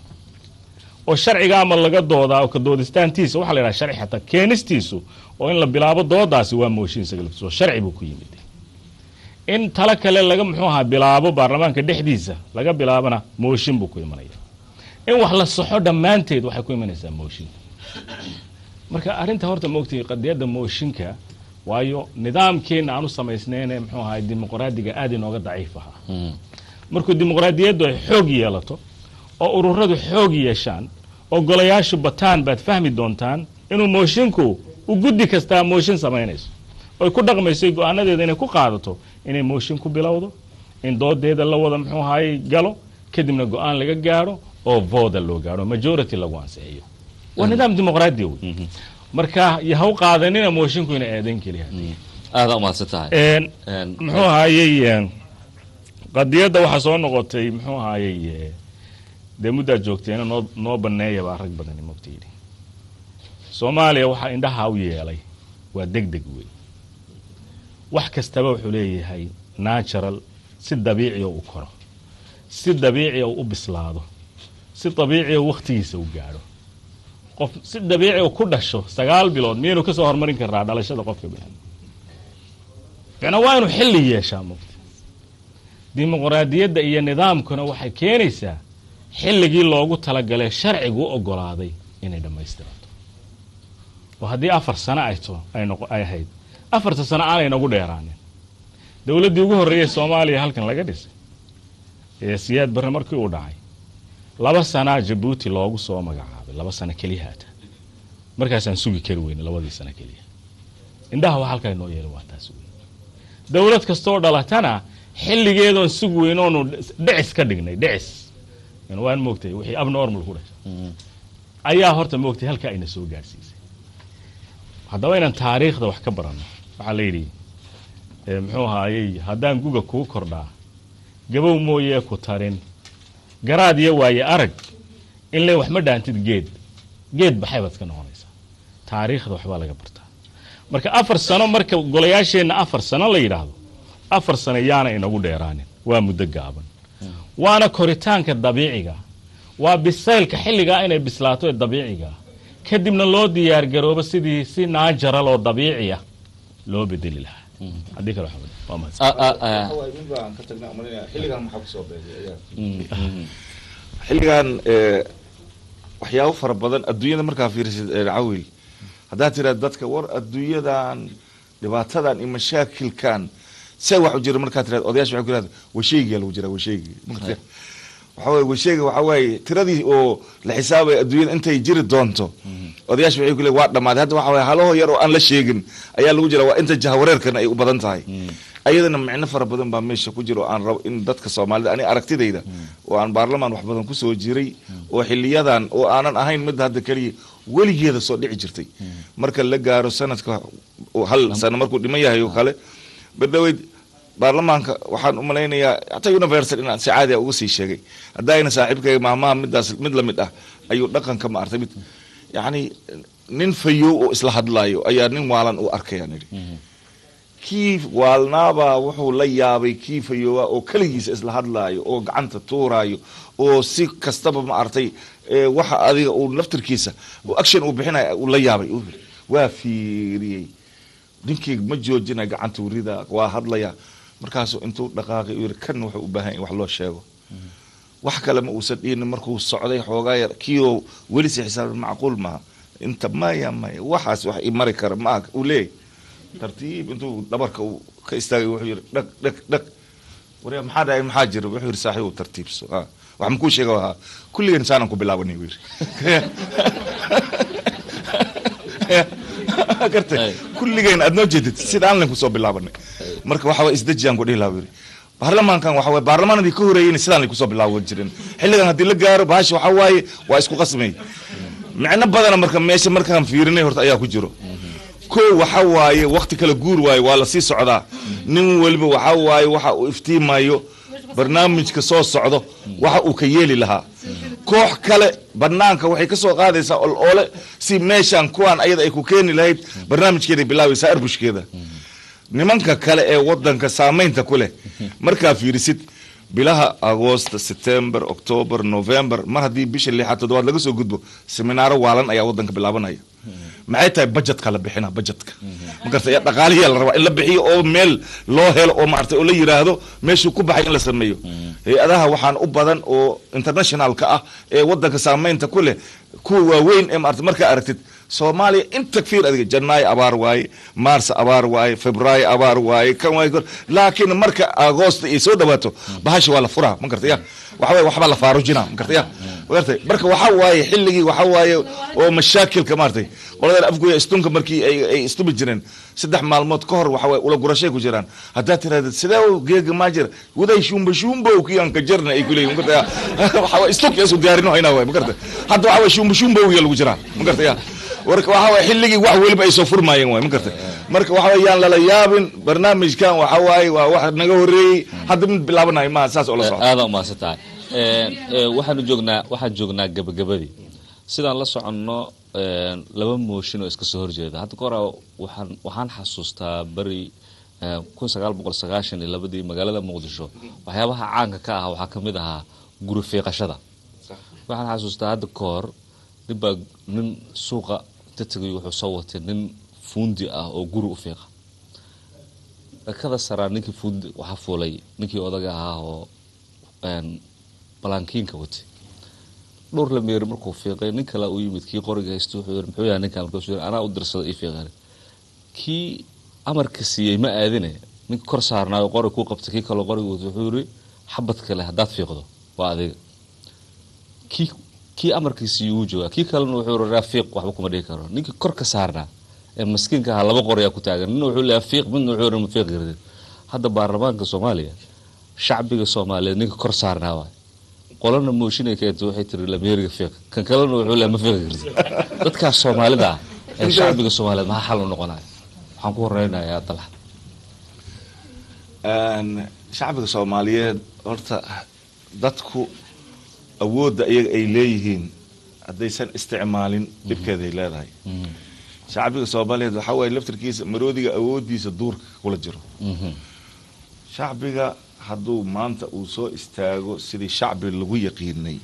oo sharciga ama laga doodaa oo ka doodistaantiisa waxaa la yidhaha sharci xataa keenistiisu oo in la bilaabo doodaasi waa mooshin isaga laftiisa oo sharci buu ku yimid in talo kale laga muxuu ahaa bilaabo baarlamaanka dhexdiisa laga bilaabana mooshin buu ku imanaya in wax la saxo dhammaanteed waxay ku imanaysaa mooshin marka arrinta horta maogtay qadiyadda mooshinka waayo nidaamkeena aan u samaysnayne muxuu ahaa dimuqraadiga aada inooga daciif ahaa markuu dimuqraadiyaddu ay xoog yeelato oo ururadu xoog yeeshaan oo golayaashu bataan baad fahmi doontaan inuu moshinku u guddi kastaa mooshin samaynayso oy ku dhaqmayso go-aanadeeda inay ku qaadato inay mooshin ku bilowdo in doodeeda la wada muxuu ahaay galo kadibna go-aan laga gaadho oo voda loo gaadho majority lagu ansixiyo waa nidaam dimuqraadi wey marka yaha u qaadanina moshinku ina eedayn keliya
aada umahadsan tahay
muxuu ahaayey qadiyadda waxaa soo noqotay muxuu ahaayey dee muddaad joogteena noo noo baneeya baa rag badani mogta yidhi soomaaliya waxaa indhaha u yeelay waa deg deg wey wax kastaba wuxuu leeyahay natural si dabiiciya u koro si dabiiciya u bislaado si dabiiciya wakhtigiisa u gaadho qof si dabiiciya ku dhasho sagaal bilood miyaynu ka soo horumarin karnaa dhalashada qofka bini ficna waa inuu xilli yeeshaa mugta dimuqraadiyadda iyo nidaamkuna waxay keenaysaa xilligii loogu talagalay sharcigu u ogolaaday inay dhammaystirato oo haddii afar sano ay to ay noqo ay ahayd afarta sano aanay nagu dheeraanin dowladdii ugu horreeyay soomaaliya halkan laga dhisay ee siyaad barre markii uu dhacay laba sanaa jabuuti loogu soo magacaabay laba sano keliya haata markaasaan sugi kari weyne labadii sano keliya indhaha waa halkaa inoo yeelay waa taas wey dowlad kastoo dhalatana xilligeedoon sugi weyn oonu dhicis ka dhignay dhicis waan moogtay wixii abnormal ku dhashay ayaa horta moogtay halkaa ayna soo gaadhsiisay haddaba inaan taariikhda wax ka baranno waxaa la yidhi muxuu ahaayey haddaan guga kuu kordhaa gabow mooyee ku tarin garaad iyo waaye arag in le wax ma dhaantid geed geed baxay baad iska noqonaysaa taariikhda waxbaa laga bartaa marka afar sano marka golayaasheenna afar sano la yidhaahdo afar sano yaana inagu dheeraanin waa muddo gaaban waana koritaanka dabiiciga waa bisaylka xilligaa inay bislaato ee dabiiciga kadibna loo diyaargaroobo sidii si naajaral oo dabiiciya loo bedeli lahaa haddii kale waa mahadsan
xilligan waxyaabo fara badan adduunyada markaa fiirisid cawil haddaad tiraad dadka war adduunyadan dhibaatadan iyo mashaakilkan see wax u jira markaa tiraad odayaasha waxay ku yirahda washeygiyaa lagu jiraa washeygi waxa waye washeyga waxa waaye tiradii oo la xisaabaya adduunyada intay jiri doonto odayaasha waxay ku leeyihin waa dhammaaday hadda waxa waye halaho yar oo aan la sheegin ayaa lagu jira waa inta jahawareerkana ay u badan tahay ayadana micno fara badan baa meesha ku jira oo aan rabo in dadka soomaalida ani aragtidayda oo aan baarlamaan wax badan kusoo jiray oo xiliyadan oo aanan ahayn mid hadda keliya weligeeda soo dhici jirtay marka la gaaro sanadka hal sano markuu dhiman yahay oo kale bardhaweyd baarlamaanka waxaan u malaynayaa hataa universal inaan si caadi a uga sii sheegay haddaayna saaxiibkayga maahmaha midaas mid lamid ah ayuu dhaqanka ma artay mid yacni nin fayow oo isla hadlaayo ayaa nin waalan u arkayaan idhi kii waalnaabaa wuxuu la yaabay kii fayoowa oo keligiisa isla hadlaayo oo gacanta tuuraayo oo si kastaba ma artay waxa adiga uu laftirkiisa action uu bixinaya uu la yaabay waa fiiriyey ninkii ma joojina gacanta urida waa hadlaya markaasuu intuu dhaqaaqay u yiri kan wuxuu u baahan in wax loo sheego wax kale ma uusan dhihin markuu socday xoogaa yar kiioo weli si xisaab macquul maaha inta maya maya waxaas wax i mari kara maaha uu leeyahy tartiib intuu dhabarka uu ka istaagay wuxuu yiri dhag dhag dhag warya maxaa dhahay maxaa jira wuxuu yiri saaxiib tartiibso wax makuu sheega ahaa kulligeen saanan ku bilaabanay buu yiri gartay kulligeen aad noo jeedid sidaan len kusoo bilaabanay marka waxa way isdejiyaan ku dhihi lahaa yiri baarlamaankan waxa waye baarlamaanadii ka horeeyeen sidaan lay kusoo bilaaban jirin xilligan haddii la gaaro bahasha waxa waaye waa isku qasmay micno badana marka meesha markaan fiirinay horta ayaa ku jiro ko waxa waaye wakti kala guur waaye waa lasii socdaa nin weliba waxa waaye waxa uu iftiimayo barnaamijka soo socdo waxa uu ka yeeli lahaa koox kale banaanka waxay ka soo qaadaysaa ol ole si meeshan kuwaan ayada ay ku keeni lahayd barnaamijkeeday bilaabaysaa arbushkeeda nimanka kale ee wadanka saamaynta ku leh markaa fiirisid bilaha agoosta september october november mar haddii bisha lixaad toddobaad laga soo gudbo seminaaro waalan ayaa wadanka bilaabanaya maxay tahay bajetka la bixina bajetka magarta ya dhaqaalihiya la rabaa in la bixiyo oo meel loo helo oo maartay oo la yiraahdo meeshuu ku baxay in la sameeyo hay-adaha waxaan u badan oo internationalka ah ee wadanka saamaynta ku leh kuwa waaweyn ee maarta markaa aragtid soomaaliya inta fiir adiga janaayo abaar waaye maars abaar waaye febraayo abaar waaye kan waaye laakiin marka agoosta ay soo dhawaato bahasha waa la furaa ma garta ya waxaway waxbaa la faarujina ma garta ya magartay marka waxa waaye xilligii waxa waaye oo mashaakilka maartay qoladan afgoya istunka markii ay ay istubi jireen saddex maalmood ka hor waxa waaye ula gurashay ku jiraan haddaad tirahdid sidee geega maa jira waday shumba shumbow kiyaan ka jarna ay kuleeyihin ma garta ya waxa waaye istunka isu diyaarino hayna waaye ma garta hadda waxa waaye shumba shumbow ya lagu jiraa ma garta ya warka waxa waye xilligii wax weliba ay soo furmaayeen waay ma gartay marka waxa waye yaan lala yaabin barnaamijkan waxa waaye waa wax naga horeeyey hadda mid bilaabanayo maaha saas oo la socda
aada umahadsan tahay waxaanu joognaa waxaan joognaa gabagabadii sidaan la soconno een, laba mooshin oo iska soo horjeeda hadda kahora waxaan waxaan xasuustaa beri kun sagaal boqol sagaashan iyo labadii magaalada muqdisho waxyaabaha caanka ka ah waxaa ka mid ahaa guri fiiqashada waxaan xasuustaa hadda ka hor nin baa nin suuqa inta tegay wuxuu soo watay nin fuundi ah oo guri u fiiqa dhakada saraa ninkii fuundi waxaa fuulay ninkii odaga ahaa oo een, balankiinka watay dhowr la meeri markuu fiiqay nin kale u yimid kii qoriga haysta wuxuu yiri muxuu yahay ninkan markaasuu yiri anaa u dirsada ii fiiqan kii amarka siiyey ma aadine ninka kor saarnaayo qori kuu qabtay kii kaloo qoriga watay wuxuu yiri xabad kale haddaad fiiqdo waa adiga kii kii amarkiisii wuu joogaa kii kalena wuxuu yiri raafiiq waxba kuma dhihi karo ninkii kor ka saarnaa ee maskiinka ahaa laba qoriyaa ku taagan midna wuxuu leeyahay fiiq midna wuxuu yiri ma fiiq garidid hadda baarlamaanka soomaaliya shacbiga soomaaliyeed ninka kor saarnaa waay qolana mooshinay keentay waxay tiri lameeriga fiiq kan kalena wuxuu leeyahay ma fiiq garidid dadkaas soomaalida ah ee shacbiga soomaaliyeed maxaa xal u noqonaya waxaan ku horeynayaa dalxa
Een, shacbiga soomaaliyeed horta dadku awoodda iyaga ay leeyihiin haddaysan isticmaalin dhibkeeday leedahay shacbiga soomaaliyeed waxaa waaye laftirkiisa maroodiga awooddiisa duurka kula jiro shacbiga hadduu maanta uu soo istaago sidii shacbi lagu yaqiinay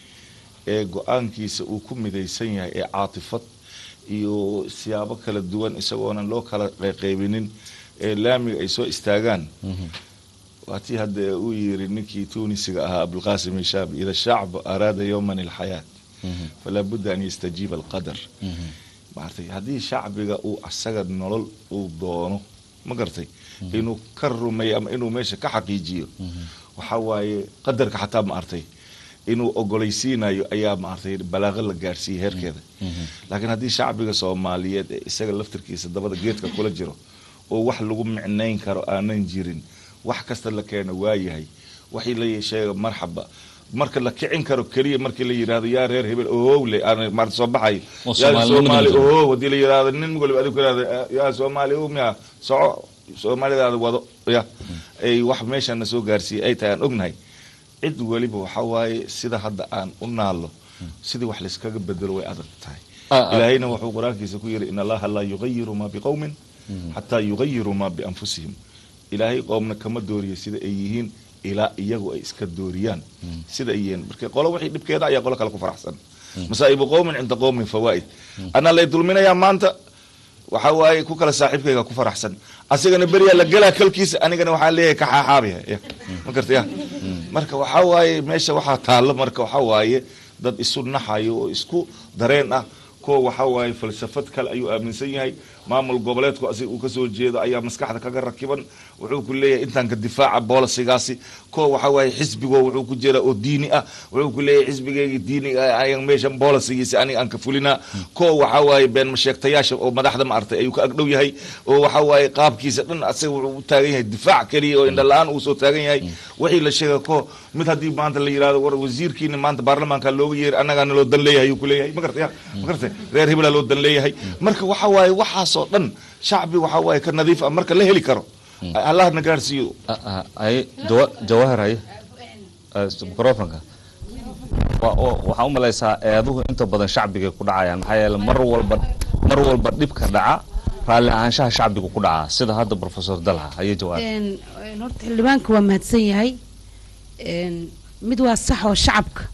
ee go-aankiisa uu ku midaysan yahay ee caatifad iyo siyaabo kala duwan isagoonan loo kala qeybinin ee laamiga ay soo istaagaan waa tii hadda uu yiri ninkii tunisiga ahaa abulqasim ishaabi ida shacbu araada yowman ilxayaat falaa budda an yastajiiba alqadar maartay haddii shacbiga uu asaga nolol uu doono ma gartay inuu ka rumeeyo ama inuu meesha ka xaqiijiyo waxa waaye qadarka xataa maartay inuu ogolaysiinayo ayaa maartay balaaqo la gaarsiiyey heerkeeda laakiin haddii shacbiga soomaaliyeed ee isaga laftirkiisa dabada geedka kula jiro oo wax lagu micnayn karo aanan jirin wax kasta la keeno waayahay waxii la sheega marxaba marka la kicin karo keliya markii la yidhaahdo yaa reer hebel ohowle aan maarta soo baxayo
Oo
yaa
Soomaalnimo
soomaali
jiro.
ohow haddii la yidhaahdo nin waliba adigu yidhahdo yaa soomaali ow miya soco soomaalidaada wado ya ay wax meeshana soo gaarsiiyey ay tahay aan ognahay cid weliba waxa waaye sida hadda aan u naalo sidii wax layskaga bedelo way adag tahay
Ah, ah.
ilaahayna wuxuu qur-aankiisa ku yidhi in allaha laa yugayiru ma biqowmin xataa yugayiru ma bianfusihim ilaahay qoomna kama dooriyo sida ay yihiin ilaa iyagu ay iska dooriyaan sida ay yihiin marka qolo wixii dhibkeeda ayaa qolo kale ku faraxsan masaa'ibu qowmin cinda qowmin fawaa'id anaa lay dulminayaa maanta waxa waaye ku kale saaxiibkayga ku faraxsan asigana beriyaa la gelaa kalkiisa anigana waxaa leeyahay ka xaaxaabiya ya ma garta ya marka waxaa waaye meesha waxaa taallo marka waxaa waaye dad isu naxayo oo isku dareen ah kuwa waxaa waaye falsafad kale ayuu aaminsan yahay maamul goboleedku asiga uu kasoo jeedo ayaa maskaxda kaga rakiban wuxuu ku leeyahay intaanka difaaca boolisigaasi kuwa waxaa waaye xisbigo wuxuu ku jira oo diini ah wuxuu ku leeyahay xisbigeyga diiniga ah ayaan meeshan boolisigiisa aniga aan ka fulinaa kuwa waxaa waaye been masheegtayaasha oo madaxda ma artay ayuu ka agdhow yahay oo waxaa waaye qaabkiisa dhan asaga wuxuu u taagan yahay difaac keliya oo indha la-aan uu soo taagan yahay wixii la sheega ko mid haddii maanta la yidhahdo war wasiirkiina maanta baarlamaanka looga yeeri annagaa naloo dan leeyahay ayuu ku leeyahay ma gartay ma gartay reer hebelaa loo dan leeyahay marka waxaa waaye waxaasoo dhan shacbi waxaa waaye ka nadiif ah marka la heli karo allah na gaarsiiyo
ay jawa jawahar haye microfonka wa- wa- waxaa u malaysaa eeduhu inta badan shacbigay ku dhacayaan maxaa yeele mar walba mar walba dhibka dhaca raalli ahaanshaha shacbiga ku dhacaa sida hadda professor dalha haye jawaar
Een, een, horta xildhibaanka waa mahadsan yahay Een, mid waa sax oo shacabka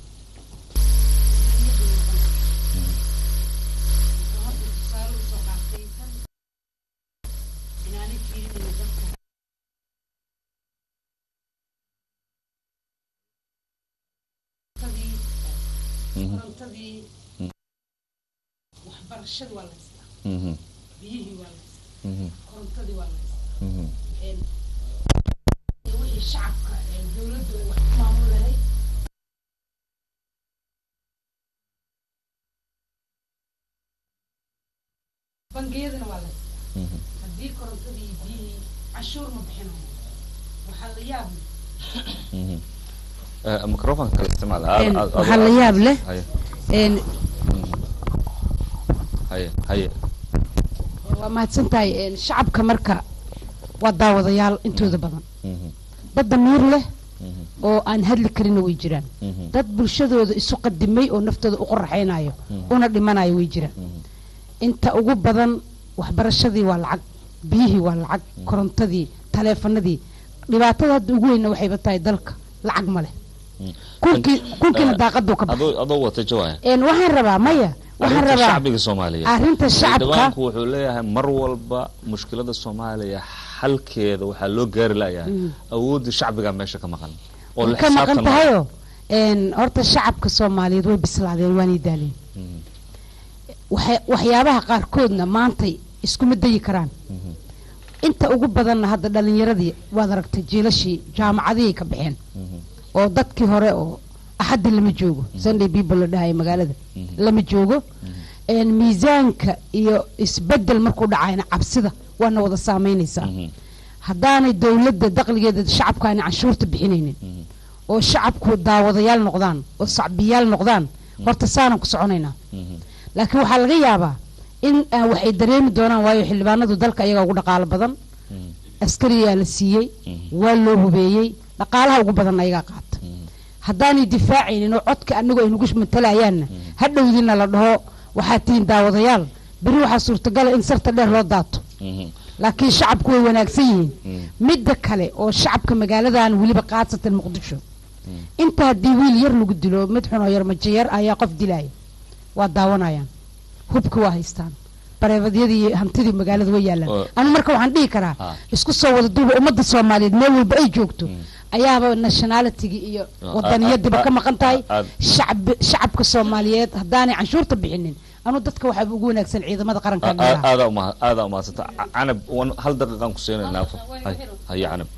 waxbarashada waa la haystaa
Mhm.
biyihii waa la haystaa
Mhm.
korontadii waa la haystaa
Mhm.
Een, iyo wixii shacabka ee dowladda ay wax ku maamul lahayd bangiyadana waa la haystaa haddii korontadii iyo biyihii cashuur ma bixinayo waxaa la yaab leh
Mhm. Eh, microfonka kale isticmaal
Een, waxaa la yaab leh
haye
Een,
haye haye
waa mahadsan tahay Een, shacabka marka waa daawadayaal intooda badan
Mhm.
dad damiir leh oo aan hadli karina way jiraan dad bulshadooda isu qadimay oo naftooda u qoraxaynayo una dhimanayo way jiraan inta ugu badan waxbarashadii waa lacag biyihii waa lacag korontadii taleefanadii dhibaatada hadda ugu weyna waxayba tahay dalka lacag ma leh kunkii kunkiina daaqaduu ka baxay
adoo adoo wata jawaaya
een waxaan rabaa maya waxaan
arrinta
rabaa
shacbiga soomaaliyeed
arrinta shacabka
xildhibaanku wuxuu leeyahay mar walba mushkilada soomaaliya xalkeeda waxaa loo gaari layahay
Mm.
awoodda shacbiga meesha ka maqan oo la
ka maqan
xisaabtan
tahayoo een horta shacabka soomaaliyeed way bislaadeen waanay daaleen waxay- waxyaabaha qaarkoodna maantay iskuma dayi karaan inta ugu badanna hadda dhalinyaradii waad aragtay jiilashii jaamacadihii ka baxeen oo dadkii hore oo axaddi lama joogo sunday people la dhahayo magaalada lama joogo een miisaanka iyo isbedel markuu dhacayna cabsida waana wada saameynaysaa haddaanay dowladda daqligeeda shacabka aanay canshuurta bixinaynin oo shacabku daawadayaal noqdaan oo sacbiyaal noqdaan horta saanan ku soconaynaa laakiin waxaa laga yaabaa in ah, waxay dareemi doonaan waayo xildhibaanadu dalka ayagaa ugu dhaqaalo badan askariyaa la siiyey waa loo hubeeyey dhaqaalaha ugu badan ayagaa qaata haddaanay difaacaynin oo codka anagu ay nagu matalayaanna hadhowdiina la dhaho waxaad tihiin daawadayaal beri waxaa suurtagala in sarta dheer loo daato laakiin shacabku way wanaagsan yihiin midda kale oo shacabka magaaladan weliba qaasatan muqdisho inta haddii wiil yar lagu dilo mid xun oo yar majo yar ayaa qof dilaya waa daawanayaan hubka waa haystaan bareebadyadii iyo hantidii magaalada way yaalaan
Oo-
anu marka waxaan dhihi karaa
Ah.
isku soo wada duuba ummadda soomaaliyeed meel walba ay joogto ayaaba nationalitigi iyo
Ah,
wadaniyadiba
ah,
ka maqan tahay
ah, ah.
shacbi shacabka soomaaliyeed haddaanay canshuurta bixinin anu dadka waxaaba ugu wanaagsan ciidamada qaranka dheeraha
aada uma- aada umahadsanta canab wan- hal daqiiqaan ku siinaynaa hay haye canab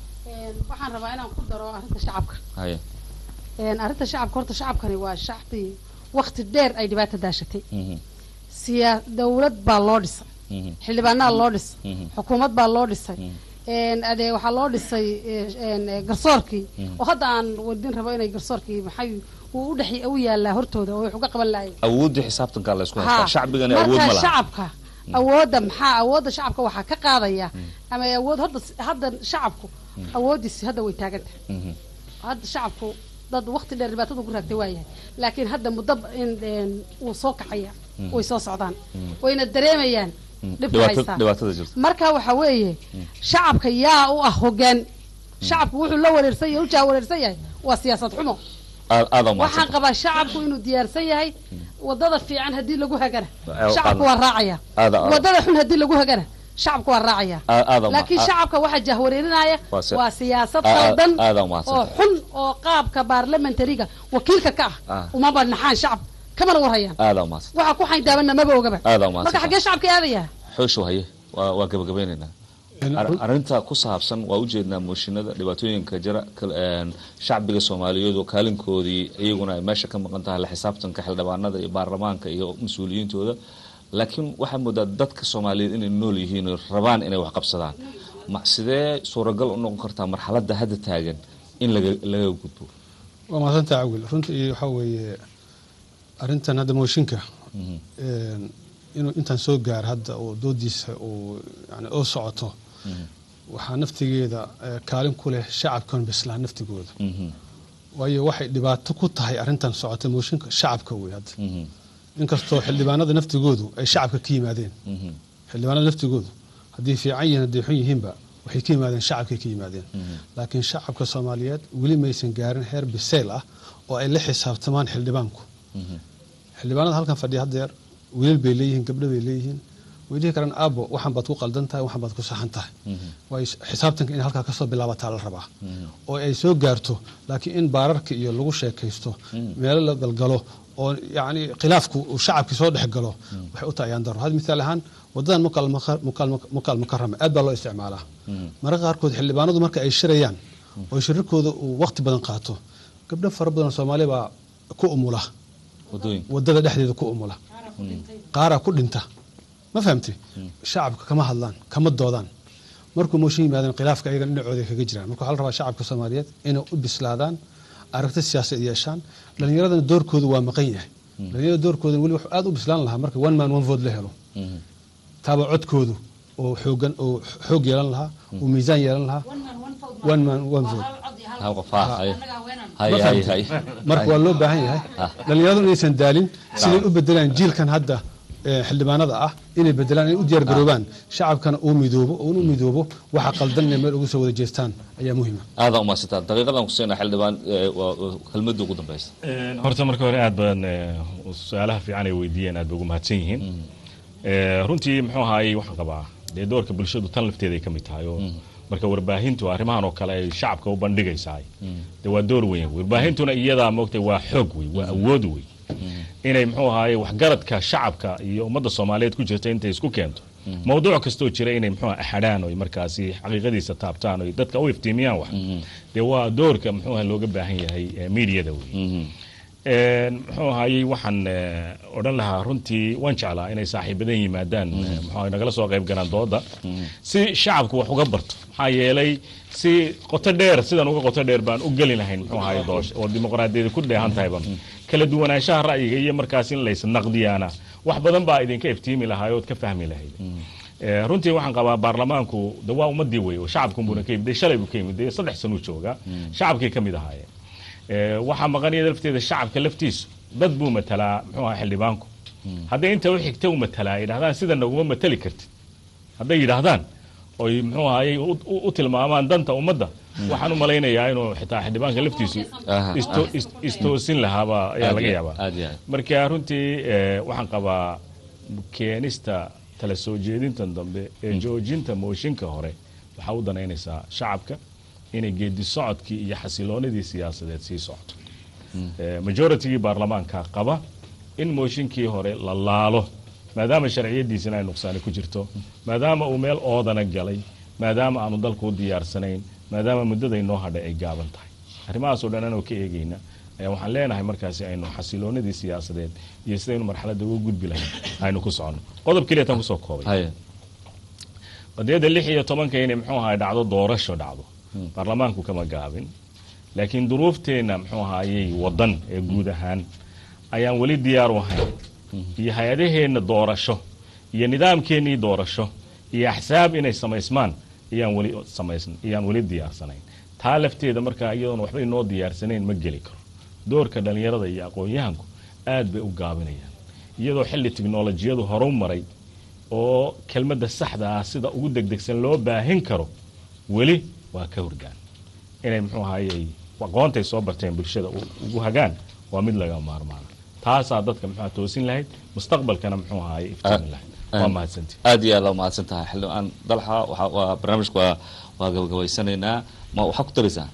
waxaan rabaa inaan ku daro arrinta shacabka
haye
Een, arrinta shacabka horta shacabkani waa shacbi waqti dheer ay dhibaata daashatay
Mhm,
siyaa dowlad baa loo dhisay
mhm,
xildhibaanaa loo dhisay
mhm.
xukuumad baa loo dhisay Een, adee waxaa loo dhisay eh, een, eh, garsoorkii
Mhm.
oo hadda aan wadin rabo inay garsoorkii maxay uu u dhex u yaalaa hortooda oo wax uga qaban lahayn
awooddii xisaabtankaa la isku
Haa.
haystaa shacbigana awood ma
marka
laha
shacabka awoodda maxaa awoodda shacabka waxaa ka qaadaya ama awood hadda hadda shacabku awooddiisi hadda way taagan tahay
Mhm,
hadda shacabku dad waqti dheer dhibaatada ku raagtay waa yahay laakiin hadda muddo in een, wuu soo kacaya
Mm.
way soo socdaan
Mm.
wayna dareemayaan
mm.
dhibka
Dhibaata-
haystaa
dhibaatada jirta
marka waxa weeye shacabka yaa u ah hogaan shacabku wuxuu la wareersan yahay ujaa wareersan yahay waa siyaasad xumo
Aad- aada
waxaan
umahadsanta
qabaa shacabku inuu diyaarsan yahay wadada fiican haddii lagu hagana
Aad-
shacabku waa raacaya
aada aada
wadada xun haddii lagu hagana shacabku waa raacaya
aad- aada uma-
laakiin
aad-
shacabka waxaa jahwareerinaya
Waa si-
waa siyaasad
aad-
qaldan
aada
oo
umahadsanta
xun oo qaabka baarlamentariga wakiilka ka
Ah.
ah umaba naxaan shacab kamana warhayaan
aada umahadsanta
waxa ku xayndaabana maba ogaba
aada
marka
umahadsanta
xaggee shacabka aadaya
xooshow haye waa waa gabagabeynaynaa Ar- arrinta ku saabsan waa ujeednaa mooshinada dhibaatooyinka jira kal- een, shacbiga soomaaliyeed oo kaalinkoodii iyaguna ay meesha ka maqan tahay la xisaabtanka xildhibaanada iyo baarlamaanka iyo mas-uuliyiintooda laakiin waxaa moodaa dadka soomaaliyeed inay nool yihiin oo rabaan inay wax qabsadaan ma sidee suuragal u noqon kartaa marxaladda hadda taagan in laga laga gudbo
waa mahadsanta cawil runtii waxaa weeye arrintan hadda mooshinka een, inuu intaan soo gaar hadda oo doodiisa uu yani oo socoto waxaa naftigeeda eh, kaalin ku leh shacabkan bislaa naftigooda waayo waxay dhibaato ku tahay arrintan socota mooshinka shacabka wey hadda inkastoo xildhibaanada naftigoodu ay shacabka ka yimaadeen xildhibaanada naftigoodu haddii fiican yihiin hadday xun yihiinba waxay ka yimaadeen shacabkay ka yimaadeen laakiin shacabka soomaaliyeed weli maysan gaarin heer biseyl ah oo ay la xisaabtamaan xildhibaanku xildhibaanada halkan fadhiya haddeer wiilal bay leeyihiin gabdho bay leeyihiin way dhihi karaan aabo waxan baad ku qaldan tahay waxan baad ku saxan tahay waayo xisaabtanka in halkaa kasoo bilaabataa la rabaa oo ay soo gaarto laakiin in baararka iyo lagu sheekaysto meelo la galgalo oo yacni khilaafku uu shacabkii soo dhex galo waxay u tahay ayaan daro had misaal ahaan wadadan mukaal maka- mukaal- mukaal mukarama aad baa loo isticmaalaa mararka qaarkood xildhibaanadu marka ay shirayaan oo shirarkooda uu waqti badan qaato gabdho fara badan oo soomaali baa ku umula wadada dhexdeeda ku umula qaaraa ku dhinta ma fahamtay shacabka kama hadlaan kama doodaan markuu mooshin yimaadeen khilaafka ayagan dhinacooda kaga jiraan marka waxaa la rabaa shacabka soomaaliyeed inay u bislaadaan aragti siyaasad yeeshaan dhalinyaradana doorkoodu waa maqan yahay dhalinyarada doorkooda weli wuxuu aad u bislaan lahaa marka one man one vote la helo taaba codkoodu oo xoogan oo xoog yeelan lahaa oo miisaan yeelan lahaa one man one vote
hal qof ha hay hay
Ma
hay
fahamtay?
hay
marka waa loo baahan yahay dhalinyaradu inaysan daalin siday u bedelaan jiilkan hadda ee, xildhibaanada ah inay bedelaan inay u diyaar garoobaan shacabkana uu midoobo oo u midoobo waxa qaldan inay meel ugu soo wada jeestaan ayaa muhiima
aada umaasantaa daqiiqadan kusiina xildhibaan ee, waa- waa kelmadda ugu dambeysa
horta marka hore aad baan eh, su-aalaha fiican ay weydiiyeen aad bay ugu mahadsan yihiin Eh, runtii muxuu ahaayey waxaan qabaa dee doorka bulshadu tan lafteeda ay ka mid tahay oo marka warbaahintu arrimahan oo kale ay shacabka u bandhigaysaay de waa door weyn warbaahintuna iyadaa moogtay waa xoog wey waa awood wey inay muxuu ahaayey waxgaradka shacabka iyo ummadda soomaaliyeed ku jirta intay isku keento mawduuc kastoo jira inay muxuu axadhaan oy markaasi xaqiiqadiisa taabtaan oy dadka u iftiimiyaan wax dee waa doorka muxuu ahaa looga baahan yahay eh, miidiyada wey Een, muxuu ahaayey waxaan eh, odhan lahaa runtii waan jeclaa inay saaxiibadan yimaadaan eh, muxuu ahaay nagala soo qayb galaan dooda si shacabku wax uga barto maxaa yeelay si qoto dheer sidan uga qoto dheer baan u geli lahayn muxuu ahaay doosha oo dimuqraadiyada ku dheehan tahay ban kala duwanaanshaha ra'yiga iyo markaas in lays naqdiyaana wax badan baa idinka iftiimi lahaay ood ka fahmi lahayd Eh, runtii waxaan qabaa baarlamaanku de waa ummadii wey oo shacabkunbuna ka yimid dee shalay buu ka yimid dee saddex sanuu joogaa shacabkay ka mid ahaayeen Eh, waxaa maqanaya lafteeda shacabka laftiisu dad buu matalaa muxuu ahaa xildhibaanku hadday inta u xigta u matalaa yidhahdaan sida naguma matali kartid hadday yidhaahdaan oy muxuu ahaayey u- u- u tilmaamaan danta ummadda waxaan u malaynayaa inuu xitaa xildhibaanka laftiisu
Aha,
isto-
aha.
is- istoosin lahaaba ayaa
Aad
laga
iyo-
yaabaa
aad iyo aad.
marka runtii eh, waxaan qabaa keenista tala soo jeedintan dambe ee joojinta mooshinka hore waxaa u danaynaysaa shacabka inay geedi socodkii iyo xasiloonidii siyaasadeed sii socto Eh, majoritygii baarlamaanka qaba in mooshinkii hore la laalo maadaama sharciyadiisina ay nuqsaani ku jirto maadaama uu meel oodana galay maadaama aanu dalku u diyaarsanayn maadaama muddada inoo hadhay ay gaaban tahay arrimahaasoo dhan anoo ka eegayna ayaa waxaan leenahay markaasi aynu xasiloonidii siyaasadeed iyo sidaynu marxaladda uga gudbi lahayn aynu ku soconno qodob keliya tan kusoo koobay qadiyadda lix iyo tobanka inay muxuu ahaay dhacdo doorasho dhacdo baarlamaanku kama gaabin laakiin duruufteenna muxuu ahaayey wadan ee guud ahaan ayaan weli diyaar u ahayn iyo hay-adaheenna doorasho iyo nidaamkeennii doorasho iyo axsaab inay samaysmaan ayaan weli samaysn ayaan weli diyaarsanayn taa lafteeda markaa iyadoon waxba inoo diyaarsanayn ma geli karo doorka dhallinyarada iyo aqoon-yahanku aad bay u gaabinayaan iyadoo xilli tiknolojiyadu horu maray oo kelmadda saxda ah sida ugu degdegsan loo baahin karo weli waa ka hurgaan inay muxuu ahaayey aqoontay soo barteen bulshada u- ugu hagaan waa mid laga maarmaana taasaa dadka muxuu ahaa toosin lahayd mustaqbalkana muxuu ahaayey iftiimin lahayd waa mahadsanti
aad iyo aad waa mahadsan tahay xildhibaan dalxa waxa waa barnaamijka waa waa gabagabaysanaynaa ma waxaa ku daraysaa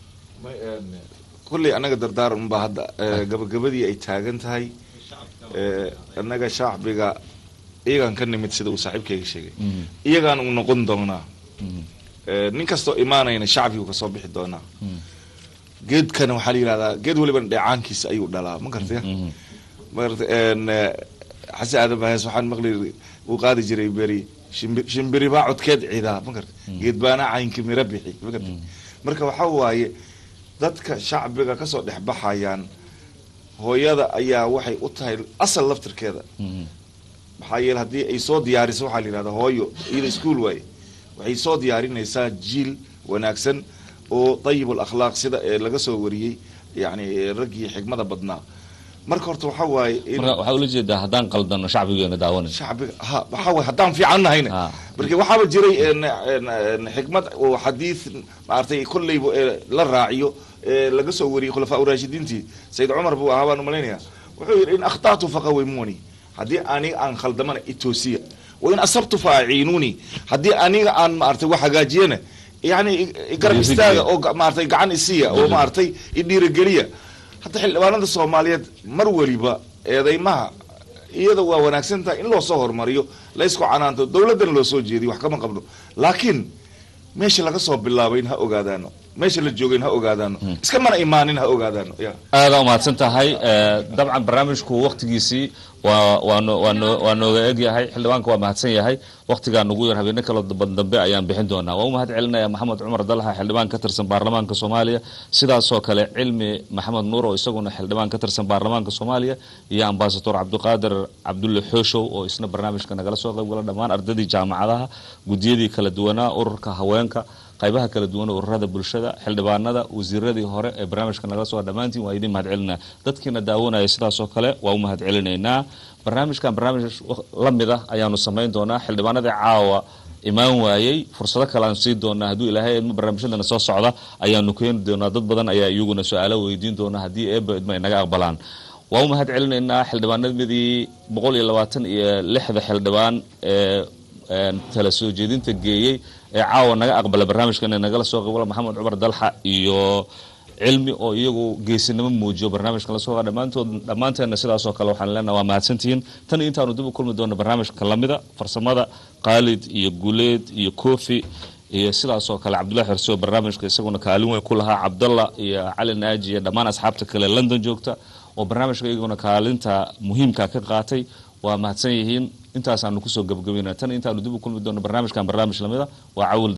kulley annaga dardaaran unbaa hadda eh, gabagabadii ay taagan tahay eh, annaga shacbiga iyagaan ka nimid sida uu saaxiibkayga sheegay iyagaan u noqon doonaa Eh, nin kastoo imaanayna shacbigu kasoo bixi doonaa geedkana waxaa la yidhahdaa geed waliba dheecaankiisa ayuu dhalaa ma gartaya magarta en, eh, xasan aadan bahes waxaan maqli uu qaadi jiray beri shimbir shimbiri baa codkeed ciidaa ma garta geed baana caynki miro bixi ma garta marka waxaa waaye dadka shacbiga kasoo dhex baxayaan hooyada ayaa waxay u tahay asal laftirkeeda maxaa yeele haddii ay soo diyaariso waxaa la yidhahdaa hooyo iyada iskuol waaye waxay soo diyaarinaysaa jiil wanaagsan oo dayibul akhlaaq sida ee laga soo wariyey yani raggii xigmada badnaa marka horta waxaa waaye in
marka waxaa ula jeedaa haddaan qaldano shacbigeena daawanan
shacbiga ha waxaa waaye haddaan fiican nahayna marka waxaaba jiray en- en- en xikmad oo xadiid maaragtay kolleyba ee la raaciyo ee laga soo wariyey khulafaa uraashidiintii sayid cumar buu ahaa baan umalaynaya wuxuu yidhi in akhtatu faqawimuni haddii aniga aan khaldamana itoosiya wa in asabtu fa aciinuuni haddii aniga aan maaragtay wax hagaajiyana yani i- i garab
Dhiirigeliya.
istaaga oo ga- maaragtay gacan isiya oo maaragtay idhiirigeliya hadda xildhibaanada soomaaliyeed mar weliba eedeymaha iyada waa wanaagsan tahay in loo soo hormariyo la isku canaanto dowladdana loo soo jeediyo wax kama qabno laakiin meesha laga soo bilaabayn ha ogaadaano meesha la joogayn ha ogaadaano iska mana imaanin ha ogaadaano ya
aada umahadsan tahay Eh, dabcan barnaamijku waktigiisii waa waa no- waa no- waa nooga egyahay xildhibaanka waa mahadsan yahay waktigaa nugu yar habeene kala dambe dambe ayaan bixin doonaa waa u mahad celinaya maxamed cumar dalxa xildhibaan ka tirsan baarlamaanka soomaaliya sidaasoo kale cilmi maxamed nuur oo isaguna xildhibaan ka tirsan baarlamaanka soomaaliya iyo ambasador cabdiqaadir cabdulle xooshow oo isna barnaamijka nagala soo qaybgala dhammaan ardadii jaamacadaha gudiyadii kala duwanaa ururka haweenka qaybaha kala duwan ururada bulshada xildhibaanada wasiiradii hore ee barnaamijka nagala soo dhammaantiin waa idin mahad celinaa dadkiina daawanaya sidaasoo kale waa u mahad celinaynaa barnaamijkan barnaamij la mid ah ayaanu samayn doonaa xildhibaanadii caawa imaan waayey fursado kale aan siin doonaa hadduu ilaahay idmo barnaamijyadana soo socda ayaanu keeni doonaa dad badan ayaa iyaguna su-aalo weydiin doonaa haddii eeba idmo ay naga aqbalaan waa u mahad celinaynaa xildhibaanadii boqol iyo labaatan iyo lixda xildhibaan ee tala soo jeedinta geeyey ee caawa naga aqbala barnaamijka inay nagala soo qabala maxamed cumar dalxa iyo cilmi oo iyagu geesinimo muujiyo barnaamijkan lasoo qa dhammaantood dhammaanteenna sidaasoo kale waxaan leenaha waa mahadsantihiin tan intaanu dib u kulmi doona barnaamijka lamida farsamada khaalid iyo guleed iyo kofi iyo sidaasoo kale cabdullahi xerso barnaamijka isaguna kaalin weyn ku lahaa cabdalla iyo cali naaji iyo dhammaan asxaabta kale london joogta oo barnaamijka iyaguna kaalinta muhiimka ka qaatay waa mahadsan yihiin intaasaanu kusoo gabagabayna tan intaanu dib u kulmi doono barnaamijkan barnaamij lamida waa cawil